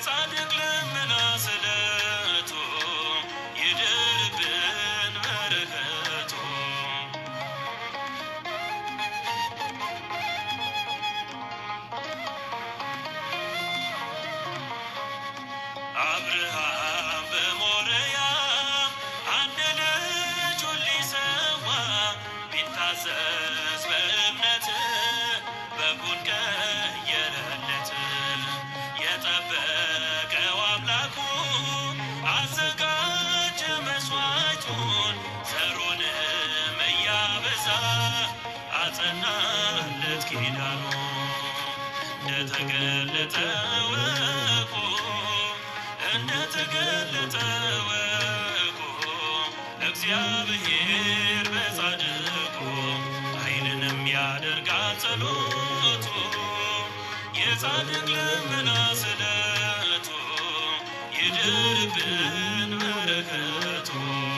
የጻድቅ ልመና ስለቱ ይደርብን በረከቱ አብርሃም በሞሪያ አንድ ልጁን ሊሰዋ ቢታዘዝ በእምነት በጉን ቀየረለት። የጠበቀው አምላኩ አዘጋጀ መስዋዕቱን ዘሩንም እያበዛ አጸናለት ኪዳኑ እንደተገለጠ ወቁ እንደተገለጠ ወቁ እግዚአብሔር በጻድቁ ኃይልንም ያደርጋል ጸሎቱ የጻድቅ ልመና ስለቱ ይድርብን በረከቱ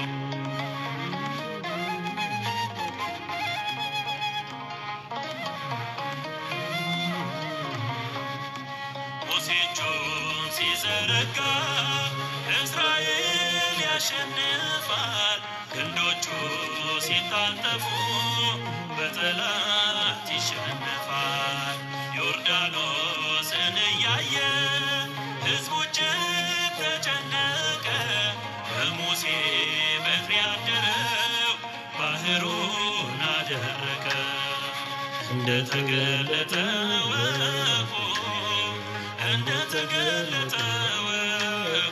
ሙሴ እጁን ሲዘረጋ እስራኤል ያሸንፋል። ክንዶቹ ሲታጠፉ በጠላት ይሸነፋል። ዮርዳኖስን እያየ ሕዝቡ እጅግ ተጨነቀ። በሙሴ በትር ያደረው ባህሩን አደረቀ። እንደተገለጠ ወቁ እንደተገለጠ ወቁ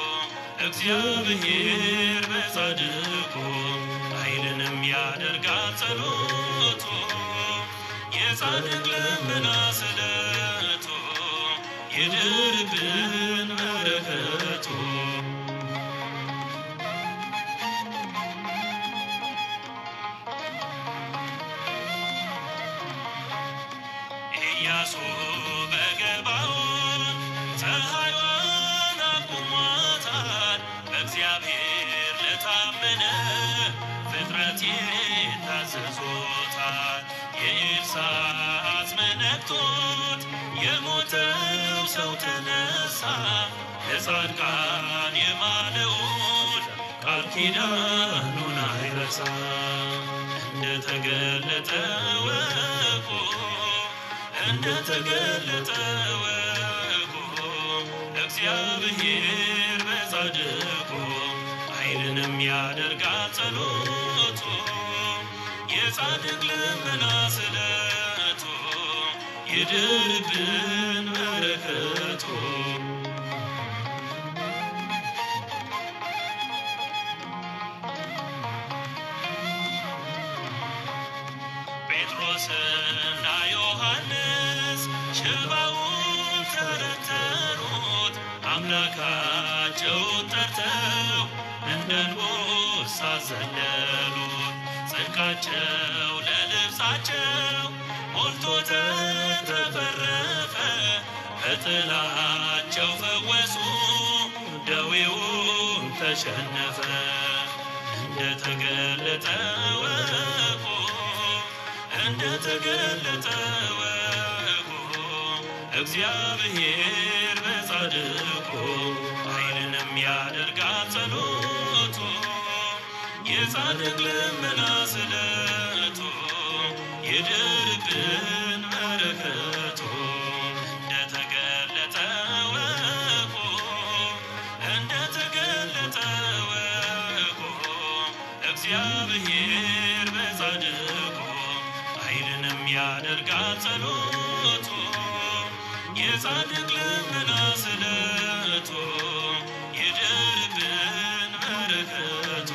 እግዚአብሔር በጻድቁ ኃይልንም ያደርጋል ጸሎቱ የጻድቅ ልመና ስለቱ ይድርብን በረከቱ ኢያሱ በገባዖን ፀሐይዋን አቁሟታል። በእግዚአብሔር ለታመነ ፍጥረት ይታዘዞታል። የኤልሳዕ መነክቶት የሞተው ሰው ተነሳ። ለጻድቃን የማለውን ቃል ኪዳኑን አይረሳ። እንደተገለጠ ወቁ እንደተገለጠ ወቁ እግዚአብሔር በጻድቁ ኃይልንም ያደርጋል ጸሎቱ የጻድቅ ልመና ስለቱ ይድርብን በረከቱ ጴጥሮስና ዮሐንስ ሽባውን ተረተሩት አምላካቸውን ጠርተው እንደ አንበሳ ዘለሉት። ጽድቃቸው ለልብሳቸው ሞልቶ ተትረፈረፈ። በጥላቸው ፈወሱ፣ ደዌውን ተሸነፈ። እንደተገለጠ ወቁ እንደተገለጠ ወቁ እግዚአብሔር በጻድቁ ኃይልንም ያደርጋል ጸሎቱ የጻድቅ ልመና ስለቱ ይድርብን በረከቱ እንደተገለጠ ወቁ እንደተገለጠ ወቁ እግዚአብሔር በጻድቁ ኃይልንም ያደርጋል ጸሎቱ የጻድቅ ልመና ስለቱ ይድርብን በረከቱ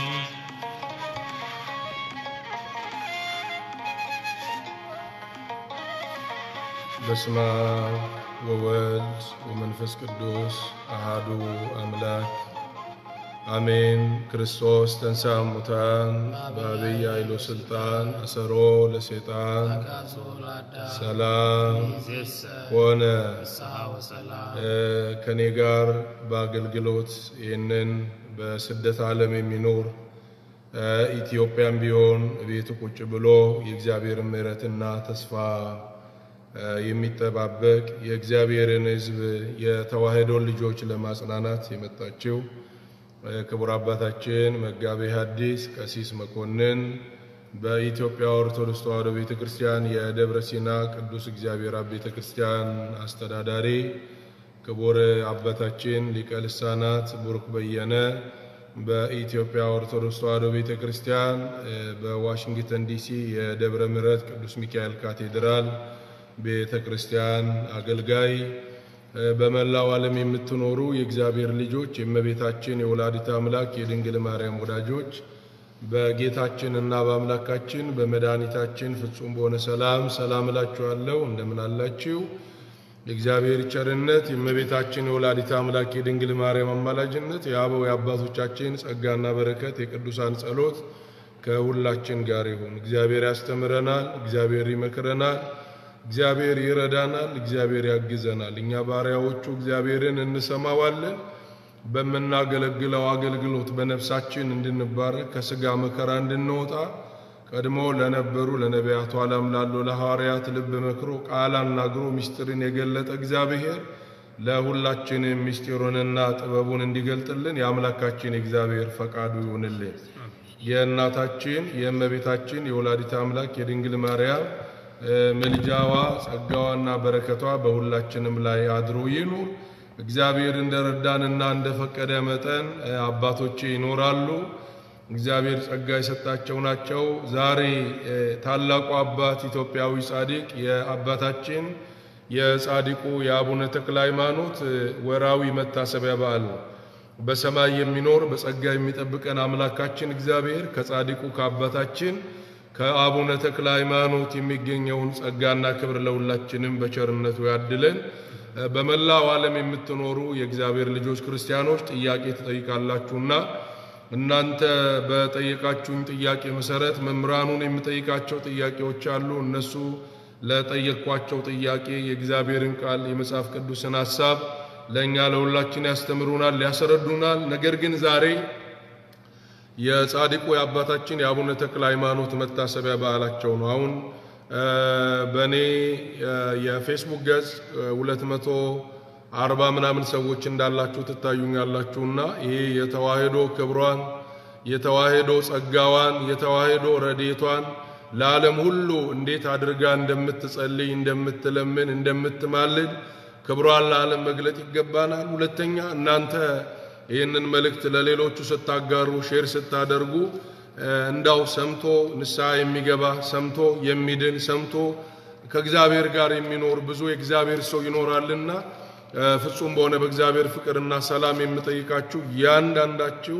በስመ አብ ወወልድ ወመንፈስ ቅዱስ አሃዱ አምላክ አሜን። ክርስቶስ ተንሥአ እሙታን በዐቢይ ኃይሉ ሥልጣን አሰሮ ለሰይጣን ሰላም ሆነ። ከኔ ጋር በአገልግሎት ይህንን በስደት ዓለም የሚኖር ኢትዮጵያም ቢሆን ቤቱ ቁጭ ብሎ የእግዚአብሔር ምሕረትና ተስፋ የሚጠባበቅ የእግዚአብሔርን ሕዝብ የተዋሕዶ ልጆች ለማጽናናት የመጣችው ክቡር አባታችን መጋቤ ሐዲስ ቀሲስ መኮንን በኢትዮጵያ ኦርቶዶክስ ተዋሕዶ ቤተ ክርስቲያን የደብረ ሲና ቅዱስ እግዚአብሔር አብ ቤተ ክርስቲያን አስተዳዳሪ ክቡር አባታችን ሊቀ ልሳናት ቡሩክ በየነ በኢትዮጵያ ኦርቶዶክስ ተዋሕዶ ቤተ ክርስቲያን በዋሽንግተን ዲሲ የደብረ ምሕረት ቅዱስ ሚካኤል ካቴድራል ቤተ ክርስቲያን አገልጋይ በመላው ዓለም የምትኖሩ የእግዚአብሔር ልጆች የእመቤታችን የወላዲተ አምላክ የድንግል ማርያም ወዳጆች በጌታችን እና በአምላካችን በመድኃኒታችን ፍጹም በሆነ ሰላም ሰላም እላችኋለሁ። እንደምን አላችሁ? የእግዚአብሔር ቸርነት የእመቤታችን የወላዲተ አምላክ የድንግል ማርያም አማላጅነት የአበው የአባቶቻችን ጸጋና በረከት የቅዱሳን ጸሎት ከሁላችን ጋር ይሁን። እግዚአብሔር ያስተምረናል፣ እግዚአብሔር ይመክረናል፣ እግዚአብሔር ይረዳናል፣ እግዚአብሔር ያግዘናል። እኛ ባሪያዎቹ እግዚአብሔርን እንሰማዋለን። በምናገለግለው አገልግሎት በነፍሳችን እንድንባረክ ከሥጋ መከራ እንድንወጣ ቀድሞ ለነበሩ ለነቢያቱ ዓለም ላሉ ለሐዋርያት ልብ መክሮ ቃል አናግሮ ምስጢርን የገለጠ እግዚአብሔር ለሁላችንም ምስጢሩንና ጥበቡን እንዲገልጥልን የአምላካችን የእግዚአብሔር ፈቃዱ ይሁንልን። የእናታችን የእመቤታችን የወላዲተ አምላክ የድንግል ማርያም ምልጃዋ ጸጋዋና በረከቷ በሁላችንም ላይ አድሮ ይኑር። እግዚአብሔር እንደረዳንና እንደፈቀደ መጠን አባቶቼ ይኖራሉ። እግዚአብሔር ጸጋ የሰጣቸው ናቸው። ዛሬ ታላቁ አባት ኢትዮጵያዊ ጻድቅ የአባታችን የጻድቁ የአቡነ ተክለ ሃይማኖት ወራዊ መታሰቢያ በዓል ነው። በሰማይ የሚኖር በጸጋ የሚጠብቀን አምላካችን እግዚአብሔር ከጻድቁ ከአባታችን ከአቡነ ተክለ ሃይማኖት የሚገኘውን ጸጋና ክብር ለሁላችንም በቸርነቱ ያድለን። በመላው ዓለም የምትኖሩ የእግዚአብሔር ልጆች ክርስቲያኖች ጥያቄ ትጠይቃላችሁና እናንተ በጠየቃችሁኝ ጥያቄ መሰረት መምህራኑን የምጠይቃቸው ጥያቄዎች አሉ። እነሱ ለጠየቅኳቸው ጥያቄ የእግዚአብሔርን ቃል የመጽሐፍ ቅዱስን ሐሳብ ለእኛ ለሁላችን ያስተምሩናል፣ ያስረዱናል። ነገር ግን ዛሬ የጻድቁ የአባታችን የአቡነ ተክለ ሃይማኖት መታሰቢያ በዓላቸው ነው። አሁን በእኔ የፌስቡክ ገጽ ሁለት መቶ አርባ ምናምን ሰዎች እንዳላችሁ ትታዩኛላችሁና ይሄ የተዋሕዶ ክብሯን የተዋሕዶ ጸጋዋን የተዋሕዶ ረዴቷን ለዓለም ሁሉ እንዴት አድርጋ እንደምትጸልይ እንደምትለምን እንደምትማልድ ክብሯን ለዓለም መግለጥ ይገባናል። ሁለተኛ እናንተ ይህንን መልእክት ለሌሎቹ ስታጋሩ ሼር ስታደርጉ እንዳው ሰምቶ ንስሐ የሚገባ ሰምቶ የሚድን ሰምቶ ከእግዚአብሔር ጋር የሚኖር ብዙ የእግዚአብሔር ሰው ይኖራልና ፍጹም በሆነ በእግዚአብሔር ፍቅርና ሰላም የምጠይቃችሁ ያንዳንዳችሁ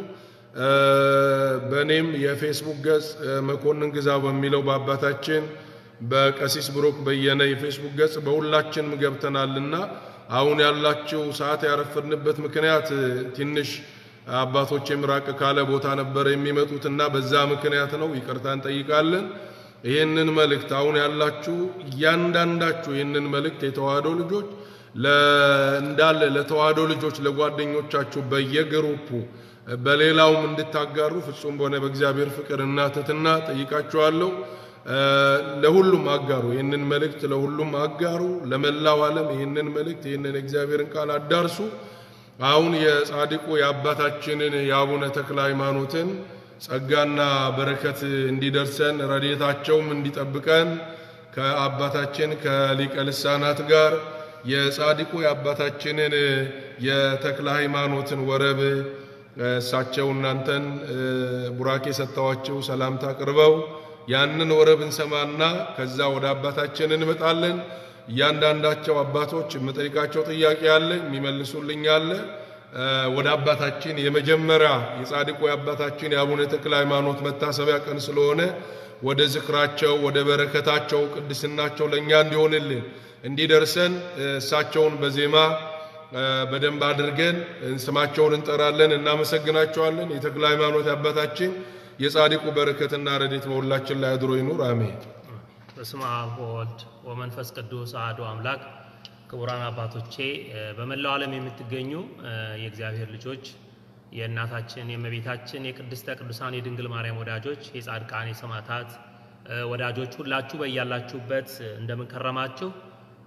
በእኔም የፌስቡክ ገጽ መኮንን ግዛው በሚለው በአባታችን በቀሲስ ብሩክ በየነ የፌስቡክ ገጽ በሁላችንም ገብተናልና አሁን ያላችሁ ሰዓት ያረፈድንበት ምክንያት ትንሽ አባቶቼም ራቅ ካለ ቦታ ነበር የሚመጡትና በዛ ምክንያት ነው። ይቅርታ እንጠይቃለን። ይህንን መልእክት አሁን ያላችሁ እያንዳንዳችሁ ይህንን መልእክት የተዋህዶ ልጆች እንዳለ ለተዋህዶ ልጆች ለጓደኞቻችሁ በየግሩፑ በሌላውም እንድታጋሩ ፍጹም በሆነ በእግዚአብሔር ፍቅርና ትሕትና ጠይቃችኋለሁ። ለሁሉም አጋሩ፣ ይህንን መልእክት ለሁሉም አጋሩ። ለመላው ዓለም ይህንን መልእክት ይህንን እግዚአብሔርን ቃል አዳርሱ። አሁን የጻድቁ የአባታችንን የአቡነ ተክለ ሃይማኖትን ጸጋና በረከት እንዲደርሰን ረድኤታቸውም እንዲጠብቀን ከአባታችን ከሊቀ ልሳናት ጋር የጻድቁ የአባታችንን የተክለ ሃይማኖትን ወረብ እሳቸው እናንተን ቡራኬ ሰጥተዋቸው ሰላምታ አቅርበው ያንን ወረብ እንሰማና ከዛ ወደ አባታችን እንመጣለን። እያንዳንዳቸው አባቶች የምጠይቃቸው ጥያቄ አለ፣ የሚመልሱልኝ አለ። ወደ አባታችን የመጀመሪያ የጻድቁ የአባታችን የአቡነ ተክለ ሃይማኖት መታሰቢያ ቀን ስለሆነ ወደ ዝክራቸው ወደ በረከታቸው ቅድስናቸው ለእኛ እንዲሆንልን እንዲደርሰን እሳቸውን በዜማ በደንብ አድርገን ስማቸውን እንጠራለን፣ እናመሰግናቸዋለን። የተክለ ሃይማኖት አባታችን የጻድቁ በረከትና ረድኤት በሁላችን ላይ አድሮ ይኑር፣ አሜን። በስመ አብ ወወልድ ወመንፈስ ቅዱስ አሐዱ አምላክ። ክቡራን አባቶቼ፣ በመላው ዓለም የምትገኙ የእግዚአብሔር ልጆች፣ የእናታችን የእመቤታችን የቅድስተ ቅዱሳን የድንግል ማርያም ወዳጆች፣ የጻድቃን የሰማዕታት ወዳጆች ሁላችሁ በያላችሁበት እንደምን ከረማችሁ?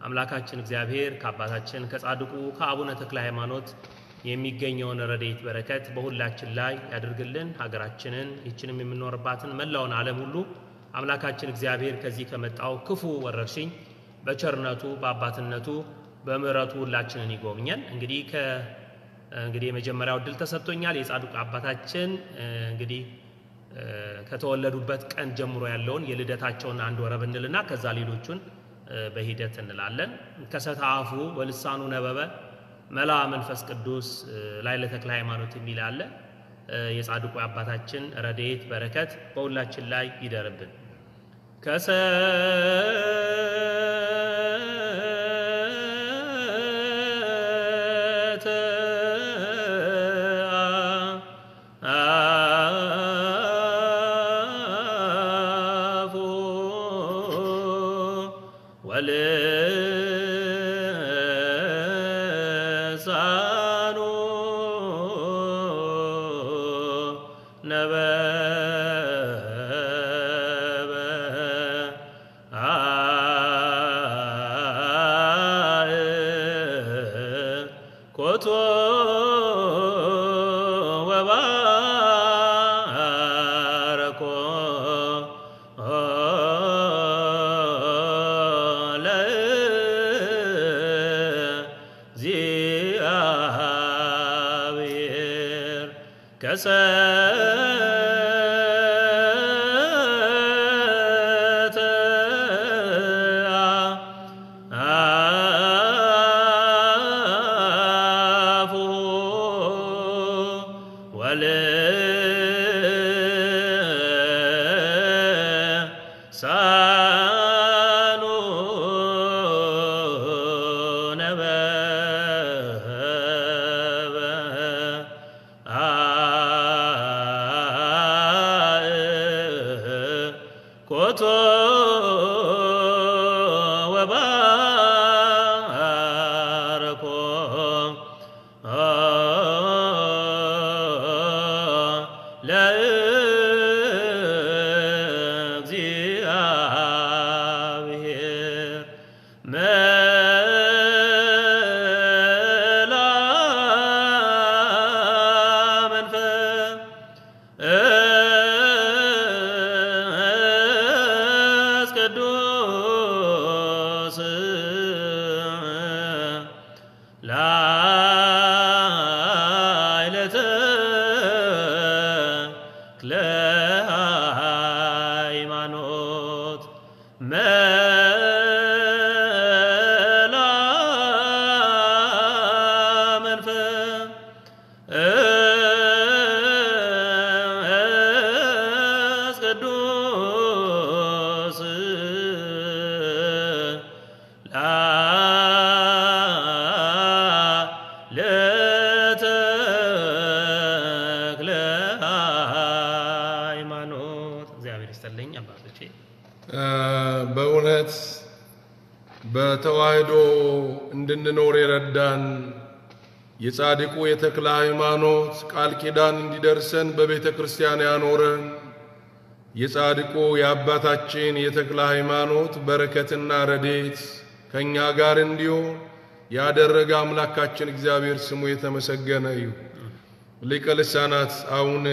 አምላካችን እግዚአብሔር ከአባታችን ከጻድቁ ከአቡነ ተክለ ሃይማኖት የሚገኘውን ረድኤት በረከት በሁላችን ላይ ያድርግልን። ሀገራችንን ይችንም የምንኖርባትን መላውን ዓለም ሁሉ አምላካችን እግዚአብሔር ከዚህ ከመጣው ክፉ ወረርሽኝ በቸርነቱ በአባትነቱ በምሕረቱ ሁላችንን ይጎብኘን። እንግዲህ ከ እንግዲህ የመጀመሪያው እድል ተሰጥቶኛል። የጻድቁ አባታችን እንግዲህ ከተወለዱበት ቀን ጀምሮ ያለውን የልደታቸውን አንድ ወረብ እንልና ከዛ ሌሎቹን በሂደት እንላለን። ከሰተ አፉ ወልሳኑ ነበበ መላ መንፈስ ቅዱስ ላይ ለተክለ ሃይማኖት የሚል አለ። የጻድቁ አባታችን ረድኤት በረከት በሁላችን ላይ ይደርብን። ከሰተ አፉ ወልሳኑ ነበበ ኮቶ ወባረኮ ለእግዚአብሔር ከሰተ አፉ ወልሳኑ ነበበ ኮቶ ወባረኮ ለእግዚአብሔር መላ መንፈስ ቅዱስ ላዕለ ተክለ ሃይማኖት መላ መንፈስ ቅዱስ ለተክለ ሃይማኖት እግዚአብሔር ይስጥልኝ አባቶቼ። በእውነት በተዋህዶ እንድንኖር የረዳን የጻድቁ የተክለ ሃይማኖት ቃል ኪዳን እንዲደርሰን በቤተ ክርስቲያን ያኖረን የጻድቁ የአባታችን የተክለ ሃይማኖት በረከትና ረዴት ከእኛ ጋር እንዲሆን ያደረገ አምላካችን እግዚአብሔር ስሙ የተመሰገነ ይሁን። ሊቀ ልሳናት አሁን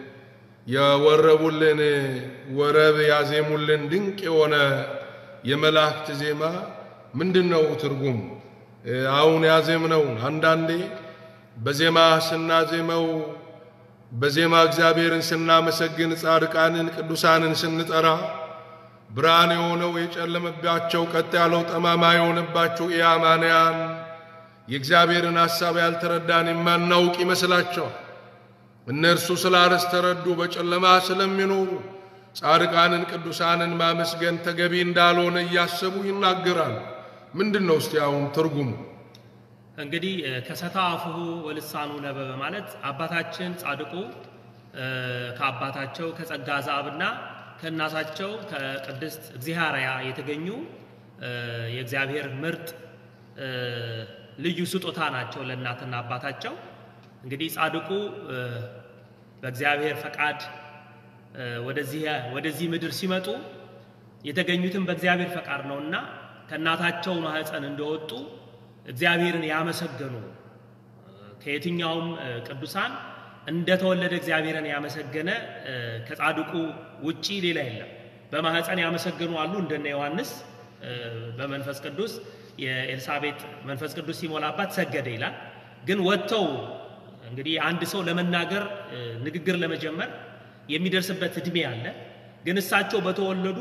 የወረቡልን ወረብ ያዜሙልን ድንቅ የሆነ የመላእክት ዜማ ምንድን ነው ትርጉም? አሁን ያዜምነው አንዳንዴ በዜማ ስናዜመው በዜማ እግዚአብሔርን ስናመሰግን ጻድቃንን ቅዱሳንን ስንጠራ ብርሃን የሆነው የጨለመባቸው ቀጥ ያለው ጠማማ የሆነባቸው ኢአማንያን የእግዚአብሔርን ሐሳብ ያልተረዳን የማናውቅ ይመስላቸዋል። እነርሱ ስላልተረዱ በጨለማ ስለሚኖሩ ጻድቃንን ቅዱሳንን ማመስገን ተገቢ እንዳልሆነ እያሰቡ ይናገራሉ። ምንድን ነው እስቲ አሁን ትርጉሙ? እንግዲህ ከሰታ አፉሁ ወልሳኑ ነበበ ማለት አባታችን ጻድቁ ከአባታቸው ከጸጋ ዘአብና ከእናታቸው ከቅድስት እግዚአርያ የተገኙ የእግዚአብሔር ምርጥ ልዩ ስጦታ ናቸው ለእናትና አባታቸው። እንግዲህ ጻድቁ በእግዚአብሔር ፈቃድ ወደዚህ ወደዚህ ምድር ሲመጡ የተገኙትም በእግዚአብሔር ፈቃድ ነውና ከእናታቸው ማህፀን እንደወጡ እግዚአብሔርን ያመሰገኑ ከየትኛውም ቅዱሳን እንደተወለደ እግዚአብሔርን ያመሰገነ ከጻድቁ ውጪ ሌላ የለም። በማህፀን ያመሰገኑ አሉ እንደነ ዮሐንስ በመንፈስ ቅዱስ የኤልሳቤጥ መንፈስ ቅዱስ ሲሞላባት ሰገደ ይላል። ግን ወጥተው እንግዲህ አንድ ሰው ለመናገር ንግግር ለመጀመር የሚደርስበት እድሜ አለ። ግን እሳቸው በተወለዱ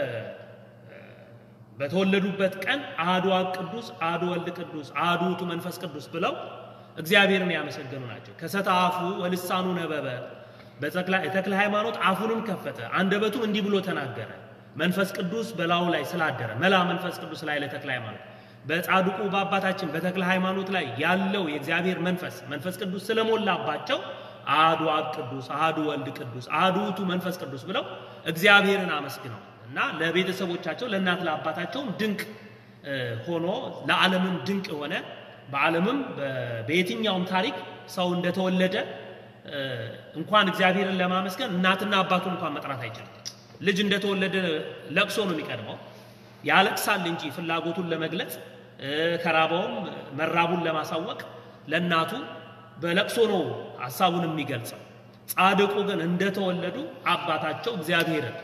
በተወለዱበት ቀን አሐዱ አብ ቅዱስ፣ አሐዱ ወልድ ቅዱስ፣ አሐዱ ውእቱ መንፈስ ቅዱስ ብለው እግዚአብሔርን ያመሰገኑ ናቸው። ከሰተ አፉ ወልሳኑ ነበበ የተክለ ሃይማኖት አፉንም ከፈተ አንደበቱም እንዲህ ብሎ ተናገረ። መንፈስ ቅዱስ በላዩ ላይ ስላደረ መላ መንፈስ ቅዱስ ላይ ለተክለ ሃይማኖት በጻድቁ በአባታችን በተክለ ሃይማኖት ላይ ያለው የእግዚአብሔር መንፈስ መንፈስ ቅዱስ ስለሞላባቸው አሐዱ አብ ቅዱስ፣ አሐዱ ወልድ ቅዱስ፣ አሐዱ ውእቱ መንፈስ ቅዱስ ብለው እግዚአብሔርን አመስግነው እና ለቤተሰቦቻቸው ለእናት ለአባታቸውም ድንቅ ሆኖ ለዓለምም ድንቅ የሆነ በዓለምም በየትኛውም ታሪክ ሰው እንደተወለደ እንኳን እግዚአብሔርን ለማመስገን እናትና አባቱን እንኳን መጥራት አይችልም። ልጅ እንደተወለደ ለቅሶ ነው የሚቀድመው። ያለቅሳል እንጂ ፍላጎቱን ለመግለጽ ከራበውም መራቡን ለማሳወቅ ለእናቱ በለቅሶ ነው ሀሳቡን የሚገልጸው። ጻድቁ ግን እንደተወለዱ አባታቸው እግዚአብሔርን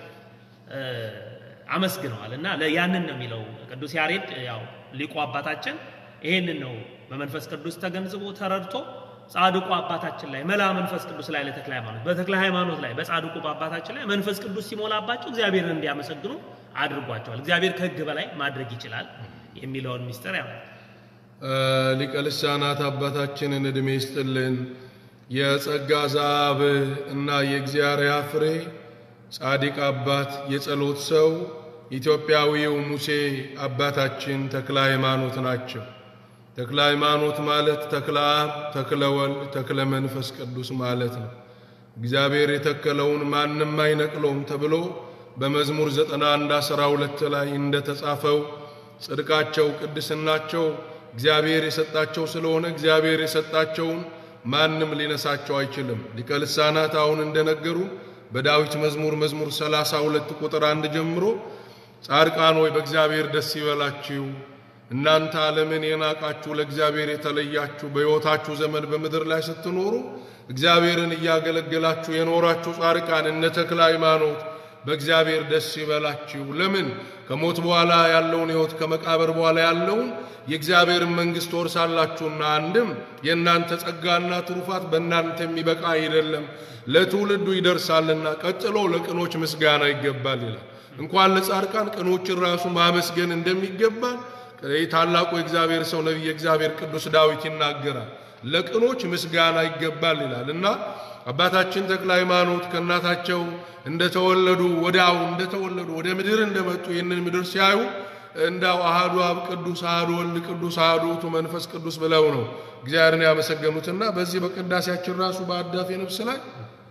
አመስግነዋል እና ያንን ነው የሚለው ቅዱስ ያሬድ። ያው ሊቁ አባታችን ይሄንን ነው በመንፈስ ቅዱስ ተገንዝቦ ተረድቶ ጻድቁ አባታችን ላይ መላ መንፈስ ቅዱስ ላይ ለተክለ ሃይማኖት በተክለ ሃይማኖት ላይ በጻድቁ በአባታችን ላይ መንፈስ ቅዱስ ሲሞላባቸው እግዚአብሔርን እንዲያመሰግኑ አድርጓቸዋል። እግዚአብሔር ከሕግ በላይ ማድረግ ይችላል የሚለውን ሚስጥር ያ ሊቀ ልሳናት አባታችንን ዕድሜ ይስጥልን። የጸጋ ዛብ እና የእግዚአብሔር ፍሬ ጻድቅ አባት የጸሎት ሰው ኢትዮጵያዊው ሙሴ አባታችን ተክለ ሃይማኖት ናቸው። ተክለ ሃይማኖት ማለት ተክለ አብ፣ ተክለ ወልድ፣ ተክለ መንፈስ ቅዱስ ማለት ነው። እግዚአብሔር የተከለውን ማንም አይነቅለውም ተብሎ በመዝሙር 91 12 ላይ እንደተጻፈው ጽድቃቸው፣ ቅድስናቸው እግዚአብሔር የሰጣቸው ስለሆነ እግዚአብሔር የሰጣቸውን ማንም ሊነሳቸው አይችልም። ሊቀ ልሳናት አሁን እንደነገሩ በዳዊት መዝሙር መዝሙር 32 ቁጥር አንድ ጀምሮ ጻድቃን ሆይ በእግዚአብሔር ደስ ይበላችሁ እናንተ ዓለምን የናቃችሁ ለእግዚአብሔር የተለያችሁ በሕይወታችሁ ዘመን በምድር ላይ ስትኖሩ እግዚአብሔርን እያገለገላችሁ የኖራችሁ ጻድቃን እነ ተክለ ሃይማኖት በእግዚአብሔር ደስ ይበላችሁ። ለምን? ከሞት በኋላ ያለውን ሕይወት ከመቃብር በኋላ ያለውን የእግዚአብሔርን መንግሥት ወርሳላችሁና፣ አንድም የእናንተ ጸጋና ትሩፋት በእናንተ የሚበቃ አይደለም ለትውልዱ ይደርሳልና፣ ቀጥሎ ለቅኖች ምስጋና ይገባል ይላል። እንኳን ለጻድቃን ቅኖችን ራሱ ማመስገን እንደሚገባል ታላቁ የእግዚአብሔር ሰው ነቢየ እግዚአብሔር ቅዱስ ዳዊት ይናገራል። ለቅኖች ምስጋና ይገባል ይላል እና አባታችን ተክለ ሃይማኖት ከእናታቸው እንደተወለዱ ወዲያው እንደተወለዱ ወደ ምድር እንደመጡ ይህንን ምድር ሲያዩ እንዳው አሃዱ አብ ቅዱስ አሃዱ ወልድ ቅዱስ አሃዱ ውእቱ መንፈስ ቅዱስ ብለው ነው እግዚአብሔርን ያመሰገኑትና በዚህ በቅዳሴያችን ራሱ በአዳፌ ነፍስ ላይ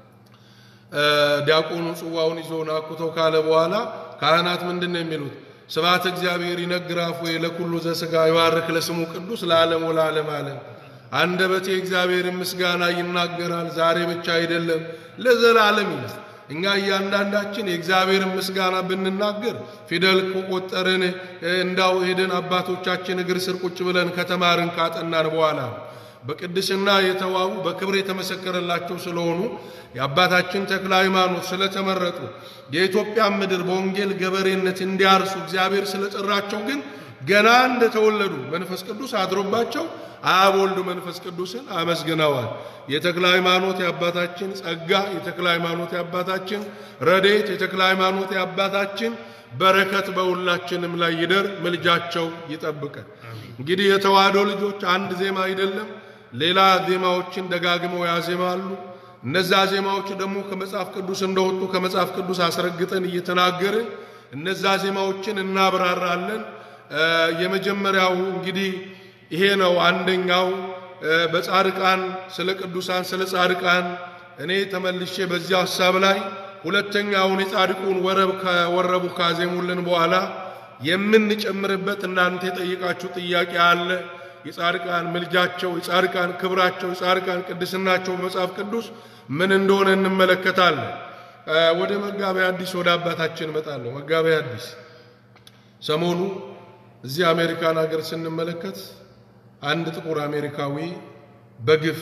ዲያቆኑ ጽዋውን ይዞ ናኩተው ካለ በኋላ ካህናት ምንድን ነው የሚሉት? ስብሐተ እግዚአብሔር ይነግር አፉየ ለኩሉ ዘሥጋ ይባርክ ለስሙ ቅዱስ ለዓለም ወለዓለም ዓለም። አንደበቴ እግዚአብሔርን ምስጋና ይናገራል፣ ዛሬ ብቻ አይደለም ለዘላለም ይላል። እኛ እያንዳንዳችን የእግዚአብሔርን ምስጋና ብንናገር ፊደል ከቆጠርን እንዳው ሄደን አባቶቻችን እግር ስር ቁጭ ብለን ከተማርን ካጠናን በኋላ በቅድስና የተዋቡ በክብር የተመሰከረላቸው ስለሆኑ የአባታችን ተክለ ሃይማኖት ስለተመረጡ የኢትዮጵያን ምድር በወንጌል ገበሬነት እንዲያርሱ እግዚአብሔር ስለጠራቸው ግን ገና እንደተወለዱ መንፈስ ቅዱስ አድሮባቸው አብ ወልድ መንፈስ ቅዱስን አመስግነዋል። የተክለ ሃይማኖት የአባታችን ጸጋ፣ የተክለ ሃይማኖት የአባታችን ረድኤት፣ የተክለ ሃይማኖት የአባታችን በረከት በሁላችንም ላይ ይደር፣ ምልጃቸው ይጠብቀን። እንግዲህ የተዋህዶ ልጆች አንድ ዜማ አይደለም፣ ሌላ ዜማዎችን ደጋግመው ያዜማሉ። እነዛ ዜማዎች ደግሞ ከመጽሐፍ ቅዱስ እንደወጡ ከመጽሐፍ ቅዱስ አስረግጠን እየተናገርን እነዛ ዜማዎችን እናብራራለን። የመጀመሪያው እንግዲህ ይሄ ነው። አንደኛው በጻድቃን ስለ ቅዱሳን ስለ ጻድቃን እኔ ተመልሼ በዚያ ሐሳብ ላይ ሁለተኛውን የጻድቁን ወረብ ከወረቡ ካዜሙልን በኋላ የምንጨምርበት እናንተ የጠየቃችሁ ጥያቄ አለ። የጻድቃን ምልጃቸው፣ የጻድቃን ክብራቸው፣ የጻድቃን ቅድስናቸው በመጽሐፍ ቅዱስ ምን እንደሆነ እንመለከታለን። ወደ መጋቤ ሐዲስ ወደ አባታችን እመጣለሁ። መጋቤ ሐዲስ ሰሞኑ እዚህ አሜሪካን ሀገር ስንመለከት አንድ ጥቁር አሜሪካዊ በግፍ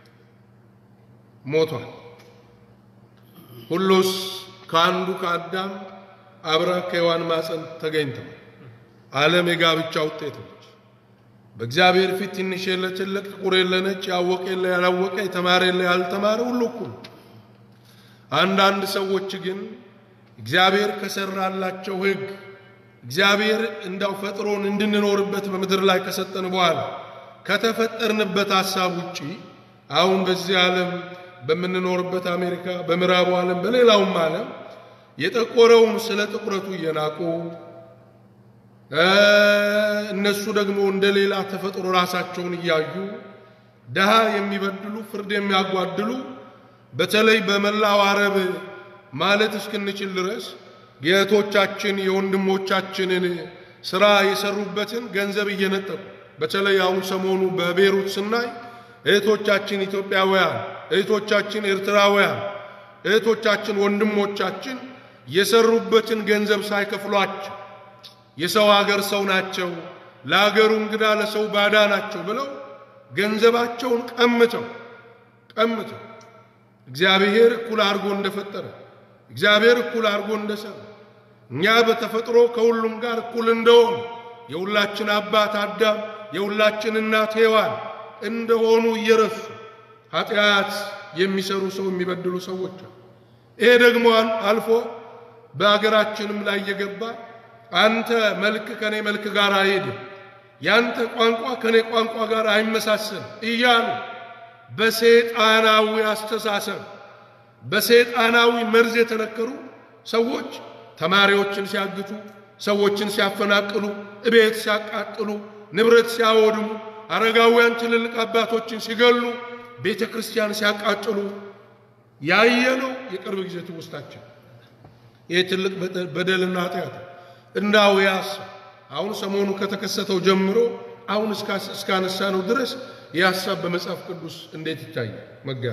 ሞቷል። ሁሉስ ከአንዱ ከአዳም አብራ ከሔዋን ማፀን ተገኝተዋል። ዓለም የጋብቻ ውጤት ነች። በእግዚአብሔር ፊት ትንሽ የለ ትልቅ፣ ጥቁር የለ ነጭ፣ ያወቀ የለ ያላወቀ፣ የተማረ የለ ያልተማረ ሁሉ እኩል። አንዳንድ ሰዎች ግን እግዚአብሔር ከሰራላቸው ሕግ እግዚአብሔር እንዳው ፈጥሮን እንድንኖርበት በምድር ላይ ከሰጠን በኋላ ከተፈጠርንበት ሐሳብ ውጪ አሁን በዚህ ዓለም በምንኖርበት አሜሪካ፣ በምዕራቡ ዓለም፣ በሌላውም ዓለም የጠቆረውን ስለ ጥቁረቱ እየናቁ እነሱ ደግሞ እንደ ሌላ ተፈጥሮ ራሳቸውን እያዩ ድሃ የሚበድሉ ፍርድ የሚያጓድሉ በተለይ በመላው አረብ ማለት እስክንችል ድረስ የእህቶቻችን የወንድሞቻችንን ስራ የሰሩበትን ገንዘብ እየነጠቁ በተለይ አሁን ሰሞኑ በቤሩት ስናይ እህቶቻችን ኢትዮጵያውያን፣ እህቶቻችን ኤርትራውያን፣ እህቶቻችን ወንድሞቻችን የሰሩበትን ገንዘብ ሳይከፍሏቸው የሰው ሀገር ሰው ናቸው፣ ለሀገሩ እንግዳ ለሰው ባዳ ናቸው ብለው ገንዘባቸውን ቀምተው ቀምተው እግዚአብሔር እኩል አድርጎ እንደፈጠረ እግዚአብሔር እኩል አድርጎ እንደሰራ እኛ በተፈጥሮ ከሁሉም ጋር እኩል እንደሆኑ የሁላችን አባት አዳም የሁላችን እናት ሔዋን እንደሆኑ እየረሱ ኃጢአት የሚሰሩ ሰው የሚበድሉ ሰዎች አሉ። ይሄ ደግሞ አልፎ በአገራችንም ላይ እየገባ አንተ መልክ ከኔ መልክ ጋር አይሄድም፣ ያንተ ቋንቋ ከኔ ቋንቋ ጋር አይመሳሰል እያሉ በሰይጣናዊ አስተሳሰብ በሰይጣናዊ መርዝ የተነከሩ ሰዎች ተማሪዎችን ሲያግቱ፣ ሰዎችን ሲያፈናቅሉ፣ እቤት ሲያቃጥሉ፣ ንብረት ሲያወድሙ፣ አረጋውያን ትልልቅ አባቶችን ሲገሉ፣ ቤተ ክርስቲያን ሲያቃጥሉ ያየነው የቅርብ ጊዜ ትውስታችን። ይህ ትልቅ በደልና ኃጢአት እንዳው ያስ አሁን ሰሞኑ ከተከሰተው ጀምሮ አሁን እስካነሳ ነው ድረስ ይህ ሀሳብ በመጽሐፍ ቅዱስ እንዴት ይታያል? መጋቢ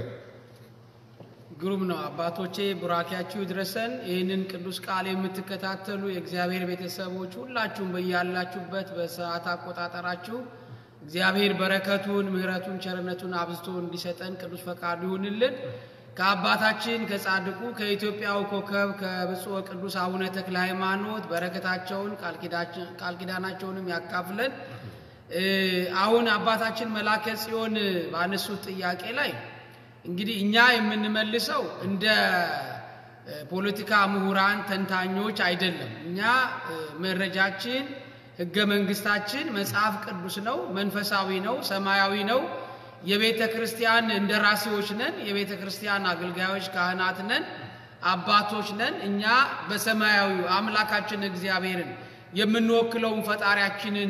ግሩም ነው። አባቶቼ ቡራኪያችሁ ይድረሰን። ይህንን ቅዱስ ቃል የምትከታተሉ የእግዚአብሔር ቤተሰቦች ሁላችሁም በያላችሁበት በሰዓት አቆጣጠራችሁ እግዚአብሔር በረከቱን፣ ምሕረቱን፣ ቸርነቱን አብዝቶ እንዲሰጠን ቅዱስ ፈቃዱ ይሁንልን። ከአባታችን ከጻድቁ ከኢትዮጵያው ኮከብ ከብፁዕ ቅዱስ አቡነ ተክለ ሃይማኖት በረከታቸውን ቃል ኪዳናቸውንም ያካፍለን። አሁን አባታችን መላከ ጽዮን ባነሱት ጥያቄ ላይ እንግዲህ እኛ የምንመልሰው እንደ ፖለቲካ ምሁራን ተንታኞች አይደለም። እኛ መረጃችን ሕገ መንግስታችን መጽሐፍ ቅዱስ ነው፣ መንፈሳዊ ነው፣ ሰማያዊ ነው። የቤተ ክርስቲያን እንደራሴዎች ነን። የቤተ ክርስቲያን አገልጋዮች ካህናት ነን፣ አባቶች ነን። እኛ በሰማያዊው አምላካችን እግዚአብሔርን የምንወክለውን ፈጣሪያችንን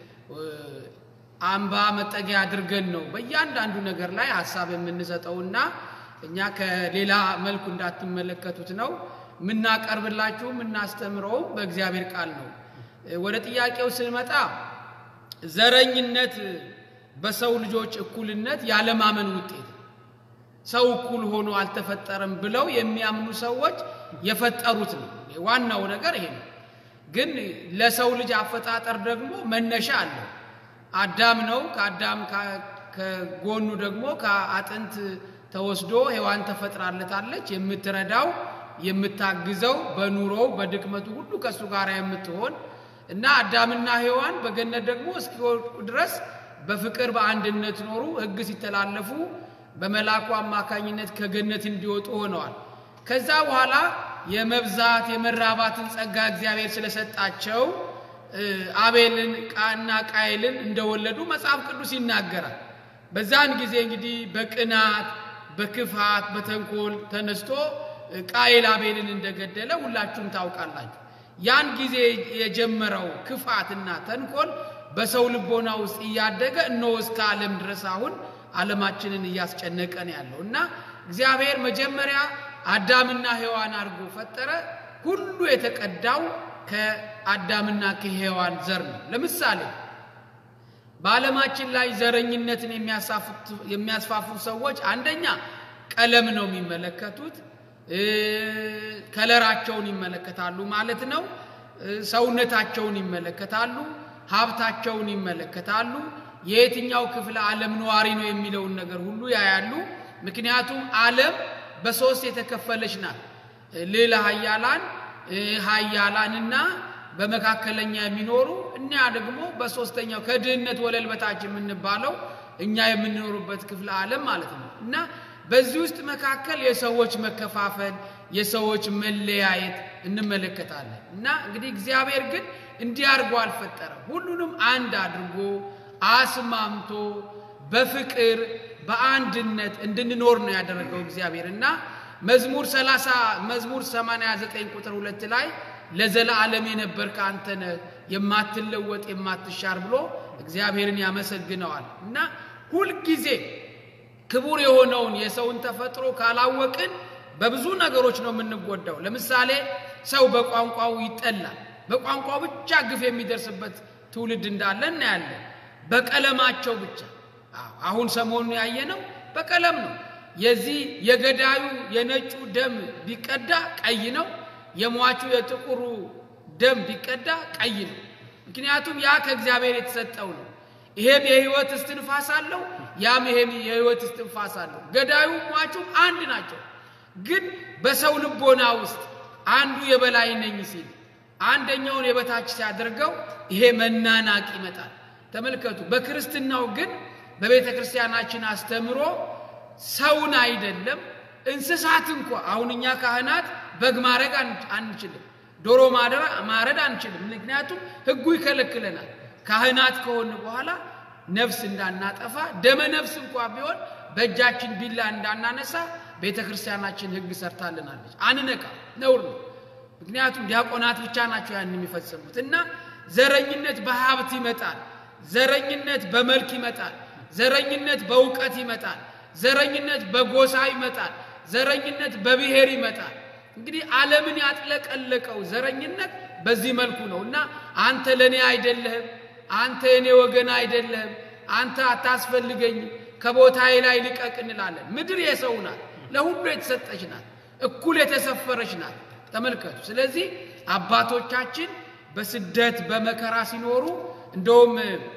አምባ መጠጊያ አድርገን ነው በእያንዳንዱ ነገር ላይ ሀሳብ የምንሰጠውና እኛ ከሌላ መልኩ እንዳትመለከቱት ነው የምናቀርብላችሁ የምናስተምረው በእግዚአብሔር ቃል ነው። ወደ ጥያቄው ስንመጣ ዘረኝነት በሰው ልጆች እኩልነት ያለማመን ውጤት ነው። ሰው እኩል ሆኖ አልተፈጠረም ብለው የሚያምኑ ሰዎች የፈጠሩት ነው። ዋናው ነገር ይሄ ነው። ግን ለሰው ልጅ አፈጣጠር ደግሞ መነሻ አለው። አዳም ነው። ከአዳም ከጎኑ ደግሞ ከአጥንት ተወስዶ ሔዋን ተፈጥራለታለች። የምትረዳው የምታግዘው፣ በኑሮው በድክመቱ ሁሉ ከእሱ ጋር የምትሆን እና አዳምና ሔዋን በገነት ደግሞ እስኪወድቁ ድረስ በፍቅር በአንድነት ኖሩ። ሕግ ሲተላለፉ በመልአኩ አማካኝነት ከገነት እንዲወጡ ሆነዋል። ከዛ በኋላ የመብዛት የመራባትን ጸጋ እግዚአብሔር ስለሰጣቸው አቤልን እና ቃይልን እንደወለዱ መጽሐፍ ቅዱስ ይናገራል። በዛን ጊዜ እንግዲህ በቅናት በክፋት በተንኮል ተነስቶ ቃይል አቤልን እንደገደለ ሁላችሁም ታውቃላችሁ። ያን ጊዜ የጀመረው ክፋትና ተንኮል በሰው ልቦና ውስጥ እያደገ እነሆ እስከ ዓለም ድረስ አሁን ዓለማችንን እያስጨነቀ ነው ያለው እና እግዚአብሔር መጀመሪያ አዳምና ሔዋን አድርጎ ፈጠረ። ሁሉ የተቀዳው ከአዳምና ከሔዋን ዘር ነው። ለምሳሌ በዓለማችን ላይ ዘረኝነትን የሚያስፋፉ ሰዎች አንደኛ ቀለም ነው የሚመለከቱት፣ ከለራቸውን ይመለከታሉ ማለት ነው። ሰውነታቸውን ይመለከታሉ። ሀብታቸውን ይመለከታሉ። የየትኛው ክፍለ ዓለም ነዋሪ ነው የሚለውን ነገር ሁሉ ያያሉ። ምክንያቱም ዓለም በሶስት የተከፈለች ናት። ልዕለ ኃያላን ኃያላንና በመካከለኛ የሚኖሩ እኛ ደግሞ በሶስተኛው ከድህነት ወለል በታች የምንባለው እኛ የምንኖሩበት ክፍለ ዓለም ማለት ነው እና በዚህ ውስጥ መካከል የሰዎች መከፋፈል፣ የሰዎች መለያየት እንመለከታለን እና እንግዲህ እግዚአብሔር ግን እንዲህ አድርጎ አልፈጠረም። ሁሉንም አንድ አድርጎ አስማምቶ በፍቅር በአንድነት እንድንኖር ነው ያደረገው እግዚአብሔር እና መዝሙር 30 መዝሙር 89 ቁጥር ሁለት ላይ ለዘላለም የነበርክ አንተ ነህ የማትለወጥ የማትሻር ብሎ እግዚአብሔርን ያመሰግነዋል እና ሁልጊዜ ክቡር የሆነውን የሰውን ተፈጥሮ ካላወቅን በብዙ ነገሮች ነው የምንጎዳው። ለምሳሌ ሰው በቋንቋው ይጠላል። በቋንቋው ብቻ ግፍ የሚደርስበት ትውልድ እንዳለ እናያለን። በቀለማቸው ብቻ አሁን ሰሞኑን ያየነው በቀለም ነው። የዚህ የገዳዩ የነጩ ደም ቢቀዳ ቀይ ነው። የሟቹ የጥቁሩ ደም ቢቀዳ ቀይ ነው። ምክንያቱም ያ ከእግዚአብሔር የተሰጠው ነው። ይሄም የህይወት እስትንፋስ አለው፣ ያም ይሄም የህይወት እስትንፋስ አለው። ገዳዩ ሟቹም አንድ ናቸው። ግን በሰው ልቦና ውስጥ አንዱ የበላይ ነኝ ሲል አንደኛውን የበታች ሲያደርገው ይሄ መናናቅ ይመጣል። ተመልከቱ። በክርስትናው ግን በቤተ ክርስቲያናችን አስተምሮ ሰውን አይደለም እንስሳት እንኳ አሁን እኛ ካህናት በግ ማረግ አንችልም፣ ዶሮ ማረድ አንችልም። ምክንያቱም ህጉ ይከለክለናል። ካህናት ከሆን በኋላ ነፍስ እንዳናጠፋ ደመ ነፍስ እንኳ ቢሆን በእጃችን ቢላ እንዳናነሳ ቤተ ክርስቲያናችን ህግ ሰርታልናለች። አንነካ፣ ነውር ነው። ምክንያቱም ዲያቆናት ብቻ ናቸው ያን የሚፈጽሙት እና ዘረኝነት በሀብት ይመጣል። ዘረኝነት በመልክ ይመጣል። ዘረኝነት በእውቀት ይመጣል። ዘረኝነት በጎሳ ይመጣል። ዘረኝነት በብሔር ይመጣል። እንግዲህ ዓለምን ያጥለቀለቀው ዘረኝነት በዚህ መልኩ ነው እና አንተ ለእኔ አይደለህም፣ አንተ የኔ ወገን አይደለህም፣ አንተ አታስፈልገኝም፣ ከቦታዬ ላይ ልቀቅ እንላለን። ምድር የሰው ናት፣ ለሁሉ የተሰጠች ናት፣ እኩል የተሰፈረች ናት። ተመልከቱ። ስለዚህ አባቶቻችን በስደት በመከራ ሲኖሩ እንደውም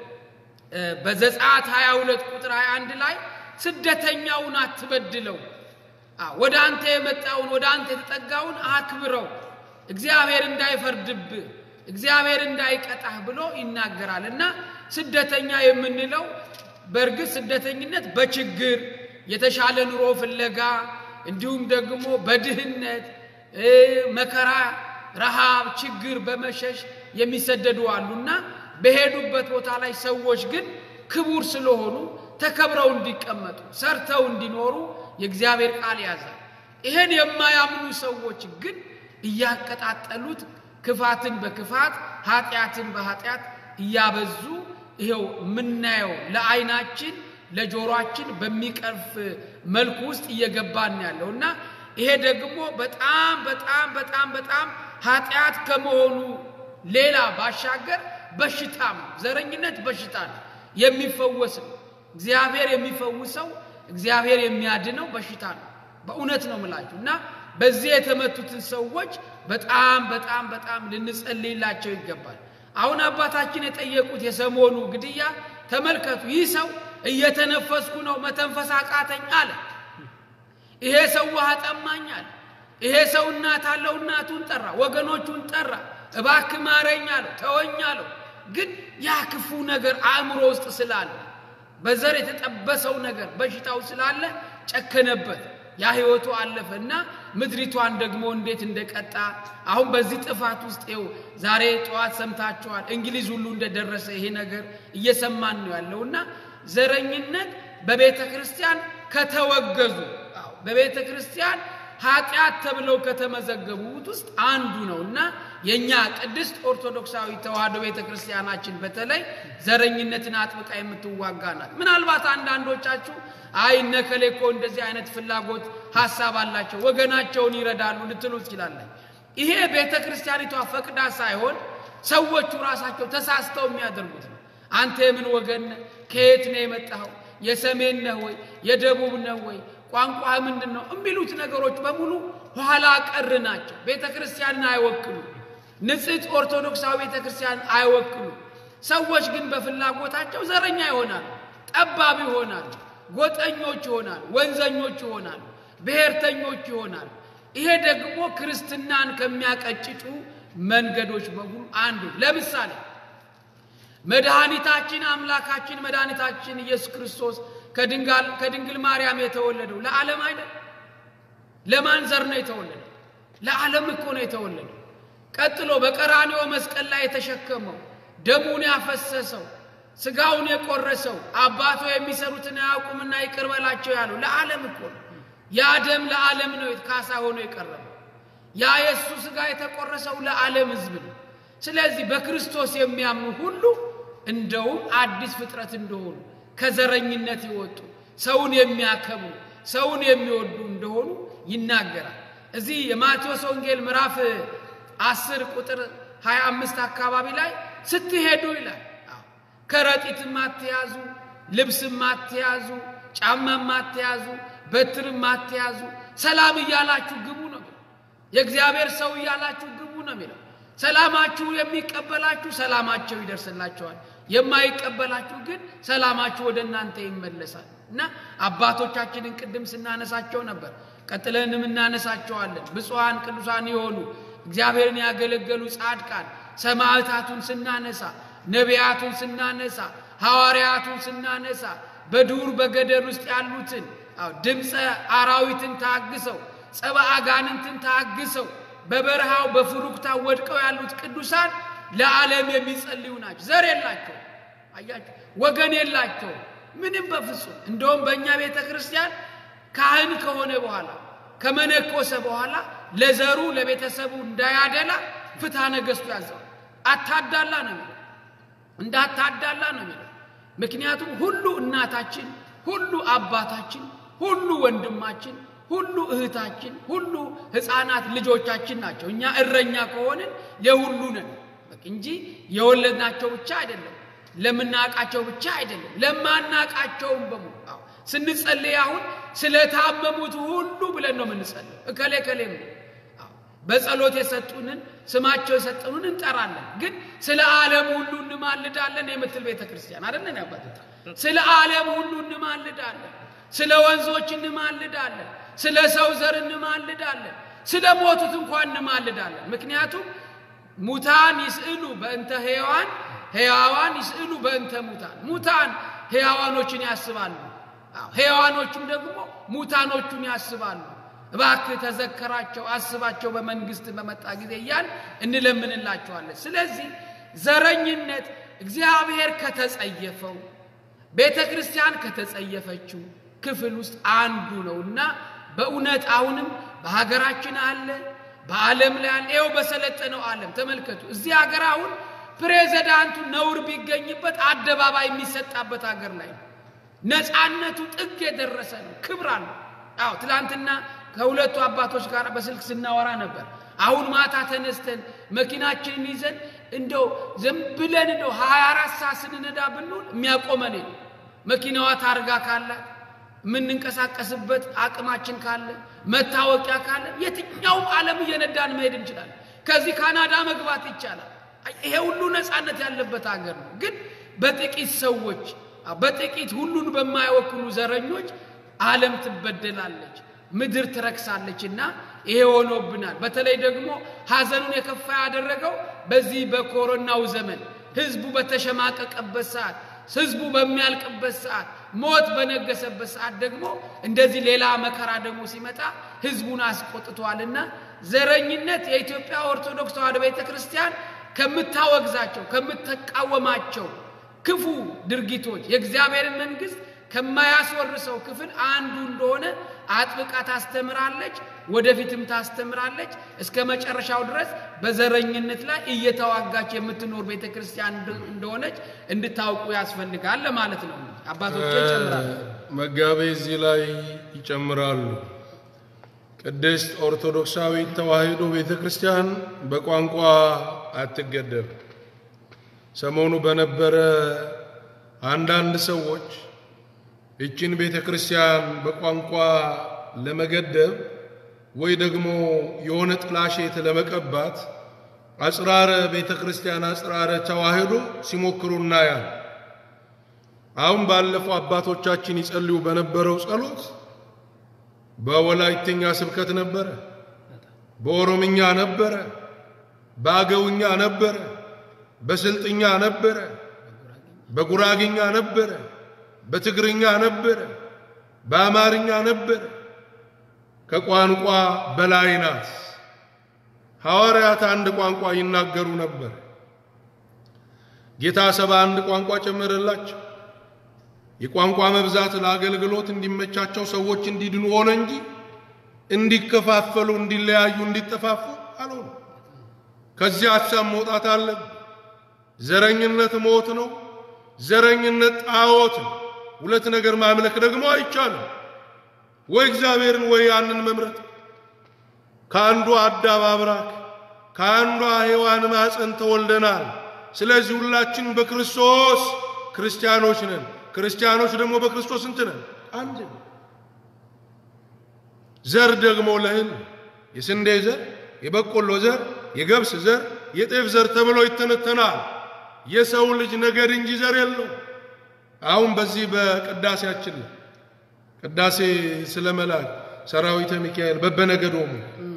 በዘጸአት 22 ቁጥር 21 ላይ ስደተኛውን አትበድለው፣ ወደ አንተ የመጣውን ወደ አንተ የተጠጋውን አክብረው፣ እግዚአብሔር እንዳይፈርድብህ እግዚአብሔር እንዳይቀጣህ ብሎ ይናገራል እና ስደተኛ የምንለው በእርግጥ ስደተኝነት በችግር የተሻለ ኑሮ ፍለጋ እንዲሁም ደግሞ በድህነት መከራ፣ ረሃብ፣ ችግር በመሸሽ የሚሰደዱ አሉና በሄዱበት ቦታ ላይ ሰዎች ግን ክቡር ስለሆኑ ተከብረው እንዲቀመጡ ሰርተው እንዲኖሩ የእግዚአብሔር ቃል ያዛል። ይሄን የማያምኑ ሰዎች ግን እያቀጣጠሉት ክፋትን በክፋት ኃጢአትን በኃጢአት እያበዙ ይኸው የምናየው ለዓይናችን ለጆሮአችን በሚቀርፍ መልኩ ውስጥ እየገባን ያለው እና ይሄ ደግሞ በጣም በጣም በጣም በጣም ኃጢአት ከመሆኑ ሌላ ባሻገር በሽታም ዘረኝነት በሽታ ነው፣ የሚፈወስ ነው። እግዚአብሔር የሚፈውሰው እግዚአብሔር የሚያድነው በሽታ ነው። በእውነት ነው ምላችሁ እና በዚህ የተመቱትን ሰዎች በጣም በጣም በጣም ልንጸልይላቸው ይገባል። አሁን አባታችን የጠየቁት የሰሞኑ ግድያ ተመልከቱ። ይህ ሰው እየተነፈስኩ ነው መተንፈስ አቃተኝ አለ። ይሄ ሰው ውሃ ጠማኝ አለ። ይሄ ሰው እናት አለው፣ እናቱን ጠራ፣ ወገኖቹን ጠራ። እባክህ ማረኝ አለው፣ ተወኝ አለው። ግን ያ ክፉ ነገር አእምሮ ውስጥ ስላለ በዘር የተጠበሰው ነገር በሽታው ስላለ ጨከነበት። ያ ህይወቱ አለፈ እና ምድሪቷን ደግሞ እንዴት እንደቀጣ አሁን በዚህ ጥፋት ውስጥ ይኸው ዛሬ ጠዋት ሰምታችኋል። እንግሊዝ ሁሉ እንደደረሰ ይሄ ነገር እየሰማን ነው ያለው እና ዘረኝነት በቤተ ክርስቲያን ከተወገዙ በቤተ ክርስቲያን ኃጢአት ተብለው ከተመዘገቡት ውስጥ አንዱ ነው እና የእኛ ቅድስት ኦርቶዶክሳዊ ተዋሕዶ ቤተ ክርስቲያናችን በተለይ ዘረኝነትን አጥብቃ የምትዋጋ ናት። ምናልባት አንዳንዶቻችሁ አይ እነ እከሌ እኮ እንደዚህ አይነት ፍላጎት ሀሳብ አላቸው ወገናቸውን ይረዳሉ ልትሉ ትችላለን። ይሄ ቤተ ክርስቲያኒቷ ፈቅዳ ሳይሆን ሰዎቹ ራሳቸው ተሳስተው የሚያደርጉት ነው። አንተ የምን ወገን ነህ? ከየት ነው የመጣኸው? የሰሜን ነህ ወይ? የደቡብ ነህ ወይ? ቋንቋ ምንድን ነው? የሚሉት ነገሮች በሙሉ ኋላ ቀር ናቸው። ቤተ ክርስቲያንን አይወክሉ። ንጽሕት ኦርቶዶክሳዊ ቤተ ክርስቲያን አይወክሉ። ሰዎች ግን በፍላጎታቸው ዘረኛ ይሆናሉ፣ ጠባብ ይሆናሉ፣ ጎጠኞች ይሆናሉ፣ ወንዘኞች ይሆናሉ፣ ብሔርተኞች ይሆናሉ። ይሄ ደግሞ ክርስትናን ከሚያቀጭጩ መንገዶች በሙሉ አንዱ። ለምሳሌ መድኃኒታችን አምላካችን መድኃኒታችን ኢየሱስ ክርስቶስ ከድንጋል- ከድንግል ማርያም የተወለደው ለዓለም አይደል? ለማን ዘር ነው የተወለደው? ለዓለም እኮ ነው የተወለደው። ቀጥሎ በቀራንዮ መስቀል ላይ የተሸከመው ደሙን ያፈሰሰው ስጋውን የቆረሰው አባቶ የሚሰሩትን አያውቁምና ይቅር በላቸው ያለው ለዓለም እኮ ነው። ያ ደም ለዓለም ነው ካሳ ሆኖ የቀረበው። ያ የእሱ ስጋ የተቆረሰው ለዓለም ሕዝብ ነው። ስለዚህ በክርስቶስ የሚያምኑ ሁሉ እንደውም አዲስ ፍጥረት እንደሆኑ ከዘረኝነት የወጡ ሰውን የሚያከብሩ ሰውን የሚወዱ እንደሆኑ ይናገራል። እዚህ የማቴዎስ ወንጌል ምዕራፍ አስር ቁጥር 25 አካባቢ ላይ ስትሄዱ ይላል አዎ፣ ከረጢትም አትያዙ፣ ልብስም አትያዙ፣ ጫማም አትያዙ፣ በትርም አትያዙ፣ ሰላም እያላችሁ ግቡ ነው የሚለው። የእግዚአብሔር ሰው እያላችሁ ግቡ ነው የሚለው። ሰላማችሁ የሚቀበላችሁ ሰላማቸው ይደርስላቸዋል፣ የማይቀበላችሁ ግን ሰላማችሁ ወደ እናንተ ይመለሳል። እና አባቶቻችንን ቅድም ስናነሳቸው ነበር፣ ቀጥለንም እናነሳቸዋለን። ብፁዓን ቅዱሳን የሆኑ እግዚአብሔርን ያገለገሉ ጻድቃን ሰማዕታቱን ስናነሳ፣ ነቢያቱን ስናነሳ፣ ሐዋርያቱን ስናነሳ፣ በዱር በገደል ውስጥ ያሉትን አዎ ድምፀ አራዊትን ታግሰው ጸባ አጋንንትን ታግሰው በበረሃው በፍሩክታ ወድቀው ያሉት ቅዱሳን ለዓለም የሚጸልዩ ናቸው። ዘር የላቸው፣ አያቸው፣ ወገን የላቸው ምንም በፍጹም። እንደውም በእኛ ቤተ ክርስቲያን ካህን ከሆነ በኋላ ከመነኮሰ በኋላ ለዘሩ ለቤተሰቡ እንዳያደላ ፍትሐ ነገሥቱ ያዘው። አታዳላ ነው የሚለው፣ እንዳታዳላ ነው የሚለው። ምክንያቱም ሁሉ እናታችን፣ ሁሉ አባታችን፣ ሁሉ ወንድማችን ሁሉ እህታችን፣ ሁሉ ሕፃናት ልጆቻችን ናቸው። እኛ እረኛ ከሆንን የሁሉ ነን በቃ እንጂ የወለድናቸው ብቻ አይደለም፣ ለምናውቃቸው ብቻ አይደለም፣ ለማናውቃቸውም በሙሉ አዎ። ስንጸልይ አሁን ስለታመሙት ሁሉ ብለን ነው የምንጸልይ። እከሌ እከሌም አዎ። በጸሎት የሰጡንን ስማቸው የሰጡንን እንጠራለን፣ ግን ስለ ዓለም ሁሉ እንማልዳለን የምትል ቤተ ክርስቲያን አይደለን ያባት ስለ ዓለም ሁሉ እንማልዳለን፣ ስለ ወንዞች እንማልዳለን ስለ ሰው ዘር እንማልዳለን። ስለ ሞቱት እንኳን እንማልዳለን። ምክንያቱም ሙታን ይስእሉ በእንተ ሕያዋን፣ ሕያዋን ይስእሉ በእንተ ሙታን። ሙታን ሕያዋኖችን ያስባሉ፣ አዎ፣ ሕያዋኖቹም ደግሞ ሙታኖቹን ያስባሉ። እባክህ ተዘከራቸው፣ አስባቸው በመንግስት በመጣ ጊዜ እያል እንለምንላቸዋለን። ስለዚህ ዘረኝነት እግዚአብሔር ከተጸየፈው ቤተ ክርስቲያን ከተጸየፈችው ክፍል ውስጥ አንዱ ነውና በእውነት አሁንም በሀገራችን አለ፣ በዓለም ላይ አለ። ይኸው በሰለጠነው ዓለም ተመልከቱ። እዚህ ሀገር አሁን ፕሬዚዳንቱ ነውር ቢገኝበት አደባባይ የሚሰጣበት ሀገር ላይ ነው። ነፃነቱ ጥግ የደረሰ ነው። ክብር አለው። አዎ ትላንትና ከሁለቱ አባቶች ጋር በስልክ ስናወራ ነበር። አሁን ማታ ተነስተን መኪናችንን ይዘን እንደው ዝም ብለን እንደው ሀያ አራት ሰዓት ስንነዳ ብንውል የሚያቆመን የለም። መኪናዋ ታርጋ ካላት የምንንቀሳቀስበት አቅማችን ካለ መታወቂያ ካለ የትኛውም ዓለም እየነዳን መሄድ እንችላለን። ከዚህ ካናዳ መግባት ይቻላል። ይሄ ሁሉ ነፃነት ያለበት ሀገር ነው። ግን በጥቂት ሰዎች በጥቂት ሁሉን በማይወክሉ ዘረኞች ዓለም ትበደላለች፣ ምድር ትረክሳለች እና ይሄ ሆኖብናል። በተለይ ደግሞ ሐዘኑን የከፋ ያደረገው በዚህ በኮሮናው ዘመን ህዝቡ በተሸማቀቀበት ሰዓት ህዝቡ በሚያልቅበት ሰዓት ሞት በነገሰበት ሰዓት ደግሞ እንደዚህ ሌላ መከራ ደግሞ ሲመጣ ህዝቡን አስቆጥቷልና ዘረኝነት የኢትዮጵያ ኦርቶዶክስ ተዋሕዶ ቤተ ክርስቲያን ከምታወግዛቸው ከምትቃወማቸው ክፉ ድርጊቶች የእግዚአብሔርን መንግስት ከማያስወርሰው ክፍል አንዱ እንደሆነ አጥብቃ ታስተምራለች፣ ወደፊትም ታስተምራለች። እስከ መጨረሻው ድረስ በዘረኝነት ላይ እየተዋጋች የምትኖር ቤተ ክርስቲያን እንደሆነች እንድታውቁ ያስፈልጋል ለማለት ነው። አባቶቼ ይጨምራሉ። መጋቤ እዚህ ላይ ይጨምራሉ። ቅድስት ኦርቶዶክሳዊት ተዋሕዶ ቤተ ክርስቲያን በቋንቋ አትገደብ። ሰሞኑ በነበረ አንዳንድ ሰዎች ይችን ቤተ ክርስቲያን በቋንቋ ለመገደብ ወይ ደግሞ የሆነ ጥላሸት ለመቀባት አጽራረ ቤተ ክርስቲያን አጽራረ ተዋህዶ ሲሞክሩ እናያል። አሁን ባለፈው አባቶቻችን ይጸልዩ በነበረው ጸሎት በወላይትኛ ስብከት ነበረ፣ በኦሮምኛ ነበረ፣ በአገውኛ ነበረ፣ በስልጥኛ ነበረ፣ በጉራግኛ ነበረ፣ በትግርኛ ነበረ፣ በአማርኛ ነበረ። ከቋንቋ በላይ ናት። ሐዋርያት አንድ ቋንቋ ይናገሩ ነበር። ጌታ ሰባ አንድ ቋንቋ ጨመረላቸው። የቋንቋ መብዛት ለአገልግሎት እንዲመቻቸው ሰዎች እንዲድኑ ሆነ እንጂ እንዲከፋፈሉ፣ እንዲለያዩ፣ እንዲጠፋፉ አልሆነ። ከዚህ ሀሳብ መውጣት አለብን። ዘረኝነት ሞት ነው። ዘረኝነት ጣዖት ነው። ሁለት ነገር ማምለክ ደግሞ አይቻልም። ወይ እግዚአብሔርን ወይ ያንን መምረጥ። ከአንዱ አዳም አብራክ ከአንዷ ሔዋን ማፀን ተወልደናል። ስለዚህ ሁላችን በክርስቶስ ክርስቲያኖች ነን። ክርስቲያኖች ደግሞ በክርስቶስ እንት ነን አንድ ነን። ዘር ደግሞ ለእህል የስንዴ ዘር፣ የበቆሎ ዘር፣ የገብስ ዘር፣ የጤፍ ዘር ተብሎ ይተነተናል። የሰው ልጅ ነገድ እንጂ ዘር የለው። አሁን በዚህ በቅዳሴያችን ላይ ቅዳሴ ስለ መላክ ሰራዊተ ሚካኤል በበነገዶሙ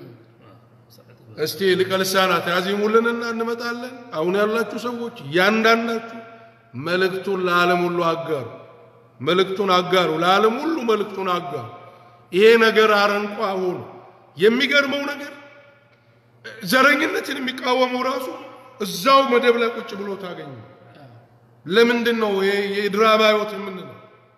እስቲ ሊቀ ልሳናት ያዜሙልንና እንመጣለን። አሁን ያላችሁ ሰዎች እያንዳንዳችሁ መልእክቱን ለዓለም ሁሉ አጋሩ። መልእክቱን አጋሩ፣ ለዓለም ሁሉ መልእክቱን አጋሩ። ይሄ ነገር አረንቋ ሆኖ የሚገርመው ነገር ዘረኝነትን የሚቃወመው ራሱ እዛው መደብ ላይ ቁጭ ብሎ ታገኙ። ለምንድን ነው ይሄ የድራማ ሕይወት የምንለው?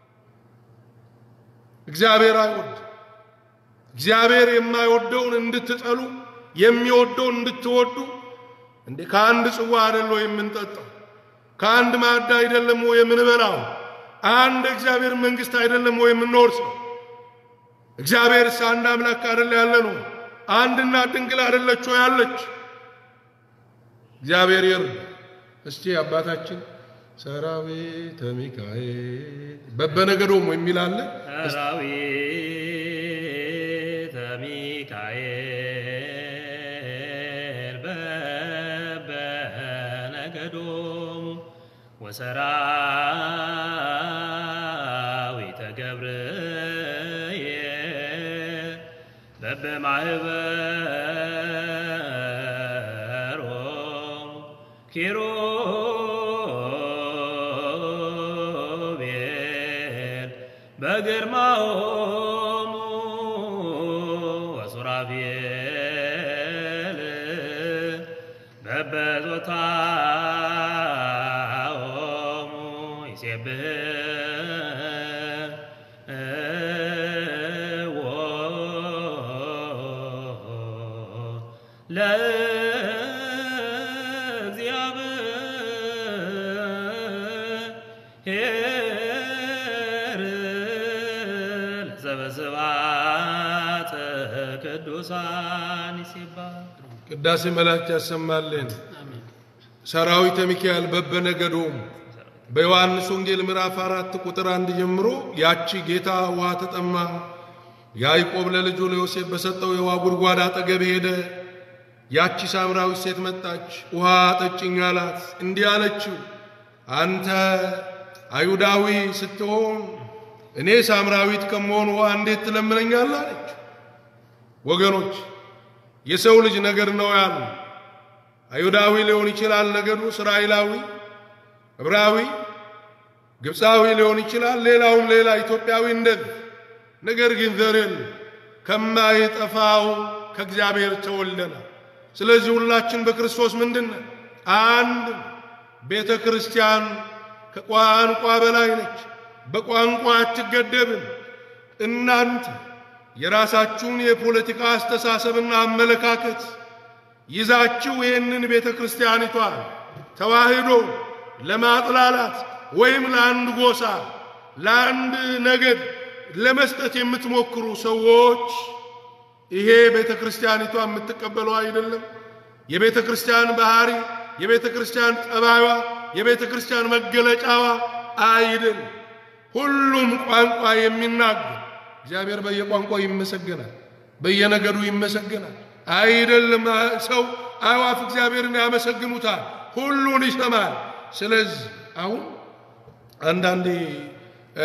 እግዚአብሔር አይወድ እግዚአብሔር የማይወደውን እንድትጠሉ የሚወደውን እንድትወዱ እንዴ ከአንድ ጽዋ አይደለ የምንጠጣው? ከአንድ ማዕድ አይደለም ወይ የምንበላው? አንድ እግዚአብሔር መንግስት አይደለም ወይ የምንወርሰው? እግዚአብሔርስ አንድ አምላክ አይደለ ያለ ነው? አንድና ድንግል አይደለች ወይ ያለች? እግዚአብሔር ይርዳ። እስቲ አባታችን ሰራዊተ ሚካኤል በበነገዶሙ የሚል አለ። ሰራዊተ ሚካኤል በበነገዶሙ ወሰራዊተ ገብርኤል በበማህበሮሙ ኪሩቤል በግርማሆሙ ወሱራፌል በበጾታሆሙ ይሴብሕዎ ለእግዚአብሔር ለዘበስብሐት ቅዱሳን ይሴባል ቅዳሴ መላእክት ያሰማልን። ሰራዊተ ሚካኤል በበነገዶሙ በዮሐንስ ወንጌል ምዕራፍ አራት ቁጥር አንድ ጀምሮ ያቺ ጌታ ውሃ ተጠማ፣ ያዕቆብ ለልጁ ለዮሴፍ በሰጠው የውሃ ጉድጓድ አጠገብ ሄደ። ያቺ ሳምራዊት ሴት መጣች፣ ውሃ ጠጭኝ አላት። እንዲህ አለችው፣ አንተ አይሁዳዊ ስትሆን እኔ ሳምራዊት ከመሆን ውሃ እንዴት ትለምነኛለህ? አለች። ወገኖች የሰው ልጅ ነገድ ነው ያሉ አይሁዳዊ ሊሆን ይችላል ነገዱ፣ እስራኤላዊ፣ ዕብራዊ፣ ግብፃዊ ሊሆን ይችላል፣ ሌላውም ሌላ ኢትዮጵያዊ እንደዚህ። ነገር ግን ዘርን ከማይጠፋው ከእግዚአብሔር ተወልደናል። ስለዚህ ሁላችን በክርስቶስ ምንድን ነን? አንድ ቤተ ክርስቲያን ከቋንቋ በላይ ነች። በቋንቋ አትገደብም። እናንተ የራሳችሁን የፖለቲካ አስተሳሰብና አመለካከት ይዛችሁ ይህንን ቤተ ክርስቲያኒቷን ተዋህዶ ለማጥላላት ወይም ለአንድ ጎሳ ለአንድ ነገድ ለመስጠት የምትሞክሩ ሰዎች ይሄ ቤተ ክርስቲያኒቷ የምትቀበለው አይደለም። የቤተ ክርስቲያን ባህሪ፣ የቤተ ክርስቲያን ጠባዩዋ፣ የቤተ ክርስቲያን መገለጫዋ አይደለም። ሁሉም ቋንቋ የሚናገር እግዚአብሔር በየቋንቋው ይመሰገናል፣ በየነገዱ ይመሰገናል። አይደለም ሰው አዕዋፍ እግዚአብሔርን ያመሰግኑታል። ሁሉን ይሰማል። ስለዚህ አሁን አንዳንዴ እ፣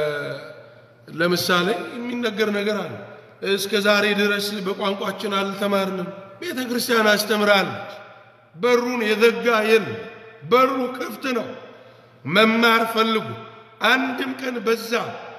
ለምሳሌ የሚነገር ነገር አለ። እስከ ዛሬ ድረስ በቋንቋችን አልተማርንም። ቤተ ክርስቲያን አስተምራለች። በሩን የዘጋ የለም። በሩ ክፍት ነው። መማር ፈልጉ። አንድም ቀን በዛ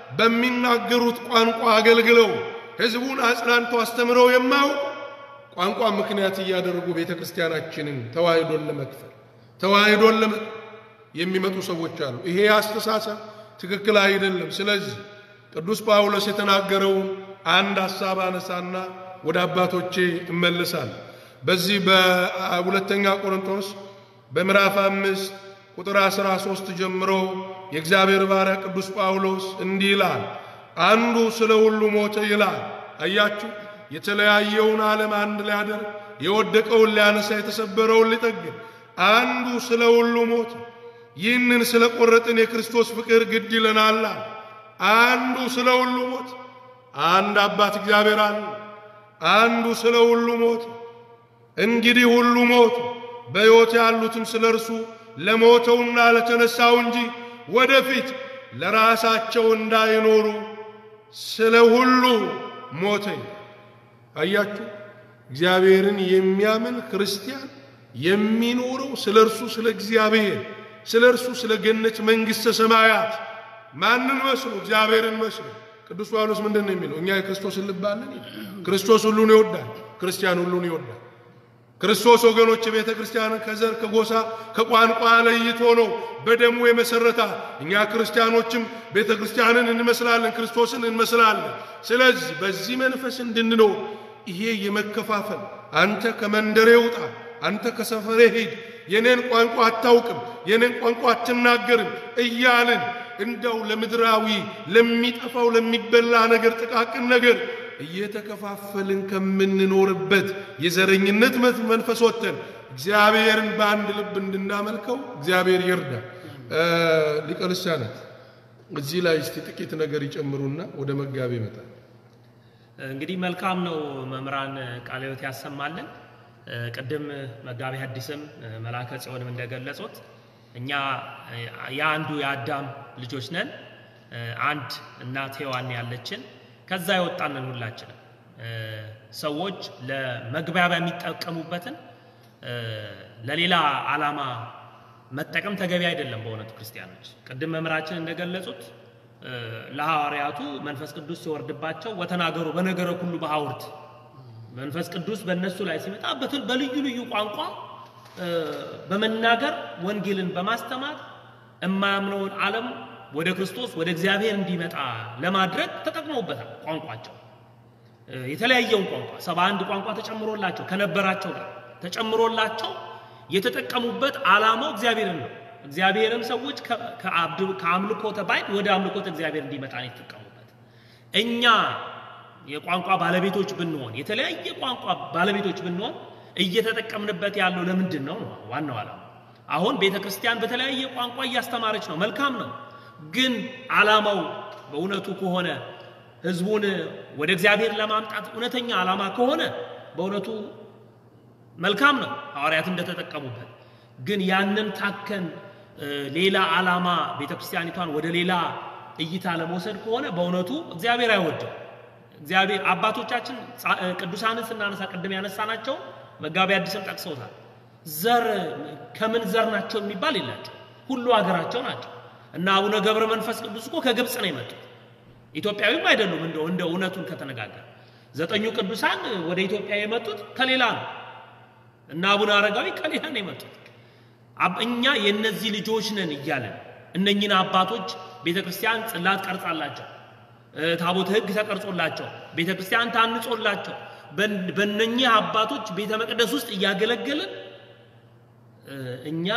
በሚናገሩት ቋንቋ አገልግለው ሕዝቡን አጽናንተው አስተምረው የማያውቁ ቋንቋ ምክንያት እያደረጉ ቤተ ክርስቲያናችንን ተዋህዶን ለመክፈል ተዋህዶን ለመ የሚመጡ ሰዎች አሉ። ይሄ አስተሳሰብ ትክክል አይደለም። ስለዚህ ቅዱስ ጳውሎስ የተናገረውን አንድ ሐሳብ አነሳና ወደ አባቶቼ እመልሳለሁ። በዚህ በሁለተኛ ቆሮንቶስ በምዕራፍ አምስት ቁጥር 13 ጀምሮ የእግዚአብሔር ባሪያ ቅዱስ ጳውሎስ እንዲህ ይላል። አንዱ ስለ ሁሉ ሞተ ይላል። አያችሁ፣ የተለያየውን ዓለም አንድ ሊያደርግ የወደቀውን ሊያነሳ የተሰበረውን ሊጠግን አንዱ ስለ ሁሉ ሞተ። ይህንን ስለ ቆረጥን የክርስቶስ ፍቅር ግድ ይለናል። አንዱ ስለ ሁሉ ሞተ። አንድ አባት እግዚአብሔር አለ። አንዱ ስለ ሁሉ ሞተ። እንግዲህ ሁሉ ሞቱ፣ በሕይወት ያሉትም ስለ እርሱ ለሞተውና ለተነሳው እንጂ ወደፊት ለራሳቸው እንዳይኖሩ ስለ ሁሉ ሞተ። አያችሁ፣ እግዚአብሔርን የሚያምን ክርስቲያን የሚኖረው ስለ እርሱ ስለ እግዚአብሔር ስለ እርሱ ስለ ገነት መንግሥተ ሰማያት ማንን መስሎ? እግዚአብሔርን መስሎ። ቅዱስ ጳውሎስ ምንድን ነው የሚለው? እኛ የክርስቶስን ልብ አለን። ክርስቶስ ሁሉን ይወዳል። ክርስቲያን ሁሉን ይወዳል። ክርስቶስ ወገኖች ቤተ ክርስቲያንን ከዘር ከጎሳ ከቋንቋ ለይቶ ነው በደሙ የመሰረታ። እኛ ክርስቲያኖችም ቤተ ክርስቲያንን እንመስላለን፣ ክርስቶስን እንመስላለን። ስለዚህ በዚህ መንፈስ እንድንኖር ይሄ የመከፋፈል አንተ ከመንደሬ ውጣ፣ አንተ ከሰፈሬ ሂድ፣ የኔን ቋንቋ አታውቅም፣ የኔን ቋንቋ አትናገርም እያልን እንደው ለምድራዊ ለሚጠፋው ለሚበላ ነገር ጥቃቅን ነገር እየተከፋፈልን ከምንኖርበት የዘረኝነት መንፈስ ወጥተን እግዚአብሔርን በአንድ ልብ እንድናመልከው እግዚአብሔር ይርዳ። ሊቀ ልሳናት እዚህ ላይ እስቲ ጥቂት ነገር ይጨምሩና ወደ መጋቢ ይመጣል። እንግዲህ መልካም ነው። መምህራን ቃለ ሕይወት ያሰማልን። ቅድም መጋቢ ሐዲስም መላከ ጽዮንም እንደገለጹት እኛ የአንዱ የአዳም ልጆች ነን። አንድ እናት ሔዋን ያለችን ከዛ የወጣንን ሁላችንም ሰዎች ለመግባቢያ የሚጠቀሙበትን ለሌላ ዓላማ መጠቀም ተገቢ አይደለም። በእውነቱ ክርስቲያኖች ቅድም መምህራችን እንደገለጹት ለሐዋርያቱ መንፈስ ቅዱስ ሲወርድባቸው ወተናገሩ በነገረ ሁሉ በሐውርት መንፈስ ቅዱስ በእነሱ ላይ ሲመጣ በልዩ ልዩ ቋንቋ በመናገር ወንጌልን በማስተማር የማያምነውን ዓለም ወደ ክርስቶስ ወደ እግዚአብሔር እንዲመጣ ለማድረግ ተጠቅመውበታል። ቋንቋቸው የተለያየውን ቋንቋ ሰባ አንድ ቋንቋ ተጨምሮላቸው ከነበራቸው ጋር ተጨምሮላቸው የተጠቀሙበት ዓላማው እግዚአብሔርን ነው። እግዚአብሔርም ሰዎች ከአምልኮተ ባዕድ ወደ አምልኮተ እግዚአብሔር እንዲመጣ ነው የተጠቀሙበት። እኛ የቋንቋ ባለቤቶች ብንሆን የተለያየ ቋንቋ ባለቤቶች ብንሆን እየተጠቀምንበት ያለው ለምንድን ነው ነው ዋናው ዓላማ። አሁን ቤተ ክርስቲያን በተለያየ ቋንቋ እያስተማረች ነው፣ መልካም ነው። ግን ዓላማው በእውነቱ ከሆነ ሕዝቡን ወደ እግዚአብሔር ለማምጣት እውነተኛ ዓላማ ከሆነ በእውነቱ መልካም ነው፣ ሐዋርያት እንደተጠቀሙበት። ግን ያንን ታከን ሌላ ዓላማ ቤተ ክርስቲያኒቷን ወደ ሌላ እይታ ለመውሰድ ከሆነ በእውነቱ እግዚአብሔር አይወድም። እግዚአብሔር አባቶቻችን ቅዱሳንን ስናነሳ ቅድም ያነሳናቸው መጋቢ አዲስም ጠቅሰውታል። ዘር ከምን ዘር ናቸው የሚባል የላቸው፣ ሁሉ ሀገራቸው ናቸው። እና አቡነ ገብረ መንፈስ ቅዱስ እኮ ከግብፅ ነው የመጡት፣ ኢትዮጵያዊም አይደሉም። እንደ እንደ እውነቱን ከተነጋገር ዘጠኙ ቅዱሳን ወደ ኢትዮጵያ የመጡት ከሌላ ነው እና አቡነ አረጋዊ ከሌላ ነው የመጡት። እኛ የእነዚህ ልጆች ነን እያለን እነኝን አባቶች ቤተ ክርስቲያን ጽላት ቀርጻላቸው፣ ታቦተ ሕግ ተቀርጾላቸው፣ ቤተ ክርስቲያን ታንጾላቸው በእነኚህ አባቶች ቤተ መቅደስ ውስጥ እያገለገልን እኛ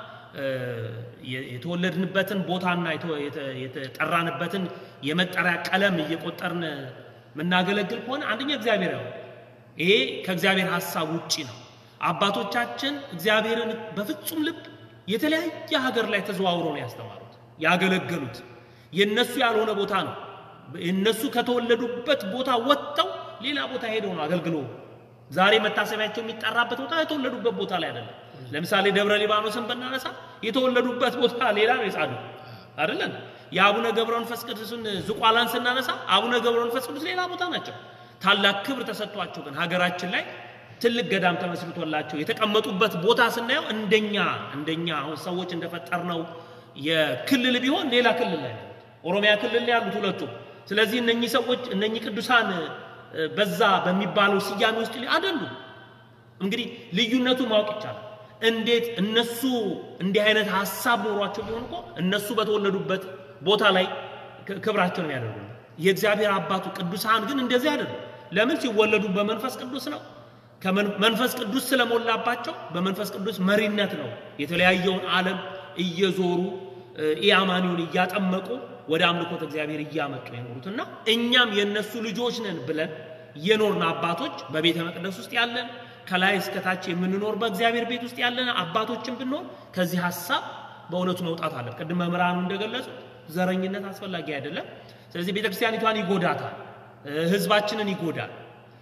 የተወለድንበትን ቦታና የተጠራንበትን የመጠሪያ ቀለም እየቆጠርን የምናገለግል ከሆነ አንደኛ እግዚአብሔር ያው ይሄ ከእግዚአብሔር ሐሳብ ውጪ ነው። አባቶቻችን እግዚአብሔርን በፍጹም ልብ የተለያየ ሀገር ላይ ተዘዋውረው ነው ያስተማሩት ያገለገሉት። የእነሱ ያልሆነ ቦታ ነው። እነሱ ከተወለዱበት ቦታ ወጥተው ሌላ ቦታ ሄደው ነው አገልግሎ ዛሬ መታሰቢያቸው የሚጠራበት ቦታ የተወለዱበት ቦታ ላይ አይደለም። ለምሳሌ ደብረ ሊባኖስን ብናነሳ የተወለዱበት ቦታ ሌላ ነው የጻድቁ አይደለም። የአቡነ ገብረ መንፈስ ቅዱስን ዝቋላን ስናነሳ አቡነ ገብረ መንፈስ ቅዱስ ሌላ ቦታ ናቸው። ታላቅ ክብር ተሰጥቷቸው ግን ሀገራችን ላይ ትልቅ ገዳም ተመስርቶላቸው የተቀመጡበት ቦታ ስናየው እንደኛ እንደኛ አሁን ሰዎች እንደፈጠርነው የክልል ቢሆን ሌላ ክልል ላይ ነው። ኦሮሚያ ክልል ላይ ያሉት ሁለቱም። ስለዚህ እነኚህ ሰዎች እነኚህ ቅዱሳን እ፣ በዛ በሚባለው ስያሜ ውስጥ አይደሉም። እንግዲህ ልዩነቱ ማወቅ ይቻላል። እንዴት እነሱ እንዲህ አይነት ሀሳብ ኖሯቸው ቢሆን እኮ እነሱ በተወለዱበት ቦታ ላይ ክ- ክብራቸውን ያደርጉ የእግዚአብሔር አባቱ ቅዱሳን ግን እንደዚህ አይደሉም። ለምን ሲወለዱ በመንፈስ ቅዱስ ነው። ከመን- መንፈስ ቅዱስ ስለሞላባቸው በመንፈስ ቅዱስ መሪነት ነው የተለያየውን ዓለም እየዞሩ እ፣ ኢአማኒውን እያጠመቁ ወደ አምልኮት እግዚአብሔር እያመጡ የኖሩት እና እኛም የእነሱ ልጆች ነን ብለን የኖርን አባቶች በቤተ መቅደስ ውስጥ ያለን ከላይ እስከታች የምንኖር በእግዚአብሔር ቤት ውስጥ ያለን አባቶችን ብንሆን ከዚህ ሀሳብ በእውነቱ መውጣት አለ። ቅድም መምህራኑ እንደገለጹ ዘረኝነት አስፈላጊ አይደለም። ስለዚህ ቤተክርስቲያኒቷን ይጎዳታል፣ እ፣ ህዝባችንን ይጎዳል።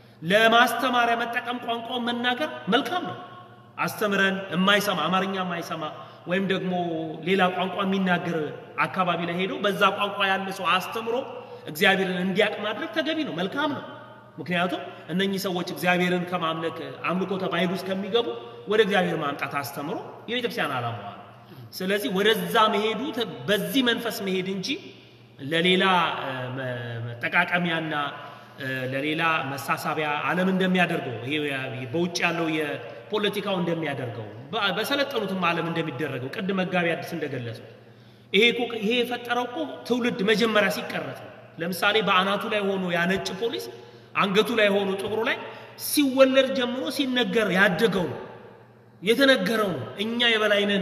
ለማስተማሪያ መጠቀም ቋንቋውን መናገር መልካም ነው። አስተምረን የማይሰማ አማርኛ የማይሰማ ወይም ደግሞ ሌላ ቋንቋ የሚናገር አካባቢ ላይ ሄዶ በዛ ቋንቋ ያለ ሰው አስተምሮ እግዚአብሔርን እንዲያውቅ ማድረግ ተገቢ ነው፣ መልካም ነው። ምክንያቱም እነኚህ ሰዎች እግዚአብሔርን ከማምለክ አምልኮተ ባዕድ ውስጥ ከሚገቡ ወደ እግዚአብሔር ማምጣት አስተምሮ የቤተክርስቲያን ዓላማዋ ነው። ስለዚህ ወደዛ መሄዱ ተ- በዚህ መንፈስ መሄድ እንጂ ለሌላ እ፣ መ- መጠቃቀሚያና እ፣ ለሌላ መሳሳቢያ ዓለም እንደሚያደርገው ይሄ ያ- በውጭ ያለው የፖለቲካው እንደሚያደርገው በ- በሰለጠኑትም ዓለም እንደሚደረገው ቅድም መጋቢ አዲስ እንደገለጸው ይሄ እኮ ይሄ የፈጠረው እኮ ትውልድ መጀመሪያ ሲቀረጽ ነው። ለምሳሌ በአናቱ ላይ ሆኖ ያነጭ ፖሊስ አንገቱ ላይ ሆኖ ጥቁሩ ላይ ሲወለድ ጀምሮ ሲነገር ያደገው ነው የተነገረው ነው። እኛ የበላይ ነን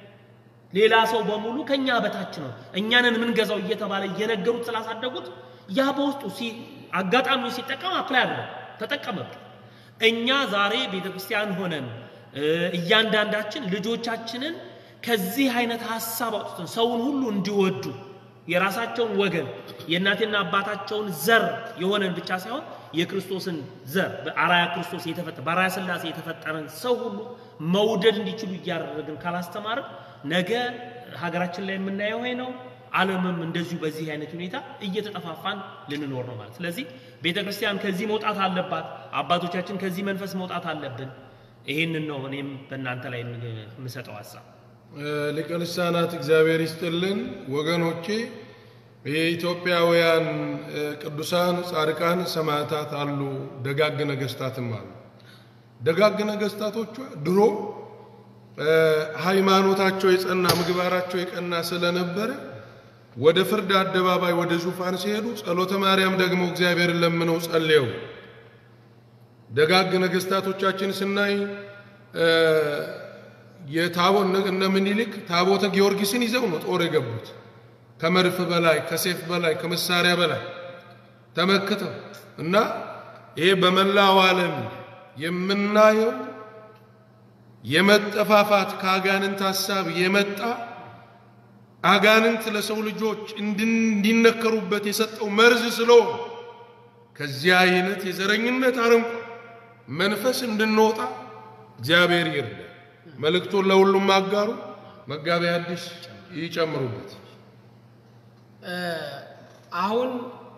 ሌላ ሰው በሙሉ ከኛ በታች ነው፣ እኛንን የምንገዛው እየተባለ እየነገሩት ስላሳደጉት ያ በውስጡ ሲ- አጋጣሚውን ሲጠቀም አፕላይ አድርገው ተጠቀመበት። እኛ ዛሬ ቤተ ክርስቲያን ሆነን እ፣ እያንዳንዳችን ልጆቻችንን ከዚህ አይነት ሀሳብ አውጥተን ሰውን ሁሉ እንዲወዱ የራሳቸውን ወገን የእናቴና አባታቸውን ዘር የሆነን ብቻ ሳይሆን የክርስቶስን ዘር በአራያ ክርስቶስ የተፈጠረ በአራያ ሥላሴ የተፈጠረን ሰው ሁሉ መውደድ እንዲችሉ እያደረግን ካላስተማርን ነገ ሀገራችን ላይ የምናየው ይሄ ነው። ዓለምም እንደዚሁ በዚህ አይነት ሁኔታ እየተጠፋፋን ልንኖር ነው ማለት። ስለዚህ ቤተ ክርስቲያን ከዚህ መውጣት አለባት። አባቶቻችን ከዚህ መንፈስ መውጣት አለብን። ይሄንን ነው እኔም በእናንተ ላይ የምሰጠው ሀሳብ። ሊቀ ልሳናት እግዚአብሔር ይስጥልን ወገኖቼ። የኢትዮጵያውያን እ፣ ቅዱሳን ጻድቃን ሰማዕታት አሉ፣ ደጋግ ነገስታትም አሉ። ደጋግ ነገስታቶቿ ድሮ እ፣ ሃይማኖታቸው የጸና ምግባራቸው የቀና ስለነበረ ወደ ፍርድ አደባባይ ወደ ዙፋን ሲሄዱ ጸሎተ ማርያም ደግሞ እግዚአብሔርን ለምነው ጸልየው ደጋግ ነገስታቶቻችን ስናይ እ፣ የታቦ እነ ምኒልክ ታቦተ ጊዮርጊስን ይዘው ነው ጦር የገቡት። ከመድፍ በላይ ከሴፍ በላይ ከመሳሪያ በላይ ተመክተው እና ይሄ በመላው ዓለም የምናየው የመጠፋፋት ከአጋንንት ሐሳብ የመጣ አጋንንት ለሰው ልጆች እንድን- እንዲነከሩበት የሰጠው መርዝ ስለሆነ ከዚህ አይነት የዘረኝነት አረንቋ መንፈስ እንድንወጣ እግዚአብሔር ይርዳ። መልእክቱን ለሁሉም አጋሩ። መጋቢ አዲስ ይጨምሩበት። እ፣ አሁን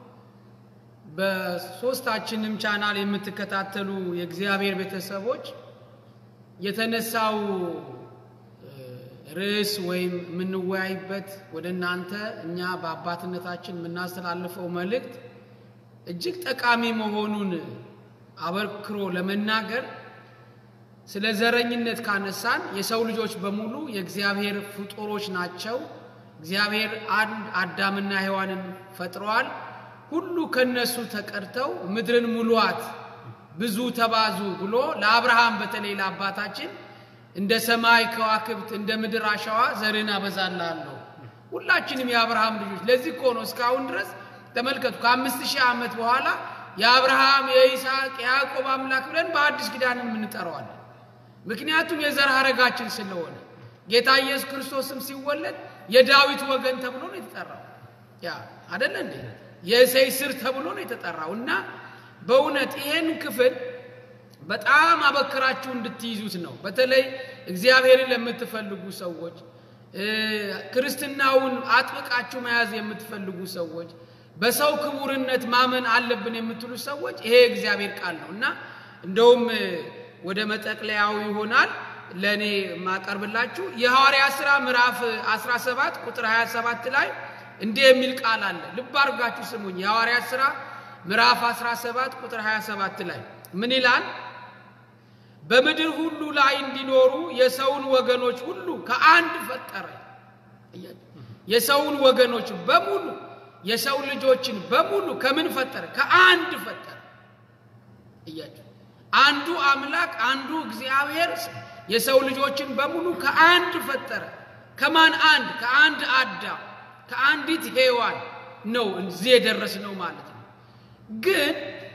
በሶስታችንም ቻናል የምትከታተሉ የእግዚአብሔር ቤተሰቦች የተነሳው እ፣ ርዕስ ወይም የምንወያይበት ወደ እናንተ እኛ በአባትነታችን የምናስተላልፈው መልእክት እጅግ ጠቃሚ መሆኑን አበክሮ ለመናገር ስለ ዘረኝነት ካነሳን የሰው ልጆች በሙሉ የእግዚአብሔር ፍጡሮች ናቸው። እግዚአብሔር አንድ አዳምና ሔዋንን ፈጥረዋል። ሁሉ ከነሱ ተቀድተው ምድርን ሙሉአት፣ ብዙ ተባዙ ብሎ ለአብርሃም በተለይ ለአባታችን እንደ ሰማይ ከዋክብት እንደ ምድር አሸዋ ዘርን አበዛልሃለሁ። ሁላችንም የአብርሃም ልጆች ለዚህ እኮ ነው እስካሁን ድረስ ተመልከቱ ከአምስት ሺህ ዓመት በኋላ የአብርሃም የይስሐቅ የያዕቆብ አምላክ ብለን በአዲስ ኪዳንን የምንጠራዋለን። ምክንያቱም የዘር ሐረጋችን ስለሆነ ጌታ ኢየሱስ ክርስቶስም ሲወለድ የዳዊት ወገን ተብሎ ነው የተጠራው። ያ አደለ እንዴ? የእሴይ ስር ተብሎ ነው የተጠራው እና በእውነት ይሄን ክፍል በጣም አበክራችሁ እንድትይዙት ነው። በተለይ እግዚአብሔርን ለምትፈልጉ ሰዎች እ፣ ክርስትናውን አጥብቃችሁ መያዝ የምትፈልጉ ሰዎች በሰው ክቡርነት ማመን አለብን የምትሉ ሰዎች ይሄ የእግዚአብሔር ቃል ነው እና እንደውም እ፣ ወደ መጠቅለያው ይሆናል ለእኔ የማቀርብላችሁ የሐዋርያ ሥራ ምዕራፍ 17 ቁጥር 27 ላይ እንዲህ የሚል ቃል አለ። ልብ አድርጋችሁ ስሙኝ። የሐዋርያ ሥራ ምዕራፍ 17 ቁጥር 27 ላይ ምን ይላል? በምድር ሁሉ ላይ እንዲኖሩ የሰውን ወገኖች ሁሉ ከአንድ ፈጠረ። የሰውን ወገኖች በሙሉ የሰው ልጆችን በሙሉ ከምን ፈጠረ? ከአንድ ፈጠረ። እያችሁ አንዱ አምላክ አንዱ እግዚአብሔር የሰው ልጆችን በሙሉ ከአንድ ፈጠረ። ከማን አንድ? ከአንድ አዳም ከአንዲት ሔዋን ነው እዚህ የደረስነው ማለት ነው። ግን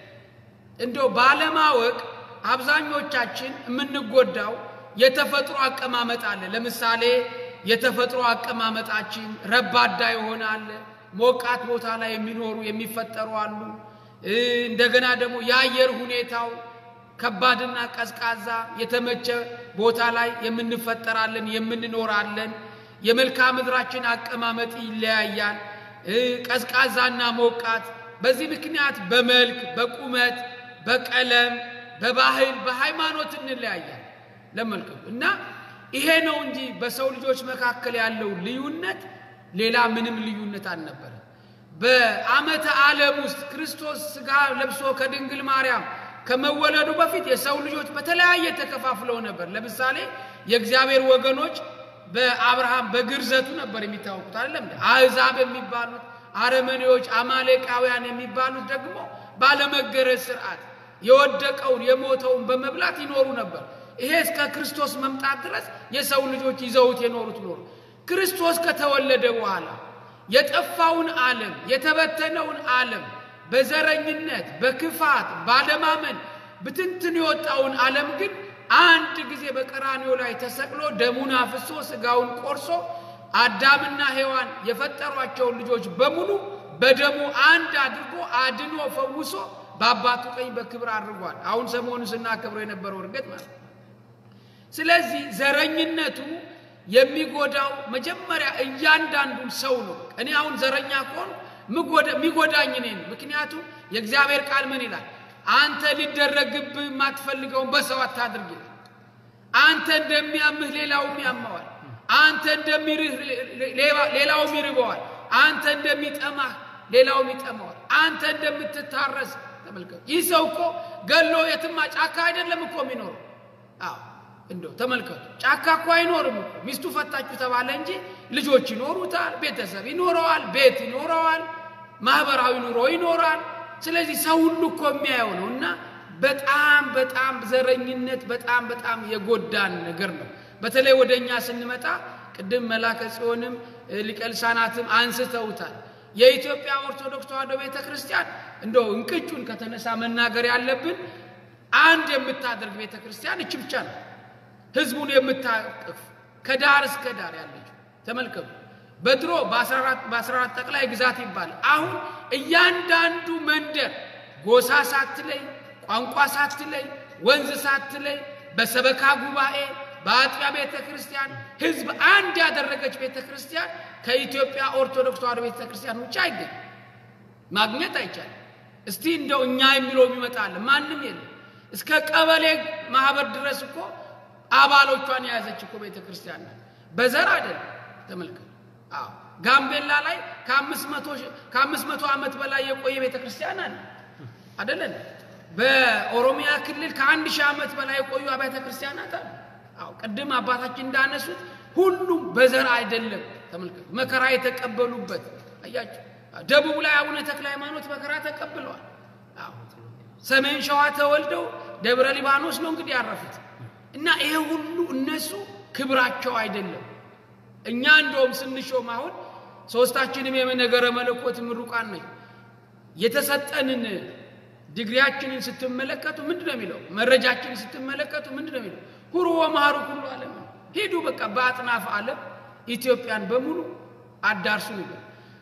እንደው ባለማወቅ አብዛኞቻችን የምንጎዳው የተፈጥሮ አቀማመጥ አለ። ለምሳሌ የተፈጥሮ አቀማመጣችን ረባዳ ይሆናል። ሞቃት ቦታ ላይ የሚኖሩ የሚፈጠሩ አሉ። እ፣ እንደገና ደግሞ የአየር ሁኔታው ከባድና ቀዝቃዛ የተመቸ ቦታ ላይ የምንፈጠራለን የምንኖራለን። የመልክዓ ምድራችን አቀማመጥ ይለያያል። እ፣ ቀዝቃዛና ሞቃት። በዚህ ምክንያት በመልክ በቁመት በቀለም በባህል በሃይማኖት እንለያያል። ለመልከቱ እና ይሄ ነው እንጂ በሰው ልጆች መካከል ያለው ልዩነት ሌላ ምንም ልዩነት አልነበረ። በዓመተ ዓለም ውስጥ ክርስቶስ ሥጋ ለብሶ ከድንግል ማርያም ከመወለዱ በፊት የሰው ልጆች በተለያየ ተከፋፍለው ነበር። ለምሳሌ የእግዚአብሔር ወገኖች በአብርሃም በግርዘቱ ነበር የሚታወቁት አይደለም እንዴ? አሕዛብ የሚባሉት አረመኔዎች፣ አማሌቃውያን የሚባሉት ደግሞ ባለመገረዝ ስርዓት የወደቀውን የሞተውን በመብላት ይኖሩ ነበር። ይሄ እስከ ክርስቶስ መምጣት ድረስ የሰው ልጆች ይዘውት የኖሩት ኖሩ። ክርስቶስ ከተወለደ በኋላ የጠፋውን ዓለም የተበተነውን ዓለም በዘረኝነት በክፋት ባለማመን ብትንትን የወጣውን ዓለም ግን አንድ ጊዜ በቀራንዮ ላይ ተሰቅሎ ደሙን አፍሶ ስጋውን ቆርሶ አዳምና ሔዋን የፈጠሯቸውን ልጆች በሙሉ በደሙ አንድ አድርጎ አድኖ ፈውሶ በአባቱ ቀኝ በክብር አድርጓል። አሁን ሰሞኑን ስናከብረው የነበረው እርገት ማለት ነው። ስለዚህ ዘረኝነቱ የሚጎዳው መጀመሪያ እያንዳንዱን ሰው ነው። እኔ አሁን ዘረኛ ከሆኑ የሚጎዳኝ እኔ ነው። ምክንያቱም የእግዚአብሔር ቃል ምን ይላል? አንተ ሊደረግብህ የማትፈልገውን በሰው አታድርግ ይላል። አንተ እንደሚያምህ ሌላውም ያመዋል። አንተ እንደሚርህ ሌላውም ይርበዋል። አንተ እንደሚጠማህ ሌላውም ይጠማዋል። አንተ እንደምትታረስ ተመልከቱ። ይህ ሰው እኮ ገሎ የትማ ጫካ አይደለም እኮ የሚኖረው። አዎ እንደው ተመልከቱ፣ ጫካ እኮ አይኖርም እኮ ሚስቱ ፈታችሁ ተባለ እንጂ ልጆች ይኖሩታል፣ ቤተሰብ ይኖረዋል፣ ቤት ይኖረዋል፣ ማህበራዊ ኑሮ ይኖራል። ስለዚህ ሰው ሁሉ እኮ የሚያየው ነው እና በጣም በጣም ዘረኝነት በጣም በጣም የጎዳን ነገር ነው። በተለይ ወደ እኛ ስንመጣ ቅድም መላከ ጽዮንም ሊቀ ልሳናትም አንስተውታል። የኢትዮጵያ ኦርቶዶክስ ተዋሕዶ ቤተ ክርስቲያን እንደው እንቅጩን ከተነሳ መናገር ያለብን አንድ የምታደርግ ቤተ ክርስቲያን እች ብቻ ነው። ህዝቡን የምታቅፍ ከዳር እስከ ዳር ያለችው ተመልከቱ። በድሮ በ14 ጠቅላይ ግዛት ይባላል። አሁን እያንዳንዱ መንደር ጎሳ ሳትለይ፣ ቋንቋ ሳትለይ፣ ወንዝ ሳትለይ በሰበካ ጉባኤ በአጥቢያ ቤተ ክርስቲያን ህዝብ አንድ ያደረገች ቤተ ክርስቲያን ከኢትዮጵያ ኦርቶዶክስ ተዋሕዶ ቤተ ክርስቲያን ውጭ አይገኝም፣ ማግኘት አይቻልም። እስቲ እንደው እኛ የሚለው ይመጣል፣ ማንም የለም። እስከ ቀበሌ ማህበር ድረስ እኮ አባሎቿን የያዘች እኮ ቤተ ክርስቲያን ናት። በዘር አይደለም። ተመልከቱ። አዎ ጋምቤላ ላይ ከአምስት መቶ ዓመት በላይ የቆየ ቤተ ክርስቲያን አለ አደለን? በኦሮሚያ ክልል ከአንድ ሺህ ዓመት በላይ የቆዩ አብያተ ክርስቲያናት አሉ። አዎ ቅድም አባታችን እንዳነሱት ሁሉም በዘር አይደለም። ተመልከቱ፣ መከራ የተቀበሉበት አያቸው። ደቡብ ላይ አቡነ ተክለ ሃይማኖት መከራ ተቀብለዋል። አዎ ሰሜን ሸዋ ተወልደው ደብረ ሊባኖስ ነው እንግዲህ ያረፉት እና ይሄ ሁሉ እነሱ ክብራቸው አይደለም። እኛ እንደውም ስንሾም አሁን ሶስታችንም የነገረ መለኮት ምሩቃን ነኝ የተሰጠንን ዲግሪያችንን ስትመለከቱ ምንድን ነው የሚለው? መረጃችንን ስትመለከቱ ምንድን ነው የሚለው? ሁሩ ወመሃሩ ሁሉ ዓለም ሂዱ፣ በቃ በአጥናፍ ዓለም ኢትዮጵያን በሙሉ አዳርሱ ነበር።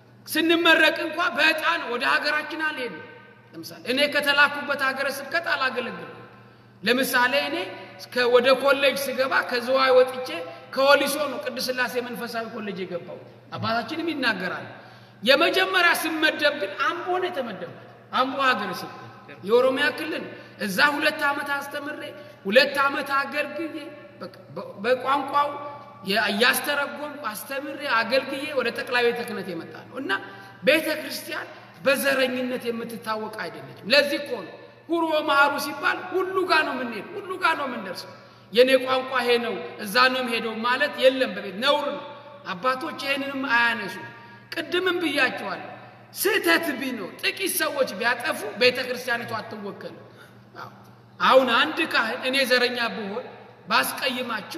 ስንመረቅ እንኳ በዕጣን ወደ ሀገራችን አልሄድም። ለምሳሌ እኔ ከተላኩበት ሀገረ ስብከት አላገለግልም። ለምሳሌ እኔ እስከ- ወደ ኮሌጅ ስገባ ከዝዋይ ወጥቼ ከወሊሶ ነው ቅድስት ሥላሴ መንፈሳዊ ኮሌጅ የገባው። አባታችንም ይናገራል። የመጀመሪያ ስመደብ ግን አምቦ ነው የተመደብኩት። አምቦ ሀገረ ስብከት የኦሮሚያ ክልል እዛ ሁለት ዓመት አስተምሬ ሁለት ዓመት አገልግዬ በቃ በ- በቋንቋው የ- እያስተረጎምኩ አስተምሬ አገልግዬ ወደ ጠቅላይ ቤተ ክህነት የመጣ ነው እና ቤተ ክርስቲያን በዘረኝነት የምትታወቅ አይደለችም። ለዚህ እኮ ነው ሁሩ መሃሩ ሲባል ሁሉ ጋር ነው የምንሄድ፣ ሁሉ ጋር ነው የምንደርሰው። የእኔ ቋንቋ ይሄ ነው እዛ ነው የምሄደው ማለት የለም። በቤት ነውር ነው። አባቶች ይህንንም አያነሱ። ቅድምም ብያቸዋለሁ። ስህተት ቢኖር ጥቂት ሰዎች ቢያጠፉ ቤተ ክርስቲያኒቱ አትወከልም። አዎ። አሁን አንድ ካህን እኔ ዘረኛ ብሆን ባስቀይማችሁ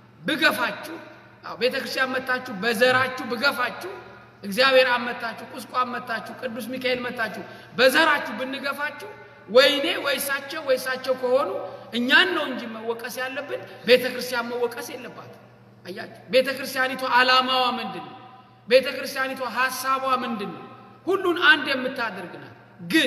ብገፋችሁ አዎ ቤተ ክርስቲያን መታችሁ በዘራችሁ ብገፋችሁ እግዚአብሔር አመታችሁ ቁስቋም መታችሁ ቅዱስ ሚካኤል መታችሁ በዘራችሁ ብንገፋችሁ ወይኔ ወይሳቸው ወይሳቸው ከሆኑ እኛን ነው እንጂ መወቀስ ያለብን ቤተ ክርስቲያን መወቀስ የለባትም። አያችሁ ቤተ ክርስቲያኒቷ ዓላማዋ ምንድን ነው? ቤተ ክርስቲያኒቷ ሀሳቧ ምንድን ነው? ሁሉን አንድ የምታደርግ ናት። ግን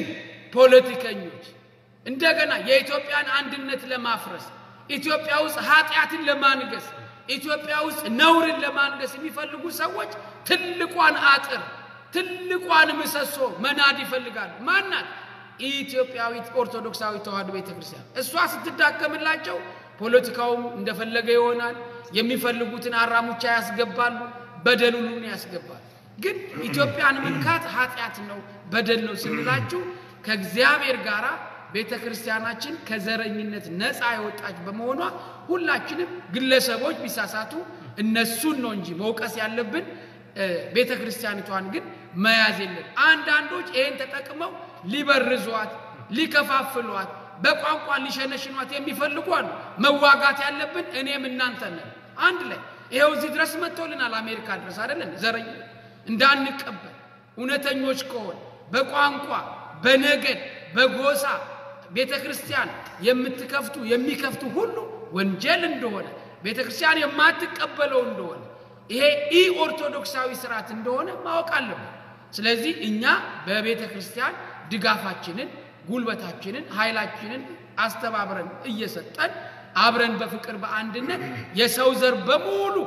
ፖለቲከኞች እንደገና የኢትዮጵያን አንድነት ለማፍረስ ኢትዮጵያ ውስጥ ኃጢአትን ለማንገስ ኢትዮጵያ ውስጥ ነውርን ለማንገስ የሚፈልጉ ሰዎች ትልቋን አጥር ትልቋን ምሰሶ መናድ ይፈልጋሉ። ማናት? ኢትዮጵያዊት ኦርቶዶክሳዊት ተዋሕዶ ቤተ ክርስቲያን። እሷ ስትዳከምላቸው ፖለቲካውም እንደፈለገ ይሆናል። የሚፈልጉትን አራሙቻ ያስገባሉ፣ በደሉን ያስገባሉ። ግን ኢትዮጵያን መንካት ኃጢአት ነው፣ በደል ነው ስንላችሁ ከእግዚአብሔር ጋር ቤተ ክርስቲያናችን ከዘረኝነት ነፃ የወጣች በመሆኗ ሁላችንም ግለሰቦች ቢሳሳቱ እነሱን ነው እንጂ መውቀስ ያለብን ቤተ ክርስቲያኒቷን ግን መያዝ የለም። አንዳንዶች ይህን ተጠቅመው ሊበርዟት፣ ሊከፋፍሏት፣ በቋንቋ ሊሸነሽኗት የሚፈልጉ አሉ። መዋጋት ያለብን እኔም እናንተ ነን። አንድ ላይ ይኸው እዚህ ድረስ መጥቶልናል። አሜሪካ ድረስ አይደለን ዘረኝ እንዳንቀበል እውነተኞች ከሆን በቋንቋ በነገድ በጎሳ ቤተ ክርስቲያን የምትከፍቱ የሚከፍቱ ሁሉ ወንጀል እንደሆነ ቤተ ክርስቲያን የማትቀበለው እንደሆነ ይሄ ኢ ኦርቶዶክሳዊ ስርዓት እንደሆነ ማወቅ አለብን። ስለዚህ እኛ በቤተ ክርስቲያን ድጋፋችንን፣ ጉልበታችንን፣ ኃይላችንን አስተባብረን እየሰጠን አብረን በፍቅር በአንድነት የሰው ዘር በሙሉ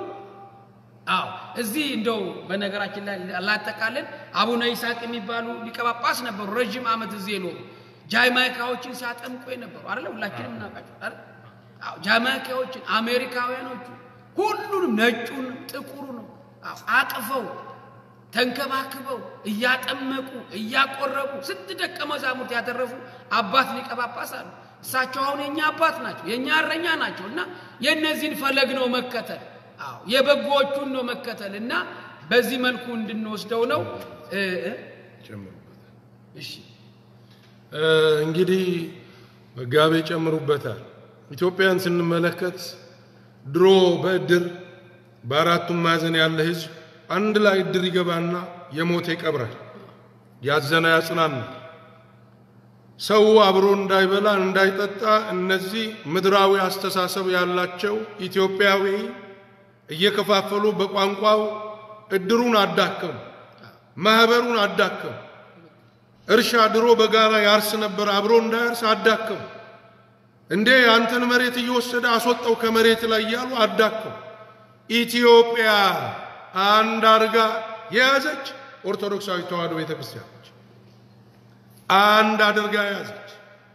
አዎ እዚህ እንደው በነገራችን ላይ ላጠቃለን አቡነ ይስሐቅ የሚባሉ ሊቀ ጳጳስ ነበሩ። ረዥም ዓመት እዚህ የኖሩ ጃማይካዎችን ሲያጠምቁ የነበሩ አይደለ? ሁላችንም እናውቃቸው አይደል? አዎ ጃማይካዎችን፣ አሜሪካውያኖቹ ሁሉንም ነጩን፣ ጥቁሩ ነው አቅፈው ተንከባክበው እያጠመቁ እያቆረቡ ስንት ደቀ መዛሙርት ያተረፉ አባት ሊቀ ጳጳስ አሉ። እሳቸው አሁን የእኛ አባት ናቸው፣ የእኛ እረኛ ናቸው እና የእነዚህን ፈለግ ነው መከተል አዎ የበጎዎቹን ነው መከተል እና በዚህ መልኩ እንድንወስደው ነው። እሺ እንግዲህ መጋቤ ጨምሩበታል። ኢትዮጵያን ስንመለከት ድሮ በእድር በአራቱም ማዕዘን ያለ ሕዝብ አንድ ላይ እድር ይገባና የሞተ ይቀብራል፣ ያዘነ ያጽናናል። ሰው አብሮ እንዳይበላ እንዳይጠጣ እነዚህ ምድራዊ አስተሳሰብ ያላቸው ኢትዮጵያዊ እየከፋፈሉ በቋንቋው እድሩን አዳከሙ፣ ማህበሩን አዳከሙ። እርሻ ድሮ በጋራ ያርስ ነበር፣ አብሮ እንዳያርስ አዳከሙ። እንዴ አንተን መሬት እየወሰደ አስወጣው ከመሬት ላይ እያሉ አዳከሙ። ኢትዮጵያ አንድ አርጋ የያዘች ኦርቶዶክሳዊ ተዋሕዶ ቤተ ክርስቲያን ነች። አንድ አድርጋ የያዘች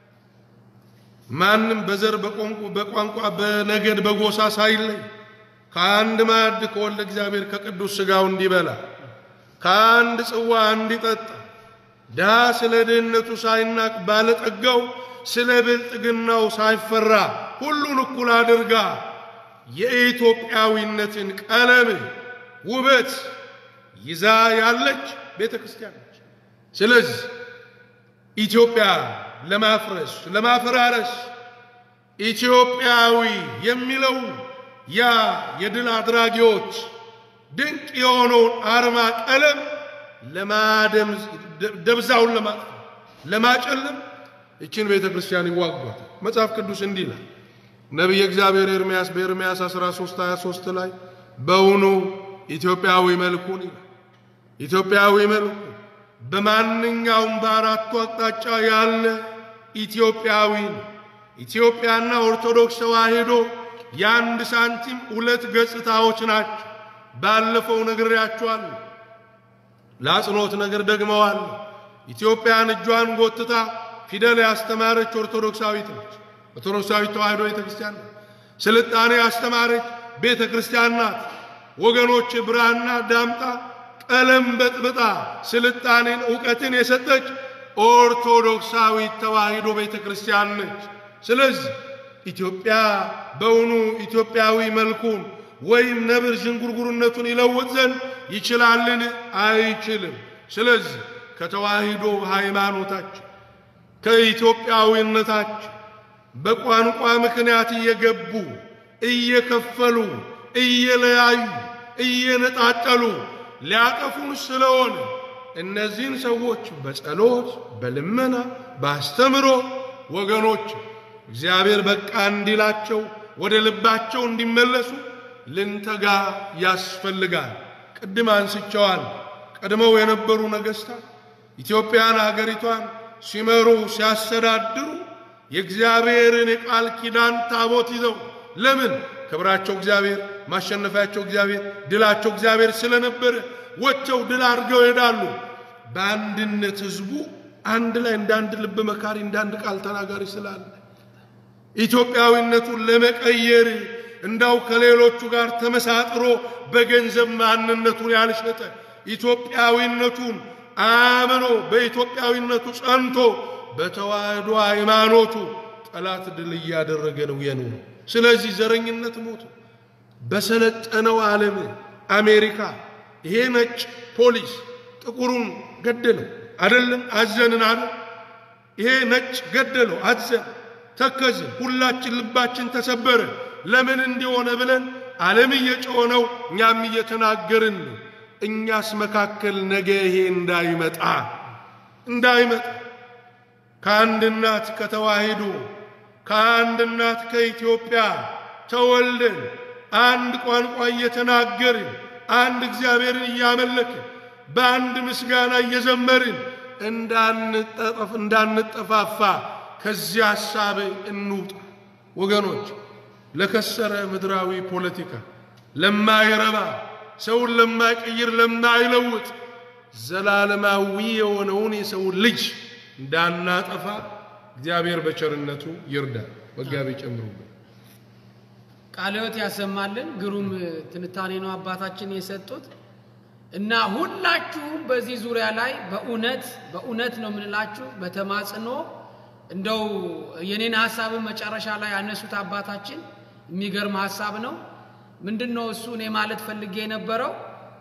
ማንም በዘር በቋንቋ በነገድ በጎሳ ሳይለይ ከአንድ ማዕድ ከወልደ እግዚአብሔር ከቅዱስ ሥጋው እንዲበላ ከአንድ ጽዋ እንዲጠጣ ድሃ ስለ ድህነቱ ሳይናቅ ባለጠጋው ስለ ብልጥግናው ሳይፈራ ሁሉን እኩል አድርጋ የኢትዮጵያዊነትን ቀለም ውበት ይዛ ያለች ቤተ ክርስቲያን ነች። ስለዚህ ኢትዮጵያ ለማፍረስ ለማፈራረስ ኢትዮጵያዊ የሚለው ያ የድል አድራጊዎች ድንቅ የሆነውን አርማ ቀለም ለማደም ደብዛውን ለማጥፋት ለማጨለም ይችን ቤተ ክርስቲያን ይዋጓታል። መጽሐፍ ቅዱስ እንዲህ ይላል። ነቢየ እግዚአብሔር ኤርምያስ በኤርምያስ 13 23 ላይ በውኑ ኢትዮጵያዊ መልኩን ይላል። ኢትዮጵያዊ መልኩ በማንኛውም በአራቱ አቅጣጫ ያለ ኢትዮጵያዊ ኢትዮጵያና ኦርቶዶክስ ተዋሕዶ የአንድ ሳንቲም ሁለት ገጽታዎች ናቸው። ባለፈው ነግሬያችኋለሁ። ለአጽንኦት ነገር ደግመዋል። ኢትዮጵያን እጇን ጎትታ ፊደል ያስተማረች ኦርቶዶክሳዊት ነች። ኦርቶዶክሳዊት ተዋሕዶ ቤተ ክርስቲያን ናት። ስልጣኔ ያስተማረች ቤተ ክርስቲያን ናት። ወገኖች ብራና ዳምጣ ቀለም በጥብጣ ስልጣኔን እውቀትን የሰጠች ኦርቶዶክሳዊት ተዋሕዶ ቤተ ክርስቲያን ነች። ስለዚህ ኢትዮጵያ በውኑ ኢትዮጵያዊ መልኩን ወይም ነብር ዥንጉርጉርነቱን ይለውጥ ዘንድ ይችላልን? አይችልም። ስለዚህ ከተዋሕዶ ሃይማኖታችን ከኢትዮጵያዊነታችን በቋንቋ ምክንያት እየገቡ እየከፈሉ እየለያዩ እየነጣጠሉ ሊያጠፉን ስለሆነ እነዚህን ሰዎች በጸሎት በልመና በአስተምሮ ወገኖች እግዚአብሔር በቃ እንዲላቸው ወደ ልባቸው እንዲመለሱ ልንተጋ ያስፈልጋል። ቅድም አንስቸዋል። ቀድመው የነበሩ ነገሥታት ኢትዮጵያን አገሪቷን ሲመሩ ሲያስተዳድሩ የእግዚአብሔርን የቃል ኪዳን ታቦት ይዘው ለምን? ክብራቸው እግዚአብሔር፣ ማሸነፊያቸው እግዚአብሔር፣ ድላቸው እግዚአብሔር ስለነበረ ወጥተው ድል አድርገው ይሄዳሉ። በአንድነት ህዝቡ አንድ ላይ እንደ አንድ ልብ መካሪ እንደ አንድ ቃል ተናጋሪ ስላለ ኢትዮጵያዊነቱን ለመቀየር እንዳው ከሌሎቹ ጋር ተመሳጥሮ በገንዘብ ማንነቱን ያልሸጠ ኢትዮጵያዊነቱን አምኖ በኢትዮጵያዊነቱ ጸንቶ በተዋህዶ ሃይማኖቱ ጠላት ድል እያደረገ ነው የኖረው። ስለዚህ ዘረኝነት ሞቶ በሰለጠነው ዓለም አሜሪካ ይሄ ነጭ ፖሊስ ጥቁሩን ገደለው አይደለም? አዘንን አለ። ይሄ ነጭ ገደለው፣ አዘን፣ ተከዝን። ሁላችን ልባችን ተሰበረ። ለምን እንዲሆነ ብለን ዓለም እየጮኸ ነው፣ እኛም እየተናገርን ነው። እኛስ መካከል ነገ ይሄ እንዳይመጣ እንዳይመጣ ከአንድ እናት ከተዋሂዶ ከአንድ እናት ከኢትዮጵያ ተወልደን አንድ ቋንቋ እየተናገርን አንድ እግዚአብሔርን እያመለክን በአንድ ምስጋና እየዘመርን እንዳንጠጠፍ እንዳንጠፋፋ ከዚህ ሐሳብ እንውጣ ወገኖች። ለከሰረ ምድራዊ ፖለቲካ ለማይረባ ሰውን ለማይቀይር ለማይለውጥ ዘላለማዊ የሆነውን የሰው ልጅ እንዳናጠፋ እግዚአብሔር በቸርነቱ ይርዳል። መጋቢ ጨምሩበት። ቃለ ሕይወት ያሰማልን። ግሩም ትንታኔ ነው አባታችን የሰጡት እና ሁላችሁም በዚህ ዙሪያ ላይ በእውነት በእውነት ነው የምንላችሁ በተማጽኖ እንደው የኔን ሀሳብን መጨረሻ ላይ ያነሱት አባታችን የሚገርም ሀሳብ ነው። ምንድን ነው እሱ እኔ ማለት ፈልጌ የነበረው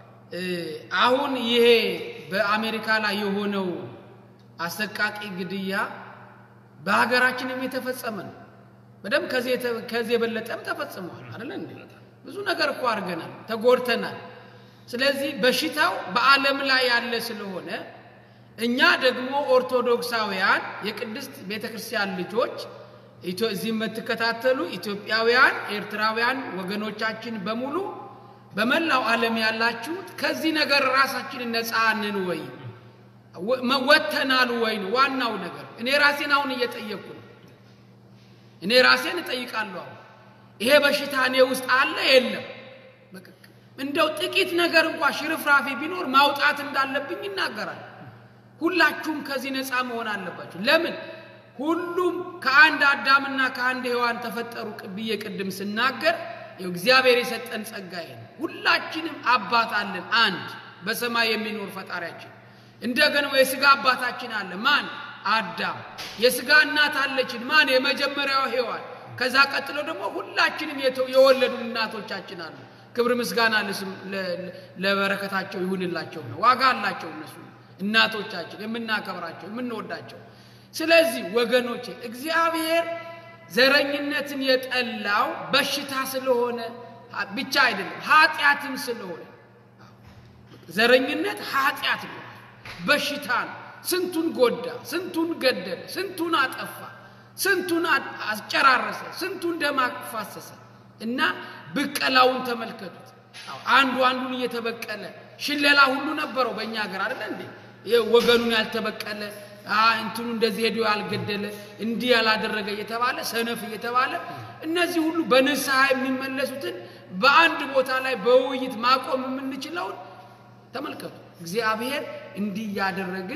አሁን ይሄ በአሜሪካ ላይ የሆነው አሰቃቂ ግድያ በሀገራችንም የተፈጸመ ነው። በደንብ ከዚህ የበለጠም ተፈጽመዋል አይደለ እንዴ? ብዙ ነገር እኮ አድርገናል፣ ተጎድተናል። ስለዚህ በሽታው በዓለም ላይ ያለ ስለሆነ እኛ ደግሞ ኦርቶዶክሳውያን የቅድስት ቤተ ክርስቲያን ልጆች እዚህ የምትከታተሉ ኢትዮጵያውያን፣ ኤርትራውያን ወገኖቻችን በሙሉ በመላው ዓለም ያላችሁት ከዚህ ነገር ራሳችንን ነፃ ነን ወይ ወጥተናል ወይ ነው ዋናው ነገር። እኔ ራሴን አሁን እየጠየቅኩ ነው። እኔ ራሴን እጠይቃለሁ። አሁን ይሄ በሽታ እኔ ውስጥ አለ የለም? እንደው ጥቂት ነገር እንኳ ሽርፍራፊ ቢኖር ማውጣት እንዳለብኝ ይናገራል። ሁላችሁም ከዚህ ነፃ መሆን አለባችሁ። ለምን ሁሉም ከአንድ አዳምና ከአንድ ሔዋን ተፈጠሩ ብዬ ቅድም ስናገር እግዚአብሔር የሰጠን ጸጋ ይሄ ነው። ሁላችንም አባት አለን፣ አንድ በሰማይ የሚኖር ፈጣሪያችን። እንደገና የስጋ አባታችን አለ። ማን? አዳም። የስጋ እናት አለችን። ማን? የመጀመሪያው ሔዋን። ከዛ ቀጥሎ ደግሞ ሁላችንም የወለዱ እናቶቻችን አሉ። ክብር ምስጋና ለበረከታቸው ይሁንላቸው ነው። ዋጋ አላቸው እነሱ እናቶቻችን፣ የምናከብራቸው የምንወዳቸው። ስለዚህ ወገኖቼ እግዚአብሔር ዘረኝነትን የጠላው በሽታ ስለሆነ ብቻ አይደለም፣ ኃጢአትም ስለሆነ ዘረኝነት ኃጢአት ነው፣ በሽታ ነው። ስንቱን ጎዳ፣ ስንቱን ገደለ፣ ስንቱን አጠፋ፣ ስንቱን አስጨራረሰ፣ ስንቱን ደም አፋሰሰ እና ብቀላውን ተመልከቱት። አንዱ አንዱን እየተበቀለ ሽለላ ሁሉ ነበረው በእኛ ሀገር አይደለ እንዴ? ወገኑን ያልተበቀለ አ፣ እንትኑ እንደዚህ ሄዶ ያልገደለ እንዲህ ያላደረገ እየተባለ ሰነፍ እየተባለ እነዚህ ሁሉ በንስሐ የሚመለሱትን በአንድ ቦታ ላይ በውይይት ማቆም የምንችለውን ተመልከቱ። እግዚአብሔር እንዲህ እያደረግን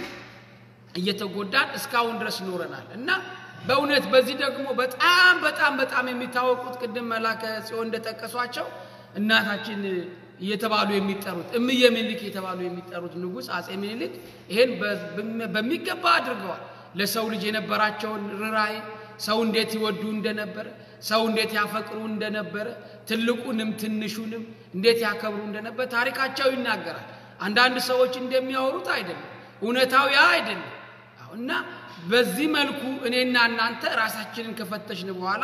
እየተጎዳን እስካሁን ድረስ ኖረናል እና በእውነት በዚህ ደግሞ በጣም በጣም በጣም የሚታወቁት ቅድም መላከ ጽዮን እንደጠቀሷቸው እናታችን እየተባሉ የሚጠሩት እምዬ ምኒልክ እየተባሉ የሚጠሩት ንጉሥ አጼ ምኒልክ ይሄን በ- በሚገባ አድርገዋል። ለሰው ልጅ የነበራቸውን ርኅራኄ፣ ሰው እንዴት ይወዱ እንደነበረ፣ ሰው እንዴት ያፈቅሩ እንደነበረ፣ ትልቁንም ትንሹንም እንዴት ያከብሩ እንደነበረ ታሪካቸው ይናገራል። አንዳንድ ሰዎች እንደሚያወሩት አይደለም፣ እውነታው ያ አይደለም። አዎ፣ እና በዚህ መልኩ እኔና እናንተ ራሳችንን ከፈተሽን በኋላ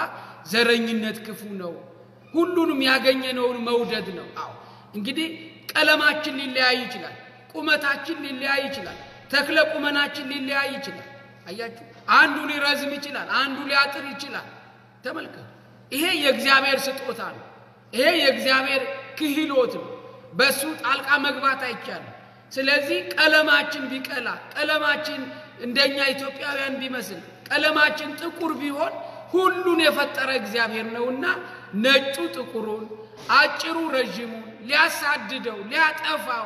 ዘረኝነት ክፉ ነው፣ ሁሉንም ያገኘነውን መውደድ ነው። አዎ እንግዲህ ቀለማችን ሊለያይ ይችላል፣ ቁመታችን ሊለያይ ይችላል፣ ተክለ ቁመናችን ሊለያይ ይችላል። አያችሁ፣ አንዱ ሊረዝም ይችላል፣ አንዱ ሊያጥር ይችላል። ተመልከቱ፣ ይሄ የእግዚአብሔር ስጦታ ነው። ይሄ የእግዚአብሔር ክህሎት ነው። በሱ ጣልቃ መግባት አይቻልም። ስለዚህ ቀለማችን ቢቀላ ቀለማችን እንደኛ ኢትዮጵያውያን ቢመስል ቀለማችን ጥቁር ቢሆን ሁሉን የፈጠረ እግዚአብሔር ነውና ነጩ ጥቁሩን፣ አጭሩ ረዥሙን ሊያሳድደው ሊያጠፋው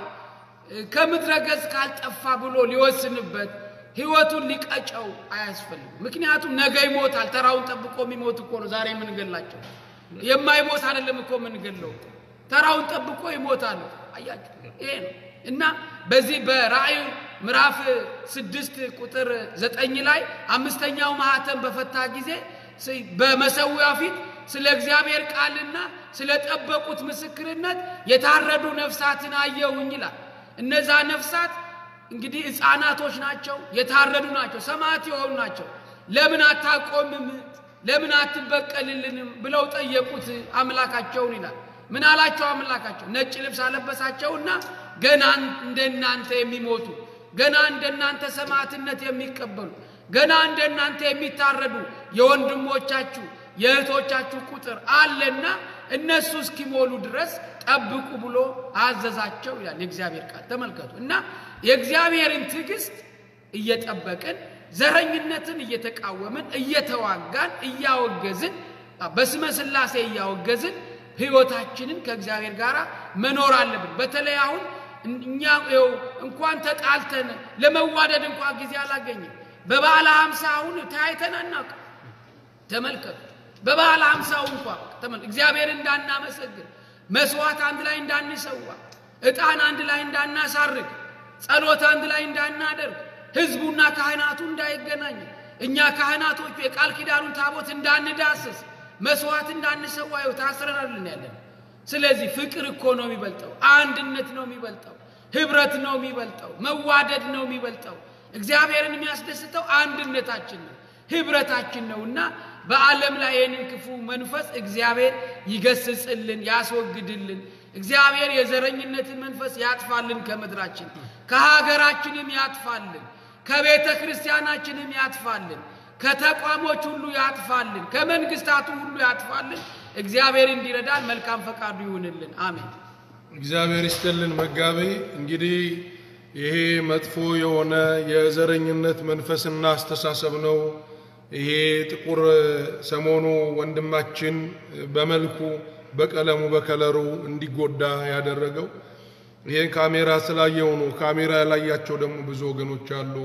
ከምድረ ገጽ ካልጠፋ ብሎ ሊወስንበት ህይወቱን ሊቀጨው አያስፈልግም። ምክንያቱም ነገ ይሞታል። ተራውን ጠብቆ የሚሞት እኮ ነው ዛሬ የምንገላቸው። የማይሞት አይደለም እኮ የምንገለው እኮ ተራውን ጠብቆ ይሞታል። አያችሁ፣ ይሄ ነው እና በዚህ በራእይ ምዕራፍ ስድስት ቁጥር ዘጠኝ ላይ አምስተኛው ማህተም በፈታ ጊዜ ስ- በመሰዊያው ፊት ስለ እግዚአብሔር ቃልና ስለ ጠበቁት ምስክርነት የታረዱ ነፍሳትን አየሁኝ ይላል። እነዛ ነፍሳት እንግዲህ ሕፃናቶች ናቸው፣ የታረዱ ናቸው፣ ሰማዕት የሆኑ ናቸው። ለምን አታቆምም? ለምን አትበቀልልንም? ብለው ጠየቁት አምላካቸውን ይላል። ምን አላቸው አምላካቸው? ነጭ ልብስ አለበሳቸውና ገና እንደናንተ የሚሞቱ ገና እንደናንተ ሰማዕትነት የሚቀበሉ ገና እንደናንተ የሚታረዱ የወንድሞቻችሁ የእህቶቻችሁ ቁጥር አለና እነሱ እስኪሞሉ ድረስ ጠብቁ ብሎ አዘዛቸው ይላል የእግዚአብሔር ቃል። ተመልከቱ እና የእግዚአብሔርን ትዕግስት እየጠበቅን ዘረኝነትን እየተቃወምን እየተዋጋን እያወገዝን በስመ ሥላሴ እያወገዝን ህይወታችንን ከእግዚአብሔር ጋር መኖር አለብን። በተለይ አሁን እኛ ይኸው እንኳን ተጣልተን ለመዋደድ እንኳን ጊዜ አላገኝም። በበዓለ ሀምሳ አሁን ተያይተን አናውቅም። ተመልከቱ በበዓለ ሀምሳው እንኳ ተመልከቱ እግዚአብሔር እንዳናመሰግን መስዋዕት አንድ ላይ እንዳንሰዋ ዕጣን አንድ ላይ እንዳናሳርግ ጸሎት አንድ ላይ እንዳናደርግ ህዝቡና ካህናቱ እንዳይገናኝ እኛ ካህናቶቹ የቃል ኪዳኑን ታቦት እንዳንዳስስ መስዋዕት እንዳንሰዋ ይኸው ታስረናልን ያለን ስለዚህ ፍቅር እኮ ነው የሚበልጠው አንድነት ነው የሚበልጠው ህብረት ነው የሚበልጠው መዋደድ ነው የሚበልጠው እግዚአብሔርን የሚያስደስተው አንድነታችን ነው ህብረታችን ነውና በዓለም ላይ ይህንን ክፉ መንፈስ እግዚአብሔር ይገስጽልን ያስወግድልን እግዚአብሔር የዘረኝነትን መንፈስ ያጥፋልን ከምድራችን ከሀገራችንም ያጥፋልን ከቤተ ክርስቲያናችንም ያጥፋልን ከተቋሞች ሁሉ ያጥፋልን ከመንግስታቱ ሁሉ ያጥፋልን እግዚአብሔር እንዲረዳን መልካም ፈቃዱ ይሁንልን አሜን እግዚአብሔር ይስጥልን መጋቤ። እንግዲህ ይሄ መጥፎ የሆነ የዘረኝነት መንፈስና አስተሳሰብ ነው። ይሄ ጥቁር ሰሞኑ ወንድማችን በመልኩ በቀለሙ በከለሩ እንዲጎዳ ያደረገው ይሄን ካሜራ ስላየው ነው። ካሜራ ያላያቸው ደግሞ ብዙ ወገኖች አሉ።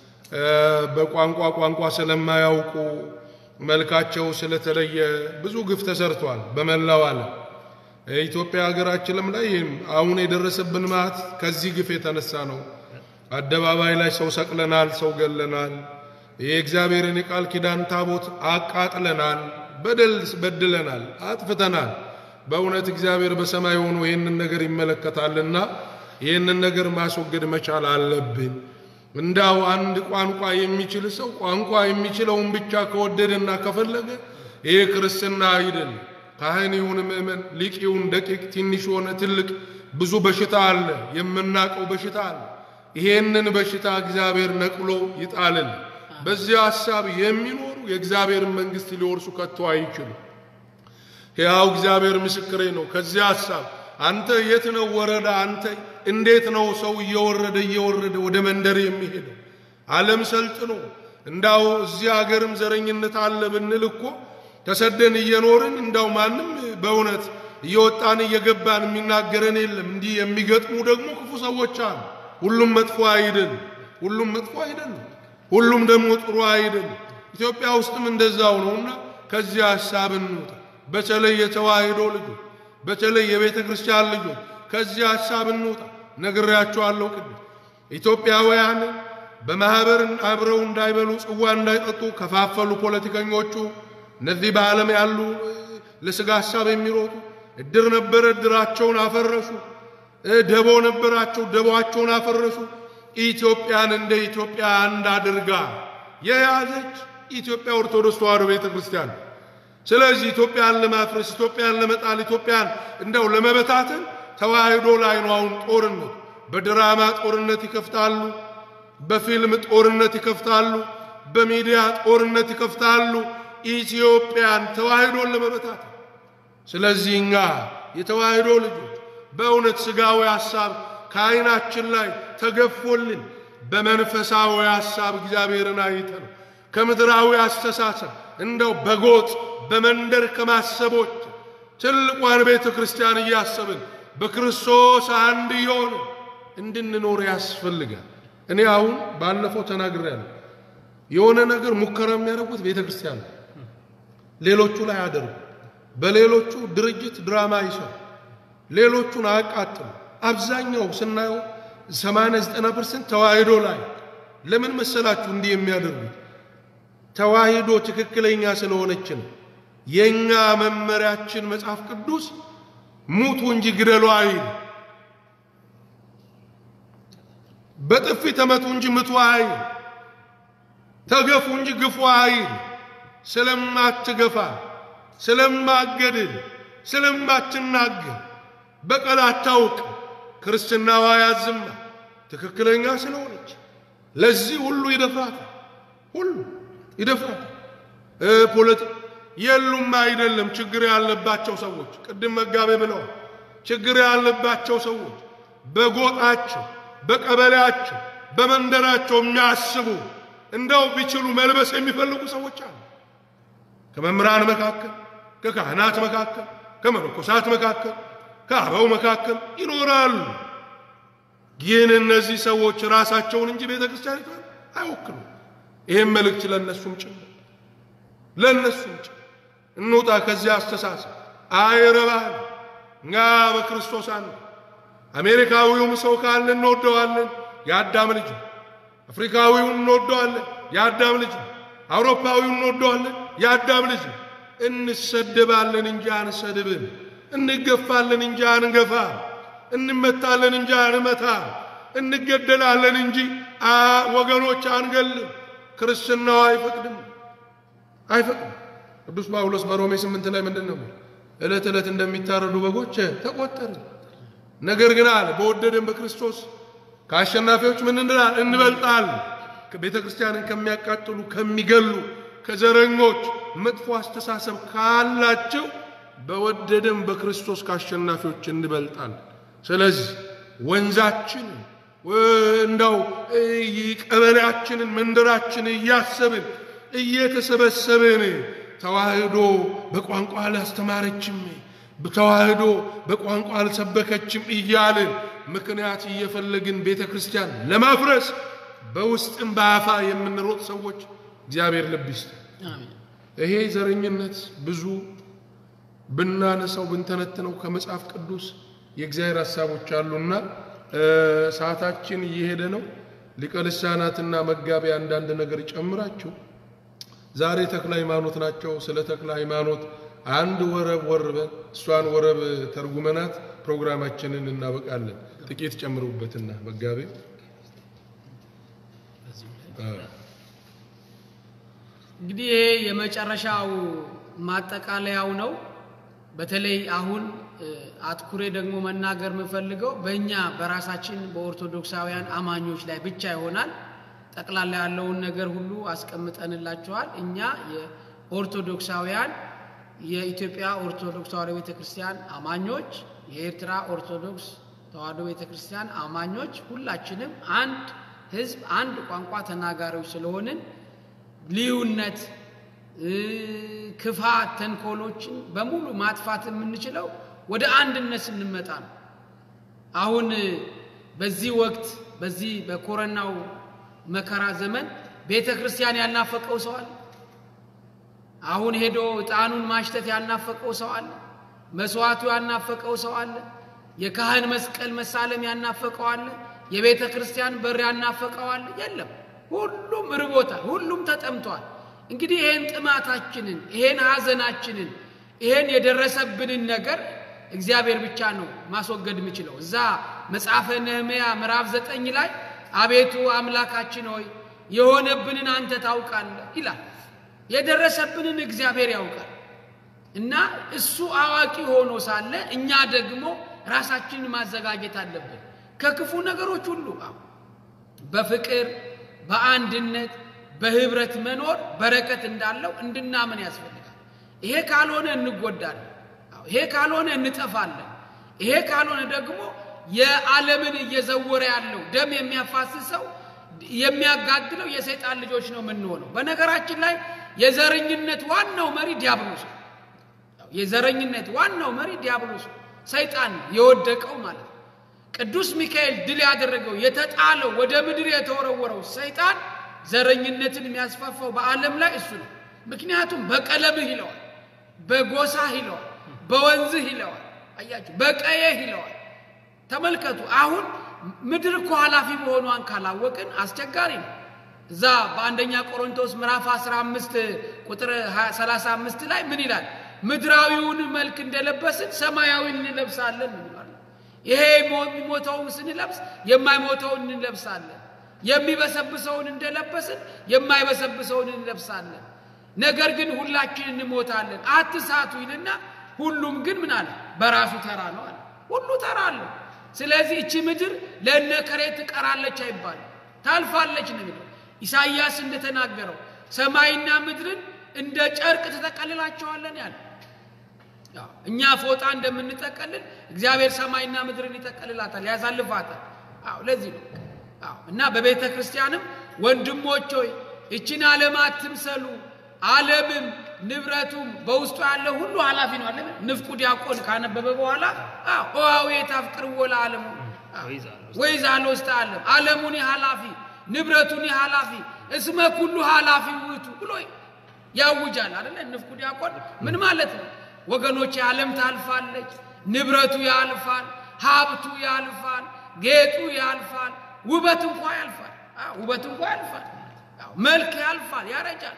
በቋንቋ ቋንቋ ስለማያውቁ መልካቸው ስለተለየ ብዙ ግፍ ተሰርቷል በመላው ዓለም። ኢትዮጵያ ሀገራችንም ላይ አሁን የደረሰብን መዓት ከዚህ ግፍ የተነሳ ነው። አደባባይ ላይ ሰው ሰቅለናል፣ ሰው ገለናል፣ የእግዚአብሔርን የቃል ኪዳን ታቦት አቃጥለናል፣ በደል በድለናል፣ አጥፍተናል። በእውነት እግዚአብሔር በሰማይ ሆኖ ይህንን ነገር ይመለከታልና ይህንን ነገር ማስወገድ መቻል አለብን። እንዳው አንድ ቋንቋ የሚችል ሰው ቋንቋ የሚችለውን ብቻ ከወደደና ከፈለገ ይሄ ክርስትና አይደለም። ካህን ይሁን ምእመን፣ ሊቅ ይሁን ደቂቅ፣ ትንሽ ሆነ ትልቅ፣ ብዙ በሽታ አለ፣ የምናቀው በሽታ አለ። ይሄንን በሽታ እግዚአብሔር ነቅሎ ይጣልን። በዚህ ሐሳብ የሚኖሩ የእግዚአብሔርን መንግሥት ሊወርሱ ከቶ አይችሉም። ሕያው እግዚአብሔር ምስክሬ ነው። ከዚህ ሐሳብ አንተ የት ነው ወረዳ? አንተ እንዴት ነው ሰው እየወረደ እየወረደ ወደ መንደር የሚሄደው? ዓለም ሰልጥኖ እንዳው እዚህ ሀገርም ዘረኝነት አለ ብንል እኮ ተሰደን እየኖርን እንዳው ማንም በእውነት እየወጣን እየገባን የሚናገረን የለም። እንዲህ የሚገጥሙ ደግሞ ክፉ ሰዎች አሉ። ሁሉም መጥፎ አይደል፣ ሁሉም መጥፎ አይደለም፣ ሁሉም ደግሞ ጥሩ አይደል። ኢትዮጵያ ውስጥም እንደዛው ነውና ከዚህ ሀሳብ እንውጣ። በተለይ የተዋህዶ ልጆች፣ በተለይ የቤተ ክርስቲያን ልጆች ከዚህ ሀሳብ እንውጣ። ነግሬያቸዋለሁ ቅድም ኢትዮጵያውያን በማህበር አብረው እንዳይበሉ ጽዋ እንዳይጠጡ ከፋፈሉ ፖለቲከኞቹ። እነዚህ በዓለም ያሉ ለስጋ ሀሳብ የሚሮጡ እድር ነበረ፣ እድራቸውን አፈረሱ። ደቦ ነበራቸው፣ ደቦአቸውን አፈረሱ። ኢትዮጵያን እንደ ኢትዮጵያ አንድ አድርጋ የያዘች ኢትዮጵያ ኦርቶዶክስ ተዋሕዶ ቤተ ክርስቲያን። ስለዚህ ኢትዮጵያን ለማፍረስ፣ ኢትዮጵያን ለመጣል፣ ኢትዮጵያን እንደው ለመበታተን ተዋህዶ ላይ ነው አሁን ጦርነት። በድራማ ጦርነት ይከፍታሉ፣ በፊልም ጦርነት ይከፍታሉ፣ በሚዲያ ጦርነት ይከፍታሉ። ኢትዮጵያን ተዋህዶን ለመበታተን ስለዚህ እኛ የተዋህዶ ልጆች በእውነት ሥጋዊ ሐሳብ ከዓይናችን ላይ ተገፎልን በመንፈሳዊ ሐሳብ እግዚአብሔርን አይተን ከምድራዊ አስተሳሰብ እንደው በጎጥ በመንደር ከማሰቦች ትልቋን ቤተ ክርስቲያን እያሰብን በክርስቶስ አንድ የሆነ እንድንኖር ያስፈልጋል። እኔ አሁን ባለፈው ተናግሬያለሁ። የሆነ ነገር ሙከራ የሚያደርጉት ቤተ ክርስቲያን ነው። ሌሎቹ ላይ አደርጉ በሌሎቹ ድርጅት ድራማ ይሰሩ፣ ሌሎቹን አያቃጥሉ። አብዛኛው ስናየው 80 90 ፐርሰንት ተዋህዶ ላይ ለምን መሰላችሁ እንዲህ የሚያደርጉት? ተዋህዶ ትክክለኛ ስለሆነች ነው። የኛ መመሪያችን መጽሐፍ ቅዱስ ሙቱ እንጂ ግደሉ አይል፣ በጥፊ ተመቱ እንጂ ምቱ አይል፣ ተገፉ እንጂ ግፉ አይል። ስለማትገፋ ስለማገድል ስለማትናገር በቀል አታውቅ ክርስትናዋ ያዝማ ትክክለኛ ስለሆነች ለዚህ ሁሉ ይደፍራታል። ሁሉ ይደፍራታል። ፖለቲ የሉም አይደለም ችግር ያለባቸው ሰዎች ቅድም መጋቤ ብለዋል። ችግር ያለባቸው ሰዎች በጎጣቸው፣ በቀበሌያቸው፣ በመንደራቸው የሚያስቡ እንደው ቢችሉ መልበስ የሚፈልጉ ሰዎች አሉ። ከመምህራን መካከል ከካህናት መካከል ከመነኮሳት መካከል ከአበው መካከል ይኖራሉ። ግን እነዚህ ሰዎች ራሳቸውን እንጂ ቤተ ክርስቲያኒቷን አይወክሉም። ይህም መልእክት ለእነሱም ጭምር ለእነሱም ጭምር እንውጣ ከዚያ አስተሳሰብ። አይረባል። እኛ በክርስቶስ አንድ አሜሪካዊውም ሰው ካለ እንወደዋለን፣ የአዳም ልጅ ነው። አፍሪካዊውን እንወደዋለን፣ የአዳም ልጅ ነው። አውሮፓዊውን እንወደዋለን፣ የአዳም ልጅ ነው። እንሰደባለን እንጂ አንሰድብም። እንገፋለን እንጂ አንገፋ። እንመታለን እንጂ አንመታ። እንገደላለን እንጂ ወገኖች አንገልም። ክርስትናው አይፈቅድም አይፈቅድም። ቅዱስ ጳውሎስ በሮሜ ስምንት ላይ ምንድን ነው? ዕለት ዕለት እንደሚታረዱ በጎች ተቆጠርን። ነገር ግን አለ በወደደን በክርስቶስ ከአሸናፊዎች ምን እንላል? እንበልጣል። ቤተ ክርስቲያንን ከሚያቃጥሉ ከሚገሉ ከዘረኞች መጥፎ አስተሳሰብ ካላቸው በወደደን በክርስቶስ ከአሸናፊዎች እንበልጣል። ስለዚህ ወንዛችን እንዳው ቀበሌያችንን መንደራችንን እያሰብን እየተሰበሰብን ተዋህዶ በቋንቋ አላስተማረችም፣ ተዋህዶ በቋንቋ አልሰበከችም እያልን ምክንያት እየፈለግን ቤተ ክርስቲያን ለማፍረስ በውስጥም በአፋ የምንሮጥ ሰዎች እግዚአብሔር ልብ ይስጥ። ይሄ ዘረኝነት ብዙ ብናነሳው ብንተነትነው ከመጽሐፍ ቅዱስ የእግዚአብሔር ሀሳቦች አሉና ሰዓታችን እየሄደ ነው። ሊቀ ልሳናትና መጋቢ አንዳንድ ነገር ጨምራችሁ ዛሬ ተክለ ሃይማኖት ናቸው። ስለ ተክለ ሃይማኖት አንድ ወረብ ወርበን እሷን ወረብ ተርጉመናት ፕሮግራማችንን እናበቃለን። ጥቂት ጨምሩበትና መጋቢ እንግዲህ ይሄ የመጨረሻው ማጠቃለያው ነው። በተለይ አሁን አትኩሬ ደግሞ መናገር የምፈልገው በእኛ በራሳችን በኦርቶዶክሳውያን አማኞች ላይ ብቻ ይሆናል። ጠቅላላ ያለውን ነገር ሁሉ አስቀምጠንላችኋል። እኛ የኦርቶዶክሳውያን የኢትዮጵያ ኦርቶዶክስ ተዋሕዶ ቤተ ክርስቲያን አማኞች፣ የኤርትራ ኦርቶዶክስ ተዋሕዶ ቤተ ክርስቲያን አማኞች ሁላችንም አንድ ህዝብ አንድ ቋንቋ ተናጋሪዎች ስለሆንን ልዩነት፣ እ፣ ክፋት፣ ተንኮሎችን በሙሉ ማጥፋት የምንችለው ወደ አንድነት ስንመጣ ነው። አሁን በዚህ ወቅት በዚህ በኮረናው መከራ ዘመን ቤተ ክርስቲያን ያልናፈቀው ሰው አለ? አሁን ሄዶ ዕጣኑን ማሽተት ያልናፈቀው ሰው አለ? መስዋዕቱ ያልናፈቀው ሰው አለ? የካህን መስቀል መሳለም ያልናፈቀው አለ? የቤተ ክርስቲያን በር ያልናፈቀው አለ? የለም። ሁሉም ርቦታል። ሁሉም ተጠምቷል። እንግዲህ ይሄን ጥማታችንን፣ ይሄን ሐዘናችንን፣ ይሄን የደረሰብንን ነገር እግዚአብሔር ብቻ ነው ማስወገድ የሚችለው። እዛ መጽሐፈ ነህምያ ምዕራፍ ዘጠኝ ላይ አቤቱ አምላካችን ሆይ የሆነብንን አንተ ታውቃለህ ይላል። የደረሰብንን እግዚአብሔር ያውቃል እና እሱ አዋቂ ሆኖ ሳለ እኛ ደግሞ ራሳችንን ማዘጋጀት አለብን ከክፉ ነገሮች ሁሉ አዎ፣ በፍቅር በአንድነት በህብረት መኖር በረከት እንዳለው እንድናምን ያስፈልጋል። ይሄ ካልሆነ እንጎዳለን። አዎ፣ ይሄ ካልሆነ እንጠፋለን። ይሄ ካልሆነ ደግሞ የዓለምን እየዘወረ ያለው ደም የሚያፋስሰው የሚያጋድለው የሰይጣን ልጆች ነው የምንሆነው። በነገራችን ላይ የዘረኝነት ዋናው መሪ ዲያብሎስ ነው። የዘረኝነት ዋናው መሪ ዲያብሎስ ነው፣ ሰይጣን ነው፣ የወደቀው ማለት ነው። ቅዱስ ሚካኤል ድል ያደረገው የተጣለው ወደ ምድር የተወረወረው ሰይጣን ዘረኝነትን የሚያስፋፋው በዓለም ላይ እሱ ነው። ምክንያቱም በቀለምህ ይለዋል፣ በጎሳህ ይለዋል፣ በወንዝህ ይለዋል፣ አያችሁ፣ በቀየህ ይለዋል። ተመልከቱ። አሁን ምድር እኮ ኃላፊ መሆኗን ካላወቅን አስቸጋሪ ነው። እዛ በአንደኛ ቆሮንቶስ ምዕራፍ 15 ቁጥር 35 ላይ ምን ይላል? ምድራዊውን መልክ እንደለበስን ሰማያዊን እንለብሳለን ይላል። ይሄ የሚሞተውን ስንለብስ የማይሞተውን እንለብሳለን። የሚበሰብሰውን እንደለበስን የማይበሰብሰውን እንለብሳለን። ነገር ግን ሁላችን እንሞታለን። አትሳቱ ይልና ሁሉም ግን ምን አለ? በራሱ ተራ ነው አለ። ሁሉ ተራ አለው። ስለዚህ እቺ ምድር ለእነከሬ ትቀራለች አይባልም፣ ታልፋለች ነው የሚለው። ኢሳይያስ እንደተናገረው ሰማይና ምድርን እንደ ጨርቅ ትጠቀልላቸዋለን ያለ ያው እኛ ፎጣ እንደምንጠቀልል እግዚአብሔር ሰማይና ምድርን ይጠቀልላታል፣ ያሳልፋታል። አዎ ለዚህ ነው። አዎ እና በቤተ ክርስቲያንም ወንድሞች ሆይ እችን ዓለም አትምሰሉ። ዓለምም ንብረቱም በውስጡ ያለ ሁሉ ኃላፊ ነው አለ ንፍቁ ዲያቆን ካነበበ በኋላ አዎ ኦሃዊ የታፍቅርዎ ለዓለሙ ወይዛሎ ውስጥ ዓለም ዓለሙኒ ኃላፊ ንብረቱኒ ኃላፊ እስመ ኩሉ ኃላፊ ውእቱ ብሎ ያውጃል አይደለ? ንፍቁ ዲያቆን ምን ማለት ነው? ወገኖች ዓለም ታልፋለች፣ ንብረቱ ያልፋል፣ ሀብቱ ያልፋል፣ ጌጡ ያልፋል፣ ውበት እንኳ ያልፋል። አዎ ውበት እንኳ ያልፋል፣ አዎ መልክ ያልፋል፣ ያረጃል፣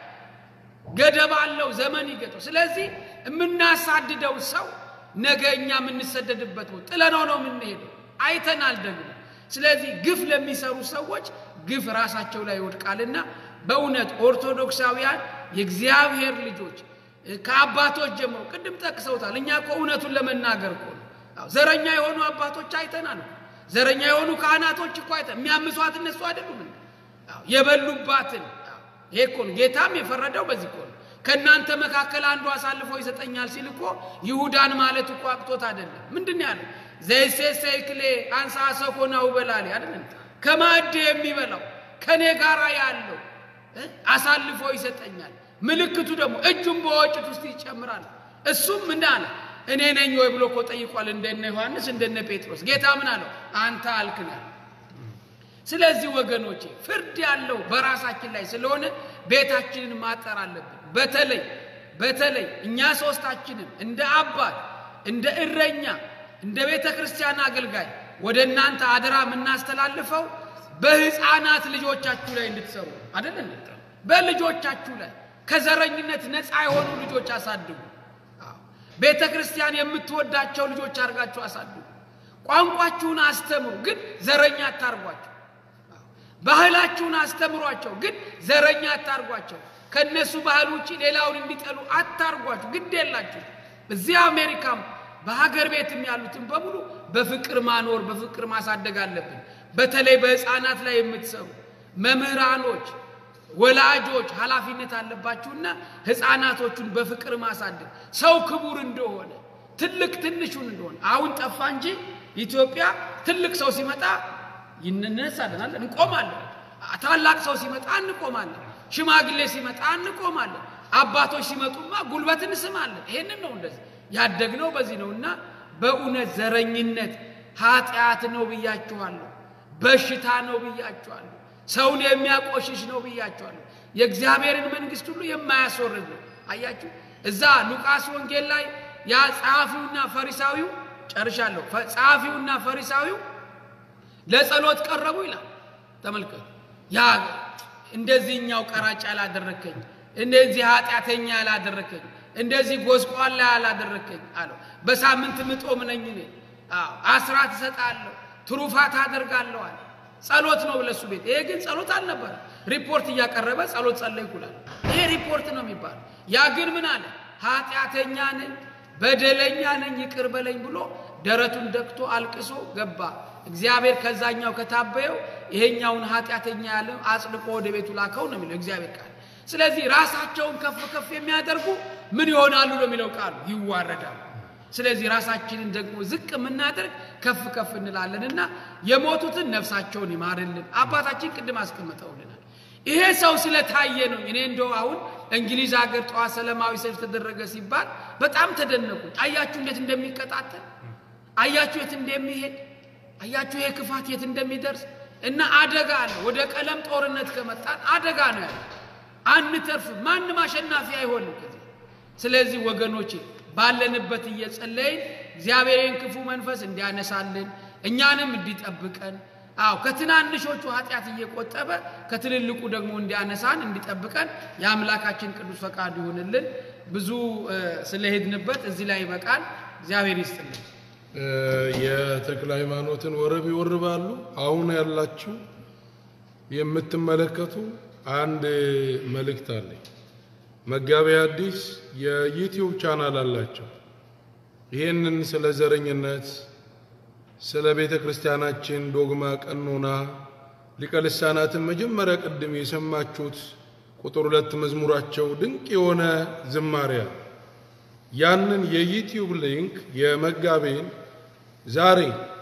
ገደብ አለው፣ ዘመን ይገጠው። ስለዚህ የምናሳድደው ሰው ነገ እኛ የምንሰደድበት ነው፣ ጥለነው ነው የምንሄደው። አይተናል ደግሞ። ስለዚህ ግፍ ለሚሰሩ ሰዎች ግፍ ራሳቸው ላይ ይወድቃልና በእውነት ኦርቶዶክሳውያን የእግዚአብሔር ልጆች ከአባቶች ጀምሮ ቅድም ጠቅሰውታል። እኛ እኮ እውነቱን ለመናገር እኮ ነው። አዎ፣ ዘረኛ የሆኑ አባቶች አይተናል። ዘረኛ የሆኑ ካህናቶች እኮ አይተን የሚያምሷት እነሱ አይደሉም እንዴ? አዎ፣ የበሉባትን አዎ፣ ይሄ እኮ ነው ጌታም የፈረደው በዚህ እኮ ነው። ከእናንተ መካከል አንዱ አሳልፎ ይሰጠኛል ሲል እኮ ይሁዳን ማለት እኮ አቅቶት አይደለም። ምንድን ነው ያለው? ዘይሴሰ ይክሌ አንሳ ሰኮናው በላሌ አይደለም ከማዕድ የሚበላው ከኔ ጋር ያለው እ አሳልፎ ይሰጠኛል። ምልክቱ ደግሞ እጁን በወጭት ውስጥ ይጨምራል። እሱም ምን አለ? እኔ ነኝ ወይ ብሎ እኮ ጠይቋል። እንደነ ዮሐንስ እንደነ ጴጥሮስ። ጌታ ምን አለው? አንተ አልክናል። ስለዚህ ወገኖቼ ፍርድ ያለው በራሳችን ላይ ስለሆነ ቤታችንን ማጠር አለብን። በተለይ በተለይ እኛ ሶስታችንም እንደ አባት እንደ እረኛ እንደ ቤተ ክርስቲያን አገልጋይ ወደ እናንተ አደራ የምናስተላልፈው በህፃናት ልጆቻችሁ ላይ እንድትሰሩ አይደል እንዴ? በልጆቻችሁ ላይ ከዘረኝነት ነፃ የሆኑ ልጆች አሳድጉ። አዎ። ቤተ ክርስቲያን የምትወዳቸው ልጆች አድርጋችሁ አሳድጉ። ቋንቋችሁን አስተምሩ፣ ግን ዘረኛ አታርጓቸው። አዎ። ባህላችሁን አስተምሯቸው፣ ግን ዘረኛ አታርጓቸው። ከእነሱ ባህል ውጭ ሌላውን እንዲጠሉ አታርጓቸው። ግድ የላችሁ። እዚህ አሜሪካም በሀገር ቤትም ያሉትን በሙሉ በፍቅር ማኖር በፍቅር ማሳደግ አለብን። በተለይ በህፃናት ላይ የምትሰሩ መምህራኖች፣ ወላጆች ኃላፊነት አለባችሁና ህፃናቶቹን በፍቅር ማሳደግ ሰው ክቡር እንደሆነ ትልቅ ትንሹን እንደሆነ አሁን ጠፋ እንጂ ኢትዮጵያ ትልቅ ሰው ሲመጣ ይነሳለን፣ እንቆማለን። ታላቅ ሰው ሲመጣ እንቆማለን። ሽማግሌ ሲመጣ እንቆማለን። አባቶች ሲመጡማ ጉልበት እንስማለን። ይሄንን ነው እንደዚህ ያደግነው በዚህ ነው እና በእውነት ዘረኝነት ኃጢአት ነው ብያችኋለሁ። በሽታ ነው ብያችኋለሁ። ሰውን የሚያቆሽሽ ነው ብያችኋለሁ። የእግዚአብሔርን መንግሥት ሁሉ የማያስወርድ ነው። አያችሁ እዛ ሉቃስ ወንጌል ላይ ያ ጸሐፊውና ፈሪሳዊው ጨርሻለሁ። ፈ- ጸሐፊውና ፈሪሳዊው ለጸሎት ቀረቡ ይላል። ተመልከቱ። ያ እንደዚህኛው ቀራጭ ያላደረከኝ፣ እንደዚህ ኃጢአተኛ ያላደረከኝ፣ እንደዚህ ጎስቋላ ያላደረከኝ አለው። በሳምንት ምጦም ነኝ እኔ። አዎ አስራት እሰጣለሁ፣ ትሩፋት አደርጋለሁ አለ። ጸሎት ነው ለሱ ቤት። ይሄ ግን ጸሎት አልነበረ። ሪፖርት እያቀረበ ጸሎት ጸለይኩ ይላል። ይሄ ሪፖርት ነው የሚባለው። ያ ግን ምን አለ? ኃጢአተኛ ነኝ፣ በደለኛ ነኝ፣ ይቅር በለኝ ብሎ ደረቱን ደቅቶ አልቅሶ ገባ። እግዚአብሔር ከዛኛው ከታበየው ይሄኛውን ኃጢአተኛ ያለ አጽድቆ ወደ ቤቱ ላከው ነው የሚለው እግዚአብሔር ቃል። ስለዚህ ራሳቸውን ከፍ ከፍ የሚያደርጉ ምን ይሆናሉ ነው የሚለው ቃሉ፣ ይዋረዳሉ። ስለዚህ ራሳችንን ደግሞ ዝቅ የምናደርግ ከፍ ከፍ እንላለንና የሞቱትን ነፍሳቸውን ይማርልን። አባታችን ቅድም አስቀምጠውልናል። ይሄ ሰው ስለታየ ነው። እኔ እንደው አሁን እንግሊዝ ሀገር ጠዋት ሰላማዊ ሰልፍ ተደረገ ሲባል በጣም ተደነቁ። አያችሁ እንዴት እንደሚቀጣጠል፣ አያችሁ የት እንደሚሄድ፣ አያችሁ ይሄ ክፋት የት እንደሚደርስ እና አደጋ አለ። ወደ ቀለም ጦርነት ከመጣን አደጋ ነው ያለ። አንተርፍም። ማንም አሸናፊ አይሆንም ከዚህ ስለዚህ ወገኖቼ ባለንበት እየጸለይን እግዚአብሔርን ክፉ መንፈስ እንዲያነሳልን እኛንም እንዲጠብቀን አዎ ከትናንሾቹ ኃጢአት እየቆጠበ ከትልልቁ ደግሞ እንዲያነሳን እንዲጠብቀን የአምላካችን ቅዱስ ፈቃዱ ይሁንልን። ብዙ እ፣ ስለሄድንበት እዚህ ላይ ይበቃል። እግዚአብሔር ይስጥልን። እ፣ የተክለ ሃይማኖትን ወረብ ይወርባሉ። አሁን ያላችሁ የምትመለከቱ አንድ መልእክት አለኝ። መጋቢ ሐዲስ የዩቲዩብ ቻናል አላቸው። ይህንን ስለ ዘረኝነት፣ ስለ ቤተ ክርስቲያናችን ዶግማ፣ ቀኖና ሊቀ ልሳናትን መጀመሪያ ቅድም የሰማችሁት ቁጥር ሁለት መዝሙራቸው ድንቅ የሆነ ዝማሪያ ያንን የዩቲዩብ ሊንክ የመጋቤን ዛሬ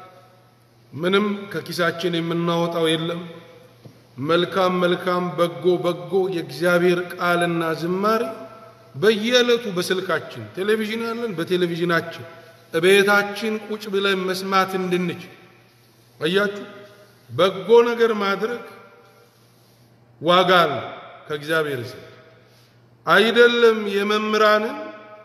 ምንም ከኪሳችን የምናወጣው የለም። መልካም መልካም በጎ በጎ የእግዚአብሔር ቃልና ዝማሬ በየዕለቱ በስልካችን ቴሌቪዥን ያለን በቴሌቪዥናችን እቤታችን ቁጭ ብለን መስማት እንድንችል አያችሁ። በጎ ነገር ማድረግ ዋጋ አለ ከእግዚአብሔር ዘንድ አይደለም። የመምህራንን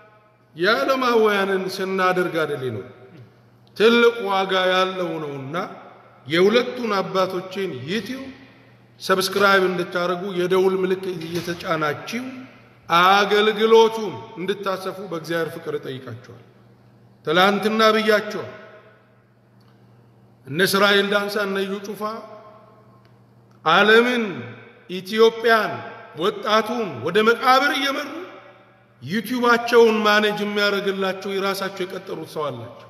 የዓለማውያንን ስናደርግ አደሌ ነው ትልቅ ዋጋ ያለው ነውና የሁለቱን አባቶቼን ዩቲዩብ ሰብስክራይብ እንድታደርጉ የደውል ምልክት እየተጫናችሁ አገልግሎቱን እንድታሰፉ በእግዚአብሔር ፍቅር እጠይቃችኋል። ትላንትና ብያቸዋል። እነ እስራኤል ዳንሳ እነ እዩ ጩፋ ዓለምን ኢትዮጵያን ወጣቱን ወደ መቃብር እየመሩ ዩቲዩባቸውን ማኔጅ የሚያደርግላቸው የራሳቸው የቀጠሩት ሰው አላቸው።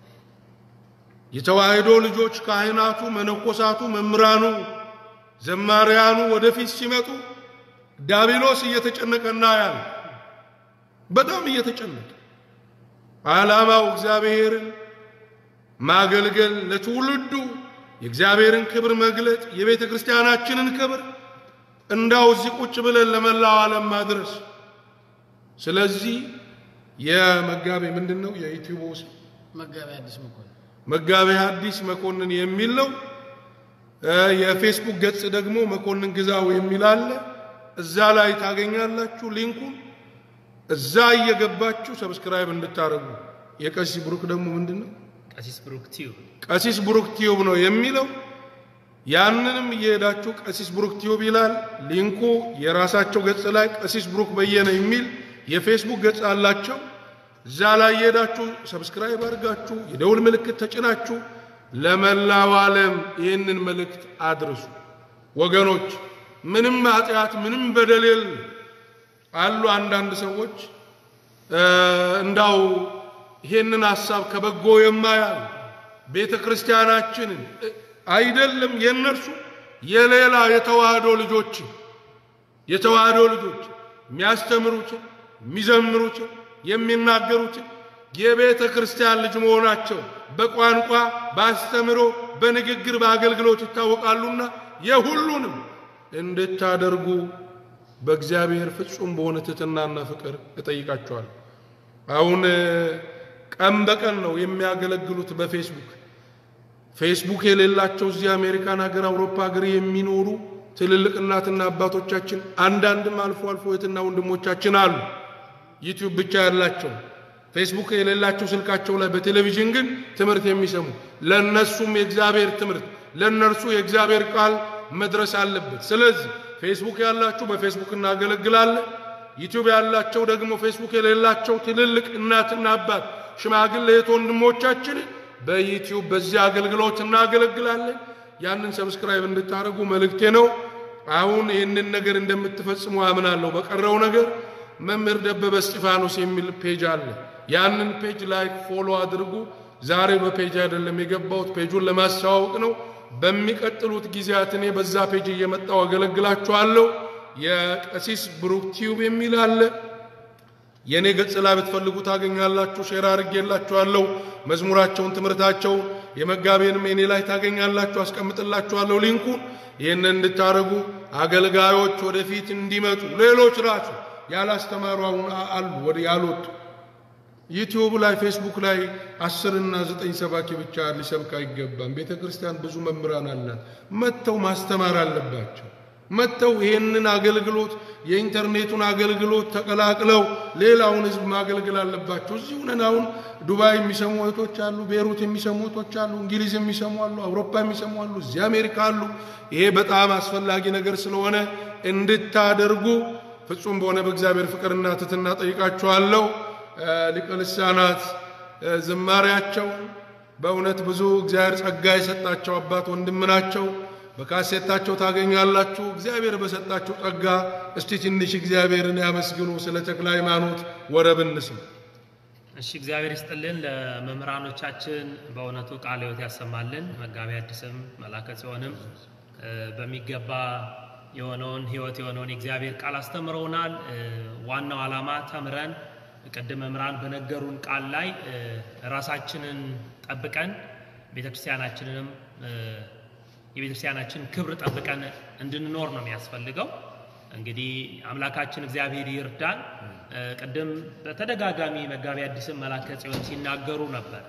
የተዋሕዶ ልጆች ካህናቱ፣ መነኮሳቱ፣ መምህራኑ፣ ዘማሪያኑ ወደፊት ሲመጡ ዳቢሎስ እየተጨነቀና ያለ በጣም እየተጨነቀ ዓላማው እግዚአብሔርን ማገልገል ለትውልዱ የእግዚአብሔርን ክብር መግለጥ የቤተ ክርስቲያናችንን ክብር እንዳው እዚህ ቁጭ ብለን ለመላው ዓለም ማድረስ። ስለዚህ የመጋቤ ምንድን ነው የዩቲዩብ ውስጥ መጋቢ አዲስ መኮንን መጋቤ ሐዲስ መኮንን የሚል ነው። እ የፌስቡክ ገጽ ደግሞ መኮንን ግዛው የሚል አለ። እዛ ላይ ታገኛላችሁ ሊንኩን። እዛ እየገባችሁ ሰብስክራይብ እንድታደርጉ። የቀሲስ ብሩክ ደግሞ ምንድን ነው? ቀሲስ ብሩክ ቲዩብ ቀሲስ ብሩክ ቲዩብ ነው የሚለው። ያንንም እየሄዳችሁ ቀሲስ ብሩክ ቲዩብ ይላል ሊንኩ። የራሳቸው ገጽ ላይ ቀሲስ ብሩክ በየነ የሚል የፌስቡክ ገጽ አላቸው። እዛ ላይ እየሄዳችሁ ሰብስክራይብ አድርጋችሁ የደውል ምልክት ተጭናችሁ ለመላው ዓለም ይህንን መልእክት አድርሱ። ወገኖች ምንም ኃጢአት ምንም በደል የለም። አሉ አንዳንድ ሰዎች እ እንዳው ይሄንን ሐሳብ ከበጎ የማያል ቤተ ክርስቲያናችንን እ አይደለም የእነርሱ የሌላ የተዋህዶ ልጆች የተዋህዶ ልጆች የሚያስተምሩትን የሚዘምሩትን የሚናገሩትን የቤተ ክርስቲያን ልጅ መሆናቸው በቋንቋ በአስተምሮ በንግግር በአገልግሎት ይታወቃሉና የሁሉንም እንድታደርጉ በእግዚአብሔር ፍጹም በሆነ ትሕትናና ፍቅር እጠይቃቸዋለሁ። አሁን ቀን በቀን ነው የሚያገለግሉት በፌስቡክ ፌስቡክ የሌላቸው እዚህ አሜሪካን ሀገር፣ አውሮፓ ሀገር የሚኖሩ ትልልቅ እናትና አባቶቻችን አንዳንድም አልፎ አልፎ እህትና ወንድሞቻችን አሉ። ዩቲዩብ ብቻ ያላቸው ፌስቡክ የሌላቸው ስልካቸው ላይ በቴሌቪዥን ግን ትምህርት የሚሰሙ ለነሱም የእግዚአብሔር ትምህርት ለነርሱ የእግዚአብሔር ቃል መድረስ አለበት። ስለዚህ ፌስቡክ ያላችሁ በፌስቡክ እናገለግላለን። ዩቲዩብ ያላቸው ደግሞ ፌስቡክ የሌላቸው ትልልቅ እናትና አባት ሽማግሌ እህት ወንድሞቻችን በዩቲዩብ በዚህ አገልግሎት እናገለግላለን። ያንን ሰብስክራይብ እንድታደርጉ መልእክቴ ነው። አሁን ይህንን ነገር እንደምትፈጽሙ አምናለሁ። በቀረው ነገር መምህር ደበበ እስጢፋኖስ የሚል ፔጅ አለ። ያንን ፔጅ ላይክ ፎሎ አድርጉ። ዛሬ በፔጅ አይደለም የገባሁት፣ ፔጁን ለማስተዋወቅ ነው። በሚቀጥሉት ጊዜያት እኔ በዛ ፔጅ እየመጣው አገለግላችኋለሁ። የቀሲስ ብሩክ ቲዩብ የሚል አለ። የእኔ ገጽ ላይ ብትፈልጉ ታገኛላችሁ። ሼር አድርጌላችኋለሁ። መዝሙራቸውን፣ ትምህርታቸውን የመጋቤንም የኔ ላይ ታገኛላችሁ። አስቀምጥላችኋለሁ ሊንኩን። ይህን እንድታደርጉ አገልጋዮች ወደፊት እንዲመጡ ሌሎች ራሱ ያላስተማሩ አሁን አሉ ወደ ያልወጡ ዩቲዩብ ላይ ፌስቡክ ላይ አስር እና ዘጠኝ ሰባኪ ብቻ ሊሰብክ አይገባም። ቤተ ክርስቲያን ብዙ መምህራን አላት። መጥተው ማስተማር አለባቸው። መጥተው ይህንን አገልግሎት የኢንተርኔቱን አገልግሎት ተቀላቅለው ሌላውን ሕዝብ ማገልገል አለባቸው። እዚህ ሆነን አሁን ዱባይ የሚሰሙ እህቶች አሉ፣ ቤሩት የሚሰሙ እህቶች አሉ፣ እንግሊዝ የሚሰሙ አሉ፣ አውሮፓ የሚሰሙ አሉ፣ እዚህ አሜሪካ አሉ። ይሄ በጣም አስፈላጊ ነገር ስለሆነ እንድታደርጉ ፍጹም በሆነ በእግዚአብሔር ፍቅርና ትሕትና ጠይቃችኋለሁ። ሊቀ ልሳናት ዝማሬያቸውን በእውነት ብዙ እግዚአብሔር ጸጋ የሰጣቸው አባት ወንድም ናቸው። በካሴታቸው ታገኛላችሁ። እግዚአብሔር በሰጣቸው ጸጋ እስቲ ትንሽ እግዚአብሔርን ያመስግኑ። ስለ ተክለ ሃይማኖት ወረብ እንስማ። እሺ እግዚአብሔር ይስጥልን። ለመምህራኖቻችን በእውነቱ ቃለ ሕይወት ያሰማልን። መጋቢ አዲስም መላከ ጽዮንም በሚገባ የሆነውን ሕይወት የሆነውን የእግዚአብሔር ቃል አስተምረውናል። ዋናው ዓላማ ተምረን ቅድም መምህራን በነገሩን ቃል ላይ ራሳችንን ጠብቀን ቤተክርስቲያናችንንም የቤተክርስቲያናችን ክብር ጠብቀን እንድንኖር ነው የሚያስፈልገው። እንግዲህ አምላካችን እግዚአብሔር ይርዳን። ቅድም በተደጋጋሚ መጋቢ አዲስም መላከ ጽዮን ሲናገሩ ነበር።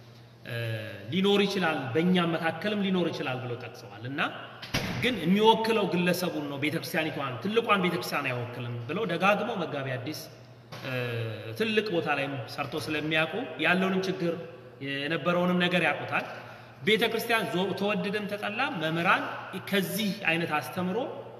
ሊኖር ይችላል በእኛም መካከልም ሊኖር ይችላል ብለው ጠቅሰዋል እና ግን የሚወክለው ግለሰቡን ነው ቤተክርስቲያኒቷን ትልቋን ቤተክርስቲያን አይወክልም ብለው ደጋግመው መጋቢ አዲስ ትልቅ ቦታ ላይም ሰርቶ ስለሚያውቁ ያለውንም ችግር የነበረውንም ነገር ያውቁታል። ቤተ ክርስቲያን ተወደደም ተጠላ መምህራን ከዚህ አይነት አስተምሮ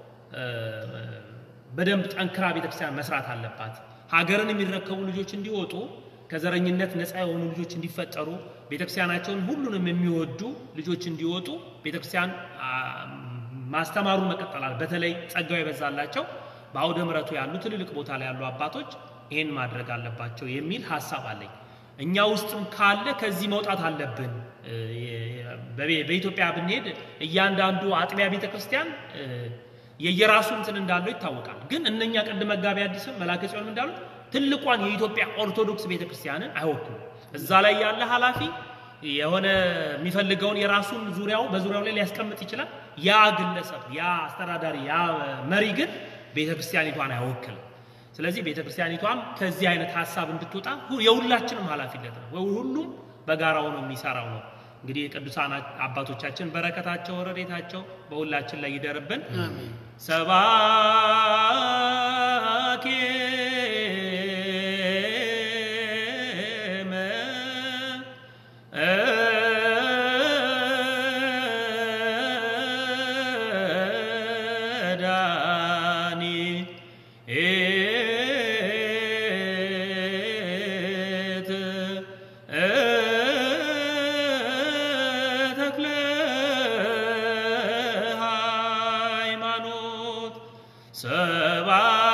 በደንብ ጠንክራ ቤተ ክርስቲያን መስራት አለባት። ሀገርን የሚረከቡ ልጆች እንዲወጡ፣ ከዘረኝነት ነፃ የሆኑ ልጆች እንዲፈጠሩ፣ ቤተ ክርስቲያናቸውን ሁሉንም የሚወዱ ልጆች እንዲወጡ ቤተ ክርስቲያን ማስተማሩን መቀጠላል። በተለይ ጸጋው የበዛላቸው በአውደ ምሕረቱ ያሉ ትልልቅ ቦታ ላይ ያሉ አባቶች ይህን ማድረግ አለባቸው የሚል ሀሳብ አለኝ። እኛ ውስጥም ካለ ከዚህ መውጣት አለብን። በኢትዮጵያ ብንሄድ እያንዳንዱ አጥቢያ ቤተ ክርስቲያን የየራሱ እንትን እንዳለው ይታወቃል። ግን እነኛ ቅድም መጋቢ አዲስም መላከ ጽዮንም እንዳሉት ትልቋን የኢትዮጵያ ኦርቶዶክስ ቤተ ክርስቲያንን አይወክሉም። እዛ ላይ ያለ ኃላፊ የሆነ የሚፈልገውን የራሱን ዙሪያው በዙሪያው ላይ ሊያስቀምጥ ይችላል። ያ ግለሰብ፣ ያ አስተዳዳሪ፣ ያ መሪ ግን ቤተ ክርስቲያኒቷን አይወክልም። ስለዚህ ቤተ ክርስቲያኒቷም ከዚህ አይነት ሀሳብ እንድትወጣ የሁላችንም ኃላፊነት ነው። ሁሉም በጋራው ነው የሚሰራው ነው። እንግዲህ የቅዱሳን አባቶቻችን በረከታቸው ረድኤታቸው በሁላችን ላይ ይደርብን። ሰባኬ ሰባ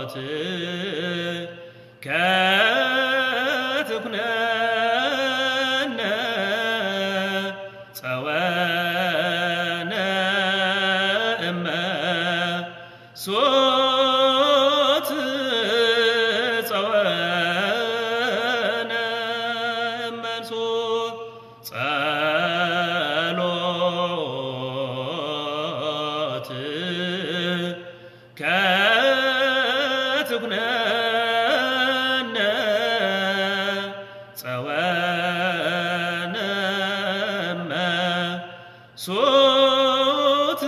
ጸሎት ከትኩነነ ጸወነ እመ ሶት ጸወነ እመንሶት ጸሎት ከትኩነነ ጸወነ እመ ሶት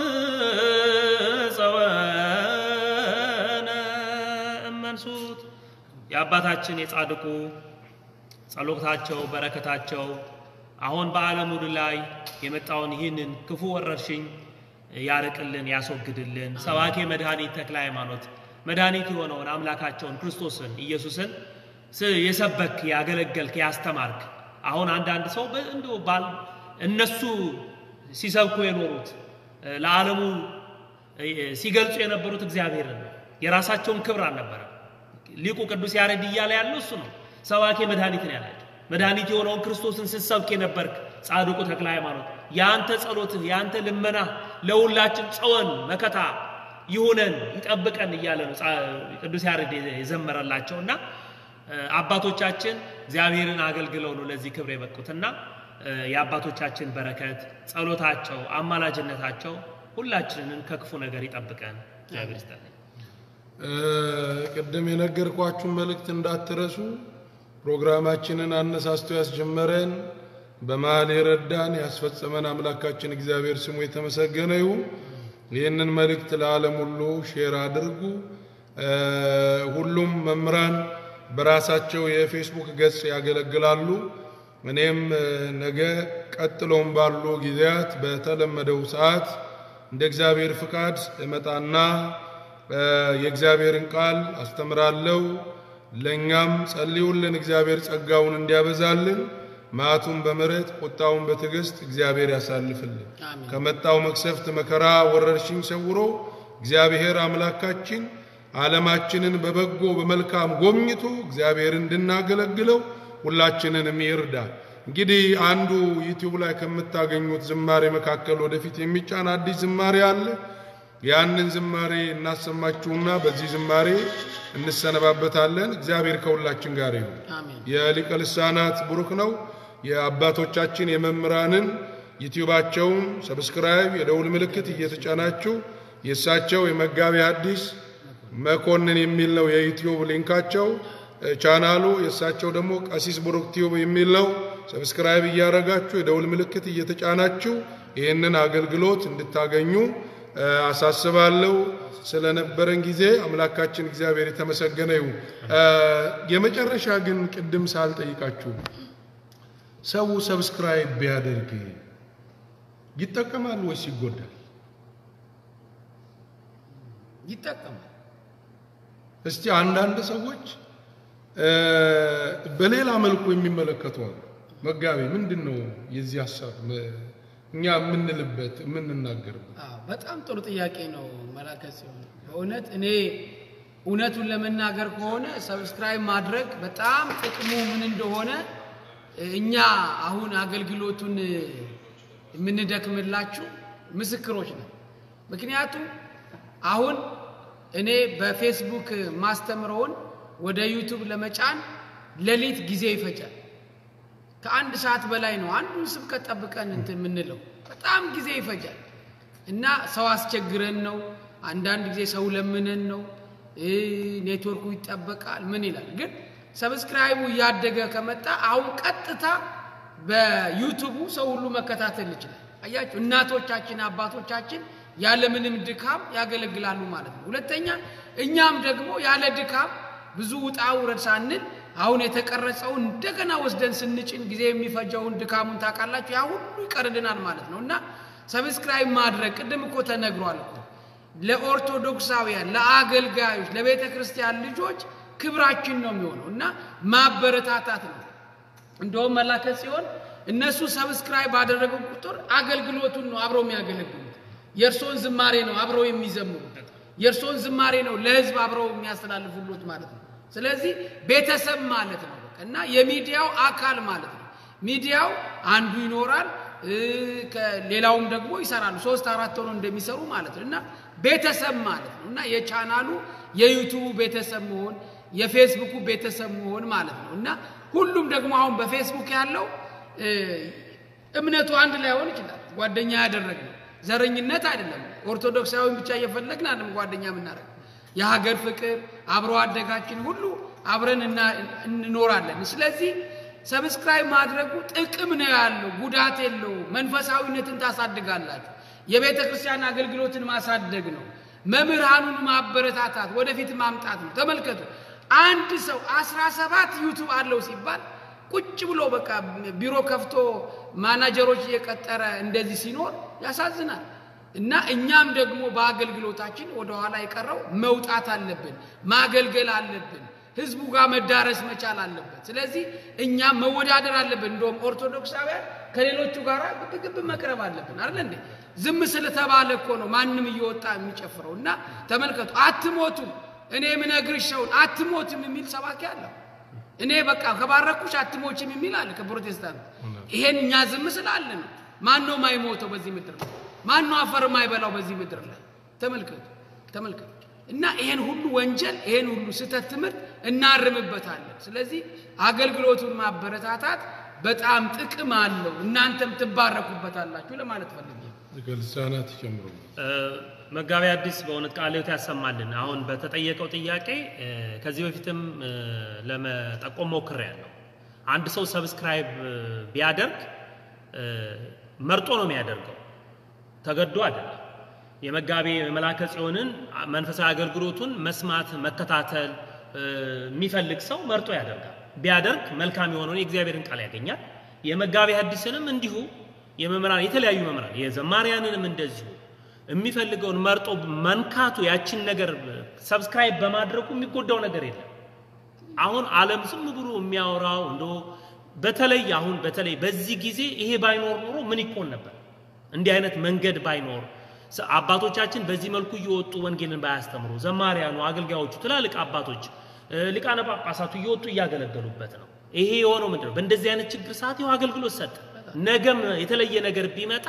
ጸወነ እመንሱት የአባታችን የጻድቁ ጸሎታቸው በረከታቸው አሁን በዓለም ሁሉ ላይ የመጣውን ይህንን ክፉ ወረርሽኝ ያርቅልን፣ ያስወግድልን። ሰባኬ መድኃኒት ተክለ ሃይማኖት መድኃኒት የሆነውን አምላካቸውን ክርስቶስን ኢየሱስን ስ- የሰበክ ያገለገልክ፣ ያስተማርክ አሁን አንዳንድ ሰው በ- እንዲሁ ባል እነሱ ሲሰብኩ የኖሩት እ፣ ለዓለሙ እ፣ ሲገልጹ የነበሩት እግዚአብሔርን ነው። የራሳቸውን ክብር አልነበረም። ሊቁ ቅዱስ ያሬድ እያለ ያለው እሱ ነው። ሰባኬ መድኃኒት ነው ያላቸው። መድኃኒት የሆነውን ክርስቶስን ስትሰብክ የነበርክ ጻድቁ ተክለ ሃይማኖት የአንተ ጸሎትህ የአንተ ልመና ለሁላችን ጸወን መከታ ይሁነን ይጠብቀን እያለ ነው ጻ- ቅዱስ ያሬድ የዘመረላቸው እና እ፣ አባቶቻችን እግዚአብሔርን አገልግለው ነው ለዚህ ክብር የበቁትና እ፣ የአባቶቻችን በረከት ጸሎታቸው፣ አማላጅነታቸው ሁላችንን ከክፉ ነገር ይጠብቀን። እግዚአብሔር ይስጥልኝ። እ፣ ቅድም የነገርኳችሁን መልእክት እንዳትረሱ። ፕሮግራማችንን አነሳስቶ ያስጀመረን በመሃል የረዳን ያስፈጸመን አምላካችን እግዚአብሔር ስሙ የተመሰገነ ይሁን። ይህንን መልእክት ለዓለም ሁሉ ሼር አድርጉ። እ፣ ሁሉም መምህራን በራሳቸው የፌስቡክ ገጽ ያገለግላሉ። እኔም እ፣ ነገ ቀጥሎም ባሉ ጊዜያት በተለመደው ሰዓት እንደ እግዚአብሔር ፍቃድ እመጣና እ፣ የእግዚአብሔርን ቃል አስተምራለሁ። ለእኛም ጸልዩልን፣ እግዚአብሔር ጸጋውን እንዲያበዛልን፣ መዓቱን በምሕረት ቁጣውን በትዕግስት እግዚአብሔር ያሳልፍልን። አሜን። ከመጣው መቅሰፍት፣ መከራ፣ ወረርሽኝ ሰውሮ እግዚአብሔር አምላካችን ዓለማችንን በበጎ በመልካም ጎብኝቶ እግዚአብሔር እንድናገለግለው ሁላችንንም ይርዳል። እንግዲህ አንዱ ዩቲዩብ ላይ ከምታገኙት ዝማሬ መካከል ወደፊት የሚጫን አዲስ ዝማሬ አለ። ያንን ዝማሬ እናሰማችሁና በዚህ ዝማሬ እንሰነባበታለን። እግዚአብሔር ከሁላችን ጋር ይሁን። አሜን። የሊቀ ልሳናት ብሩክ ነው። የአባቶቻችን የመምህራንን ዩቲዩባቸውን ሰብስክራይብ የደውል ምልክት እየተጫናችሁ የእሳቸው የመጋቢ ሐዲስ መኮንን የሚል ነው የዩቲዩብ ሊንካቸው እ፣ ቻናሉ የእሳቸው ደግሞ ቀሲስ ብሩክ ቲዩብ የሚል ነው። ሰብስክራይብ እያደረጋችሁ የደውል ምልክት እየተጫናችሁ ይህንን አገልግሎት እንድታገኙ እ፣ አሳስባለሁ። ስለነበረን ጊዜ አምላካችን እግዚአብሔር የተመሰገነ ይሁን። እ፣ የመጨረሻ ግን ቅድም ሳልጠይቃችሁ ሰው ሰብስክራይብ ቢያደርግ ይጠቀማል ወይስ ይጎዳል? ይጠቀማል። እስቲ አንዳንድ ሰዎች እ፣ በሌላ መልኩ የሚመለከቱ አሉ። መጋቢ ምንድን ነው የዚህ ሀሳብ እ፣ እኛ የምንልበት የምንናገርበት? አዎ፣ በጣም ጥሩ ጥያቄ ነው መላከ ሲሆን በእውነት እኔ እውነቱን ለመናገር ከሆነ ሰብስክራይብ ማድረግ በጣም ጥቅሙ ምን እንደሆነ እኛ አሁን አገልግሎቱን የምንደክምላችሁ ምስክሮች ነው። ምክንያቱም አሁን እኔ በፌስቡክ ማስተምረውን ወደ ዩቱብ ለመጫን ሌሊት ጊዜ ይፈጃል። ከአንድ ሰዓት በላይ ነው አንዱን ስብከት ጠብቀን እንትን የምንለው በጣም ጊዜ ይፈጃል እና ሰው አስቸግረን ነው። አንዳንድ ጊዜ ሰው ለምነን ነው። እ፣ ኔትወርኩ ይጠበቃል ምን ይላል። ግን ሰብስክራይቡ እያደገ ከመጣ አሁን ቀጥታ በዩቱቡ ሰው ሁሉ መከታተል ይችላል። አያችሁ፣ እናቶቻችን አባቶቻችን ያለምንም ድካም ያገለግላሉ ማለት ነው። ሁለተኛ እኛም ደግሞ ያለ ድካም ብዙ ውጣ ውረድ ሳንል አሁን የተቀረጸውን እንደገና ወስደን ስንጭን ጊዜ የሚፈጀውን ድካሙን ታውቃላችሁ። ያ ሁሉ ይቀርልናል ማለት ነው እና ሰብስክራይብ ማድረግ ቅድም እኮ ተነግሯል እኮ ለኦርቶዶክሳውያን፣ ለአገልጋዮች፣ ለቤተ ክርስቲያን ልጆች ክብራችን ነው የሚሆነው እና ማበረታታት ነው። እንደውም መላከት ሲሆን እነሱ ሰብስክራይብ ባደረጉ ቁጥር አገልግሎቱን ነው አብረው የሚያገለግሉት። የእርሶን ዝማሬ ነው አብረው የሚዘምሩት። የእርሶን ዝማሬ ነው ለህዝብ አብረው የሚያስተላልፉሉት ማለት ነው። ስለዚህ ቤተሰብ ማለት ነው በቃ እና የሚዲያው አካል ማለት ነው። ሚዲያው አንዱ ይኖራል እ፣ ከሌላውም ደግሞ ይሰራሉ። ሶስት አራት ሆነው እንደሚሰሩ ማለት ነው እና ቤተሰብ ማለት ነው እና የቻናሉ የዩቱቡ ቤተሰብ መሆን የፌስቡኩ ቤተሰብ መሆን ማለት ነው እና ሁሉም ደግሞ አሁን በፌስቡክ ያለው እ፣ እምነቱ አንድ ላይሆን ይችላል። ጓደኛ ያደረግነው ዘረኝነት አይደለም። ኦርቶዶክሳዊን ብቻ እየፈለግን አይደለም ጓደኛ የምናደርግ የሀገር ፍቅር አብሮ አደጋችን ሁሉ አብረን እና- እንኖራለን። ስለዚህ ሰብስክራይብ ማድረጉ ጥቅም ነው ያለው፣ ጉዳት የለው። መንፈሳዊነትን ታሳድጋላችሁ። የቤተ ክርስቲያን አገልግሎትን ማሳደግ ነው። መምህራኑን ማበረታታት፣ ወደፊት ማምጣት ነው። ተመልከቱ፣ አንድ ሰው አስራ ሰባት ዩቱብ አለው ሲባል ቁጭ ብሎ በቃ ቢሮ ከፍቶ ማናጀሮች እየቀጠረ እንደዚህ ሲኖር ያሳዝናል። እና እኛም ደግሞ በአገልግሎታችን ወደኋላ የቀረው መውጣት አለብን፣ ማገልገል አለብን፣ ህዝቡ ጋር መዳረስ መቻል አለበት። ስለዚህ እኛም መወዳደር አለብን። እንደውም ኦርቶዶክሳውያን ከሌሎቹ ጋር ግብግብ መቅረብ አለብን አይደል እንዴ? ዝም ስለተባለ እኮ ነው ማንም እየወጣ የሚጨፍረው። እና ተመልከቱ፣ አትሞቱም፣ እኔ የምነግርሽ ሰውን አትሞትም የሚል ሰባኪ አለው። እኔ በቃ ከባረኩሽ አትሞችም የሚል አለ ከፕሮቴስታንት። ይሄን እኛ ዝም ስላለ ነው። ማን ነው ማይሞተው በዚህ ምድር ላይ? ማን ነው አፈር ማይበላው በዚህ ምድር ላይ? ተመልከቱ ተመልከቱ። እና ይሄን ሁሉ ወንጀል ይሄን ሁሉ ስህተት ትምህርት እናርምበታለን። ስለዚህ አገልግሎቱን ማበረታታት በጣም ጥቅም አለው። እናንተም ትባረኩበታላችሁ ለማለት ፈልጌ ነው። ልሳናት ይጨምሩ። እ፣ መጋቢ አዲስ በእውነት ቃለ ሕይወት ያሰማልን። አሁን በተጠየቀው ጥያቄ እ፣ ከዚህ በፊትም እ፣ ለመጠቆም ሞክሬያለሁ። አንድ ሰው ሰብስክራይብ እ፣ ቢያደርግ እ፣ መርጦ ነው የሚያደርገው፣ ተገዶ አይደለም። የመጋቢ መላከ ጽዮንን መንፈሳዊ አገልግሎቱን መስማት መከታተል እ፣ የሚፈልግ ሰው መርጦ ያደርጋል። ቢያደርግ መልካም የሆነውን የእግዚአብሔርን ቃል ያገኛል። የመጋቢ ሐዲስንም እንዲሁ የመምህራን የተለያዩ መምህራን የዘማሪያንንም እንደዚሁ የሚፈልገውን መርጦ መንካቱ ያችን ነገር ሰብስክራይብ በማድረጉ የሚጎዳው ነገር የለም። አሁን ዓለም ዝም ብሎ የሚያወራው እንደ በተለይ አሁን በተለይ በዚህ ጊዜ ይሄ ባይኖር ኖሮ ምን ይኮን ነበር? እንዲህ አይነት መንገድ ባይኖር ሰ- አባቶቻችን በዚህ መልኩ እየወጡ ወንጌልን ባያስተምሩ፣ ዘማሪያኑ፣ አገልጋዮቹ፣ ትላልቅ አባቶች እ፣ ሊቃነ ጳጳሳቱ እየወጡ እያገለገሉበት ነው። ይሄ የሆነው ምንድን ነው? በእንደዚህ አይነት ችግር ሰዓት ይኸው አገልግሎት ሰጠ። ነገም የተለየ ነገር ቢመጣ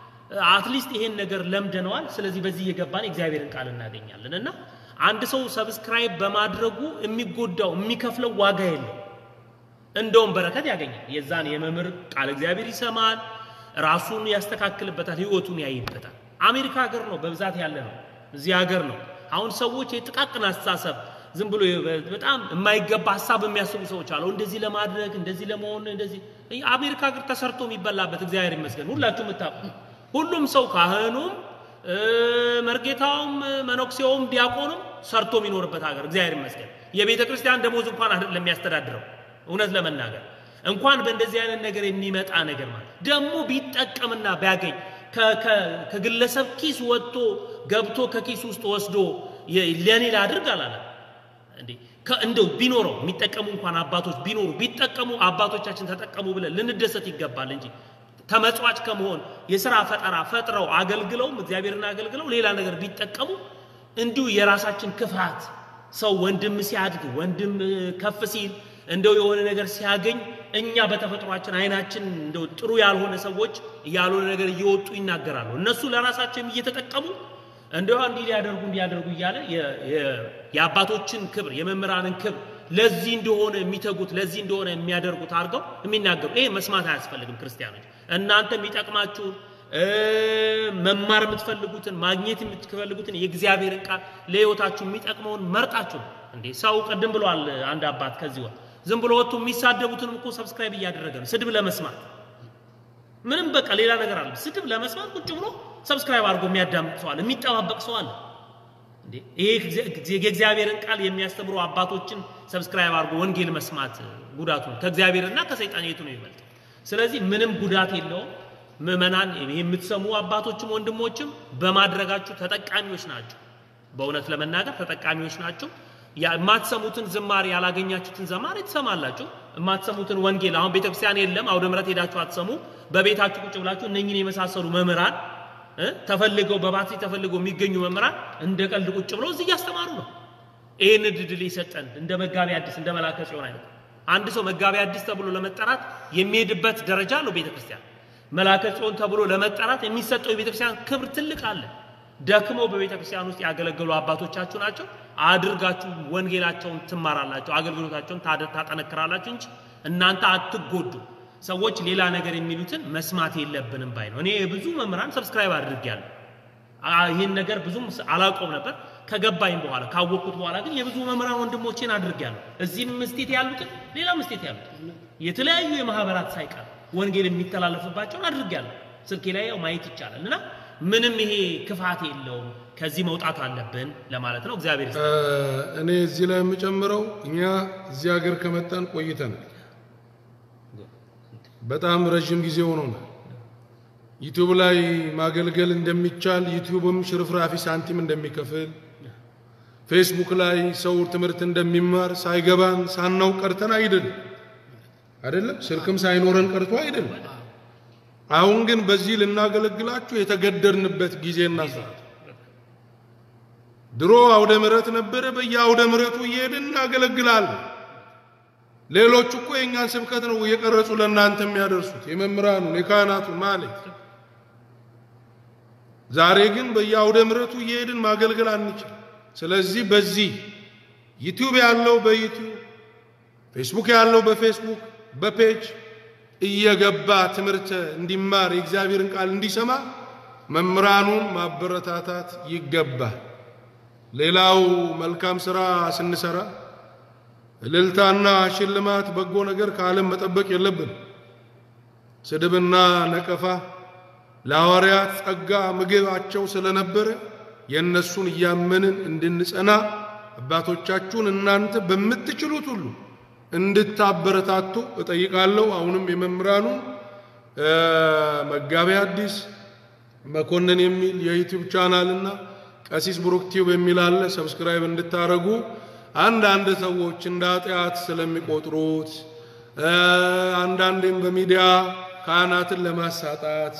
አትሊስት ይሄን ነገር ለምደነዋል። ስለዚህ በዚህ እየገባን የእግዚአብሔርን ቃል እናገኛለን እና አንድ ሰው ሰብስክራይብ በማድረጉ የሚጎዳው የሚከፍለው ዋጋ የለው። እንደውም በረከት ያገኛል። የዛን የመምህር ቃል እግዚአብሔር ይሰማል፣ ራሱን ያስተካክልበታል፣ ህይወቱን ያይበታል። አሜሪካ ሀገር ነው በብዛት ያለ ነው፣ እዚህ ሀገር ነው። አሁን ሰዎች የጥቃቅን አስተሳሰብ ዝም ብሎ በጣም የማይገባ ሀሳብ የሚያስቡ ሰዎች አሉ። እንደዚህ ለማድረግ እንደዚህ ለመሆን እንደዚህ አሜሪካ ሀገር ተሰርቶ የሚበላበት እግዚአብሔር ይመስገን ሁላችሁ የምታውቁ ሁሉም ሰው ካህኑም እ፣ መርጌታውም መነኩሴውም ዲያቆኑም ሰርቶ የሚኖርበት ሀገር እግዚአብሔር ይመስገን። የቤተ ክርስቲያን ደሞዝ እንኳን አይደለም የሚያስተዳድረው እውነት ለመናገር እንኳን በእንደዚህ አይነት ነገር የሚመጣ ነገር ማለት ደግሞ ቢጠቀምና ቢያገኝ ከ- ከ- ከግለሰብ ኪስ ወጥቶ ገብቶ ከኪስ ውስጥ ወስዶ የ- ለኔ ላድርግ አላለም እንዴ ከ- እንደው ቢኖረው የሚጠቀሙ እንኳን አባቶች ቢኖሩ ቢጠቀሙ አባቶቻችን ተጠቀሙ ብለን ልንደሰት ይገባል እንጂ ተመጽዋጭ ከመሆን የሥራ ፈጠራ ፈጥረው አገልግለውም እግዚአብሔርን አገልግለው ሌላ ነገር ቢጠቀሙ እንዲሁ የራሳችን ክፋት ሰው ወንድም ሲያድግ ወንድም እ፣ ከፍ ሲል እንደው የሆነ ነገር ሲያገኝ እኛ በተፈጥሯችን አይናችን እንደው ጥሩ ያልሆነ ሰዎች ያልሆነ ነገር እየወጡ ይናገራሉ። እነሱ ለራሳቸውም እየተጠቀሙ እንደው እንዲህ ሊያደርጉ እንዲያደርጉ እያለ የ- የ- የአባቶችን ክብር የመምህራንን ክብር ለዚህ እንደሆነ የሚተጉት ለዚህ እንደሆነ የሚያደርጉት አድርገው የሚናገሩ ይሄ መስማት አያስፈልግም። ክርስቲያኖች እናንተ የሚጠቅማችሁን እ፣ መማር የምትፈልጉትን ማግኘት የምትፈልጉትን የእግዚአብሔርን ቃል ለሕይወታችሁ የሚጠቅመውን መርጣችሁ ነው። እንዴ ሰው ቅድም ብሏል አንድ አባት ከዚህ ወር ዝም ብሎ ወጥቶ የሚሳደቡትንም እኮ ሰብስክራይብ እያደረገ ነው ስድብ ለመስማት ምንም በቃ ሌላ ነገር አለ። ስድብ ለመስማት ቁጭ ብሎ ሰብስክራይብ አድርጎ የሚያዳምጥ ሰው አለ፣ የሚጠባበቅ ሰው አለ። እንዴ ይሄ የእግዚአብሔርን ቃል የሚያስተምሩ አባቶችን ሰብስክራይብ አድርጎ ወንጌል መስማት ጉዳቱ ነው። ከእግዚአብሔርና ከሰይጣን የቱ ነው ይበልጥ? ስለዚህ ምንም ጉዳት የለውም። ምዕመናን የምትሰሙ አባቶችም ወንድሞችም በማድረጋችሁ ተጠቃሚዎች ናቸው። በእውነት ለመናገር ተጠቃሚዎች ናቸው። ያ- የማትሰሙትን ዝማሬ ያላገኛችሁትን ዘማሬ ትሰማላችሁ። የማትሰሙትን ወንጌል አሁን ቤተክርስቲያን የለም፣ አውደ ምሕረት ሄዳችሁ አትሰሙ። በቤታችሁ ቁጭ ብላችሁ እነኝን የመሳሰሉ መምህራን እ ተፈልገው በባትሪ ተፈልገው የሚገኙ መምህራን እንደ ቀልድ ቁጭ ብለው እዚህ እያስተማሩ ነው። ይህን እድል የሰጠን እንደ መጋቢ አዲስ እንደ መላከ ጽዮን አይነት አንድ ሰው መጋቢ አዲስ ተብሎ ለመጠራት የሚሄድበት ደረጃ ነው ቤተ ክርስቲያን። መላከ ጽዮን ተብሎ ለመጠራት የሚሰጠው የቤተ ክርስቲያን ክብር ትልቅ አለ። ደክመው በቤተ ክርስቲያን ውስጥ ያገለገሉ አባቶቻችሁ ናቸው። አድርጋችሁ ወንጌላቸውን ትማራላችሁ፣ አገልግሎታቸውን ታደ- ታጠነክራላችሁ እንጂ እናንተ አትጎዱ። ሰዎች ሌላ ነገር የሚሉትን መስማት የለብንም ባይ ነው። እኔ የብዙ መምህራን ሰብስክራይብ አድርጌያለሁ። አ- ይህን ነገር ብዙም ስ- አላውቀውም ነበር። ከገባኝ በኋላ ካወቅኩት በኋላ ግን የብዙ መምህራን ወንድሞቼን አድርጌያለሁ። እዚህም ምስቴት ያሉትን ሌላ ምስቴት ያሉትን የተለያዩ የማህበራት ሳይቀር ወንጌል የሚተላለፍባቸውን አድርጌያለሁ። ስልኬ ላይ ያው ማየት ይቻላል እና ምንም ይሄ ክፋት የለውም። ከዚህ መውጣት አለብን ለማለት ነው። እግዚአብሔር ይስጥ። እኔ እዚህ ላይ የምጨምረው እኛ እዚህ ሀገር ከመጣን ቆይተናል። በጣም ረዥም ጊዜ ሆኖናል። ዩቲዩብ ላይ ማገልገል እንደሚቻል ዩቲዩብም ሽርፍራፊ ሳንቲም እንደሚከፍል ፌስቡክ ላይ ሰው ትምህርት እንደሚማር ሳይገባን ሳናውቅ ቀርተን አይደለም አይደለም፣ ስልክም ሳይኖረን ቀርቶ አይደለም። አሁን ግን በዚህ ልናገለግላችሁ የተገደድንበት ጊዜና ሰዓት ድሮ አውደ ምሕረት ነበረ። በየአውደ ምሕረቱ እየሄድን እናገለግላለን። ሌሎች እኮ የእኛን ስብከት ነው እየቀረጹ ለእናንተ የሚያደርሱት የመምህራኑን የካህናቱን ማለት። ዛሬ ግን በየአውደ ምሕረቱ እየሄድን ማገልገል አንችል። ስለዚህ በዚህ ዩቲዩብ ያለው በዩቲዩብ ፌስቡክ ያለው በፌስቡክ በፔጅ እየገባ ትምህርት እንዲማር የእግዚአብሔርን ቃል እንዲሰማ መምህራኑን ማበረታታት ይገባል። ሌላው መልካም ስራ ስንሰራ እልልታና ሽልማት፣ በጎ ነገር ከዓለም መጠበቅ የለብን። ስድብና ነቀፋ ለሐዋርያት ጸጋ ምግባቸው ስለነበረ የእነሱን እያመንን እንድንጸና አባቶቻችሁን እናንተ በምትችሉት ሁሉ እንድታበረታቱ እጠይቃለሁ። አሁንም የመምህራኑን መጋቢ አዲስ መኮንን የሚል የዩቲዩብ ቻናልና ቀሲስ ብሩክ ቲዩብ የሚል አለ። ሰብስክራይብ እንድታረጉ አንዳንድ ሰዎች እንደ ኃጢአት ስለሚቆጥሩት አንዳንዴም በሚዲያ ካህናትን ለማሳጣት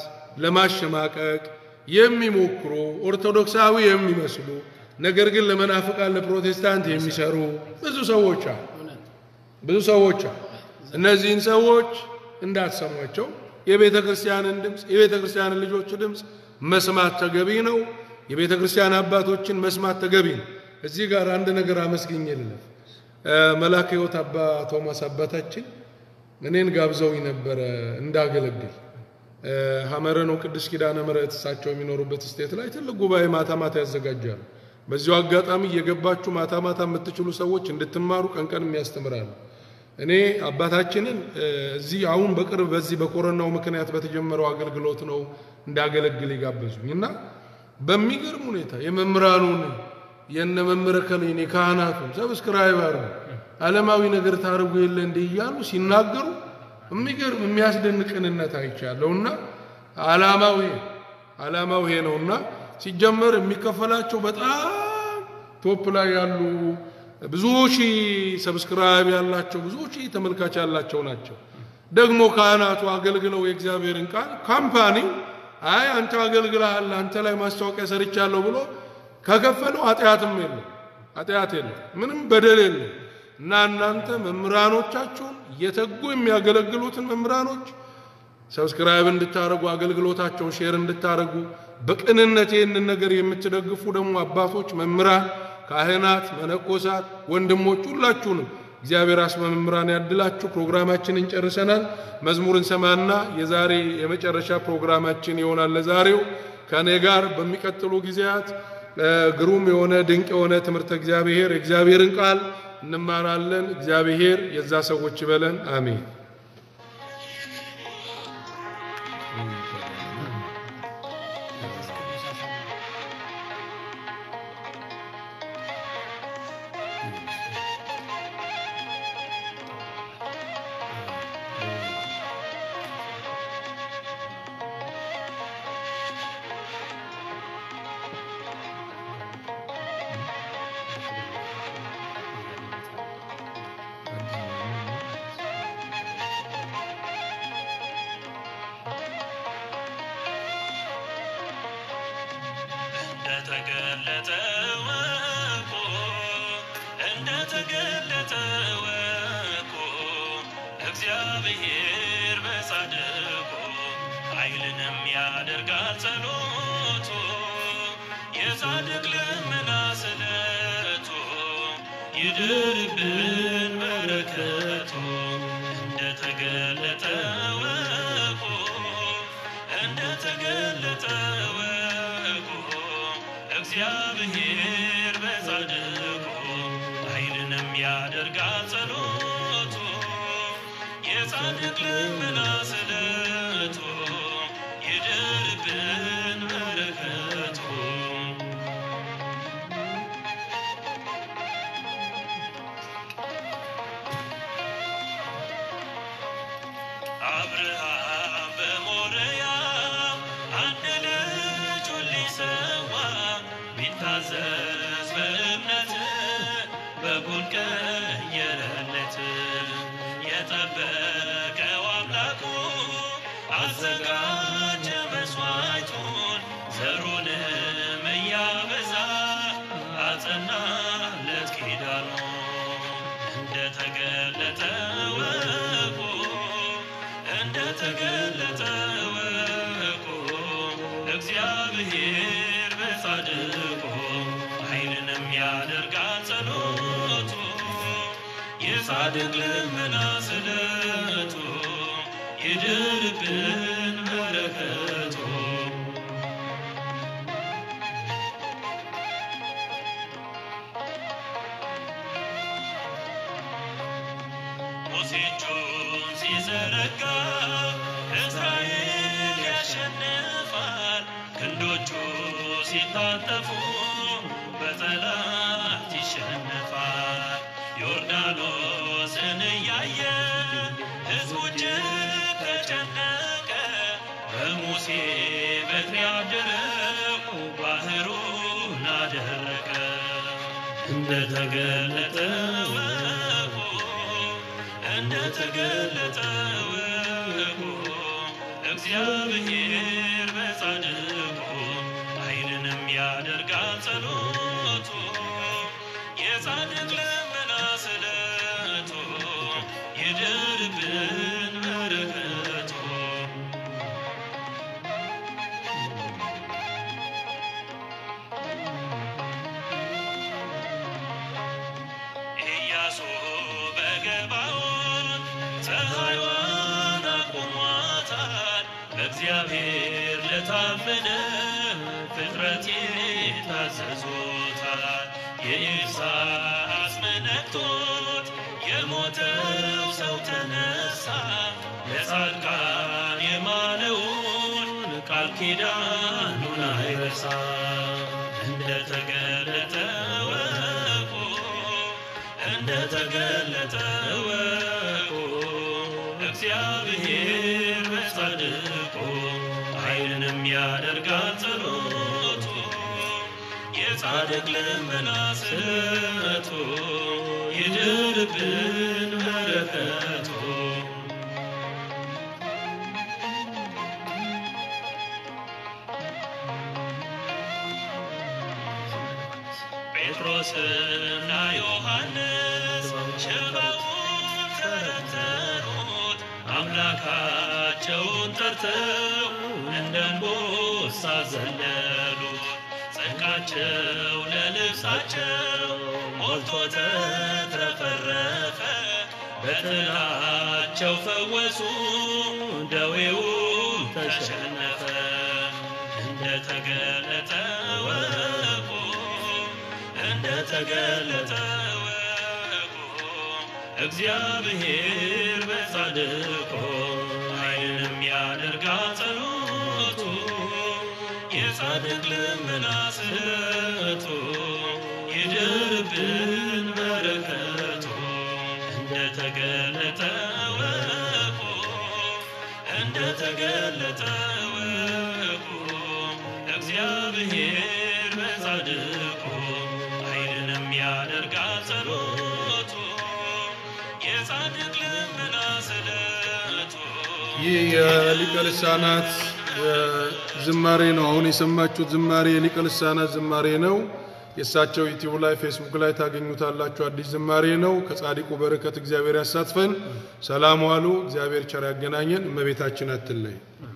ለማሸማቀቅ የሚሞክሩ ኦርቶዶክሳዊ የሚመስሉ ነገር ግን ለመናፍቃን ለፕሮቴስታንት የሚሰሩ ብዙ ሰዎች አሉ። ብዙ ሰዎች አሉ። እነዚህን ሰዎች እንዳትሰሟቸው። የቤተ ክርስቲያንን ድምፅ የቤተ ክርስቲያንን ልጆች ድምፅ መስማት ተገቢ ነው። የቤተ ክርስቲያን አባቶችን መስማት ተገቢ ነው። እዚህ ጋር አንድ ነገር አመስግኜ ልለፍ። መልአከ ሕይወት አባ ቶማስ አባታችን እኔን ጋብዘውኝ ነበረ እንዳገለግል ሐመረ ነው ቅዱስ ኪዳነ ምሕረት እሳቸው የሚኖሩበት ስቴት ላይ ትልቅ ጉባኤ ማታ ማታ ያዘጋጃሉ። በዚሁ አጋጣሚ እየገባችሁ ማታ ማታ የምትችሉ ሰዎች እንድትማሩ ቀን ቀን የሚያስተምራሉ። እኔ አባታችንን እዚህ አሁን በቅርብ በዚህ በኮሮናው ምክንያት በተጀመረው አገልግሎት ነው እንዳገለግል የጋበዙኝ እና በሚገርም ሁኔታ የመምህራኑን የነ መምህረ ከሌን የካህናቱን ሰብስክራይብ አድርጉ ዓለማዊ ነገር ታርጉ የለ እንዲህ እያሉ ሲናገሩ የሚገርም የሚያስደንቅ ቅንነት አይቻለሁና ዓላማው ይሄ ዓላማው ይሄ ነውና ሲጀመር የሚከፈላቸው በጣም ቶፕ ላይ ያሉ ብዙ ሺህ ሰብስክራይብ ያላቸው ብዙ ሺህ ተመልካች ያላቸው ናቸው። ደግሞ ካህናቱ አገልግለው የእግዚአብሔርን ቃል ካምፓኒው አይ አንተ አገልግለሃል አንተ ላይ ማስታወቂያ ሰርቻለሁ ብሎ ከከፈለው ኃጢአትም የለም ኃጢአት የለም ምንም በደል የለም። እና እናንተ መምህራኖቻችሁን እየተጉ የሚያገለግሉትን መምህራኖች ሰብስክራይብ እንድታደርጉ አገልግሎታቸውን ሼር እንድታደርጉ በቅንነት ይህንን ነገር የምትደግፉ ደግሞ አባቶች፣ መምህራን፣ ካህናት፣ መነኮሳት፣ ወንድሞች ሁላችሁንም እግዚአብሔር አስመ መምህራን ያድላችሁ። ፕሮግራማችንን ጨርሰናል። መዝሙር እንሰማና የዛሬ የመጨረሻ ፕሮግራማችን ይሆናል። ለዛሬው ከእኔ ጋር በሚቀጥሉ ጊዜያት ግሩም የሆነ ድንቅ የሆነ ትምህርተ እግዚአብሔር የእግዚአብሔርን ቃል እንማራለን። እግዚአብሔር የዛ ሰዎች ይበለን። አሜን። እንደተገለጠ ወቁ እንደተገለጠ ወቁ እግዚአብሔር በጻድቁ ኃይልንም ያደርጋል ጸሎቱ የጻድቅ ልመና ስለቱ ይድርብን በረከቱ እንደተገለጠ ወቁ እንደተገለጠ ወቁ እግዚአብሔር በጻድቁ ኃይልንም ያደርጋል ጸሎቱ የጻድቅ ልመና ስለቱ ይድርብን በረከቱ አብርሃም በሞሪያ አንድ ልጁን ሊሰዋ ቢታዘዝ በእምነት በጉን ቀየረለት። የጠበቀው አምላኩ አዘጋጀ መስዋዕቱን ዘሩንም እያበዛ አጸናለት ኪዳኑን እንደተገለጠ ወቁ እንደተገለጠ ወቁ እግዚአብሔር በጻድቁ ኃይልንም ያደርጋል ጸሎቱ የጻድቅ ልመና ስለቱ ይድርብን በረከቱ ሙሴ እጁን ሲዘረጋ እስራኤል ያሸንፋል። ክንዶቹ ሲታጠፉ በጠላት ይሸነፋል። ዮርዳኖስን እያየ ሕዝቡ እጅግ ተጨነቀ። በሙሴ በትር ያደረው ባህሩን አደረቀ። እንደተገለጠ ወቁ እንደተገለጠ ወቁ እግዚአብሔር በጻድቁ ኃይልንም ያደርጋል ጸሎቱ የጻድቅ ልመና ስለቱ ይድርብን በረከቱ ኢያሱ በገባዖን ፀሐይዋን አቁሟታል። በእግዚአብሔር ለታመነ ፍጥረት ታዘዞታል። የኢሳያስ መነክቶት የሞተው ሰው ተነሳ። ለጻድቃን የማለውን ቃል ኪዳኑን አይረሳ። እንደተገለጠ ወቁ እንደተገለጠ ወቁ እግዚአብሔር በጻድቁ ኃይልንም ያደርጋል ጸሎቱ የጻድቅ ልመና ስለቱ ይድርብን በረከቱ ጴጥሮስና ዮሐንስ ሽባውን ተረተሩት አምላካቸውን ጠርተው እንደ አንበሳ ዘለሉት። ጽድቃቸው ለልብሳቸው ሞልቶ ተትረፈረፈ። በጥላቸው ፈወሱ፣ ደዌውን ተሸነፈ። እንደተገለጠ ወቁ እንደተገለጠ ወቁ እግዚአብሔር በጻድቁ ኃይልንም ያደርጋል ጸሎቱ የጻድቅ ልመና ስለቱ ይድርብን በረከቱ እንደተገለጠ ወቁ እንደተገለጠ ወቁ እግዚአብሔር በጻድቁ ኃይልንም ያደርጋል ጸሎቱ የጻድቅ ልመና ስለቱ ይህ የሊቀ ልሳናት ዝማሬ ነው። አሁን የሰማችሁት ዝማሬ የሊቀ ልሳናት ዝማሬ ነው። የእሳቸው ዩቲዩብ ላይ ፌስቡክ ላይ ታገኙታላችሁ። አዲስ ዝማሬ ነው። ከጻድቁ በረከት እግዚአብሔር ያሳትፈን። ሰላም ዋሉ። እግዚአብሔር ቸር ያገናኘን። እመቤታችን አትለይ።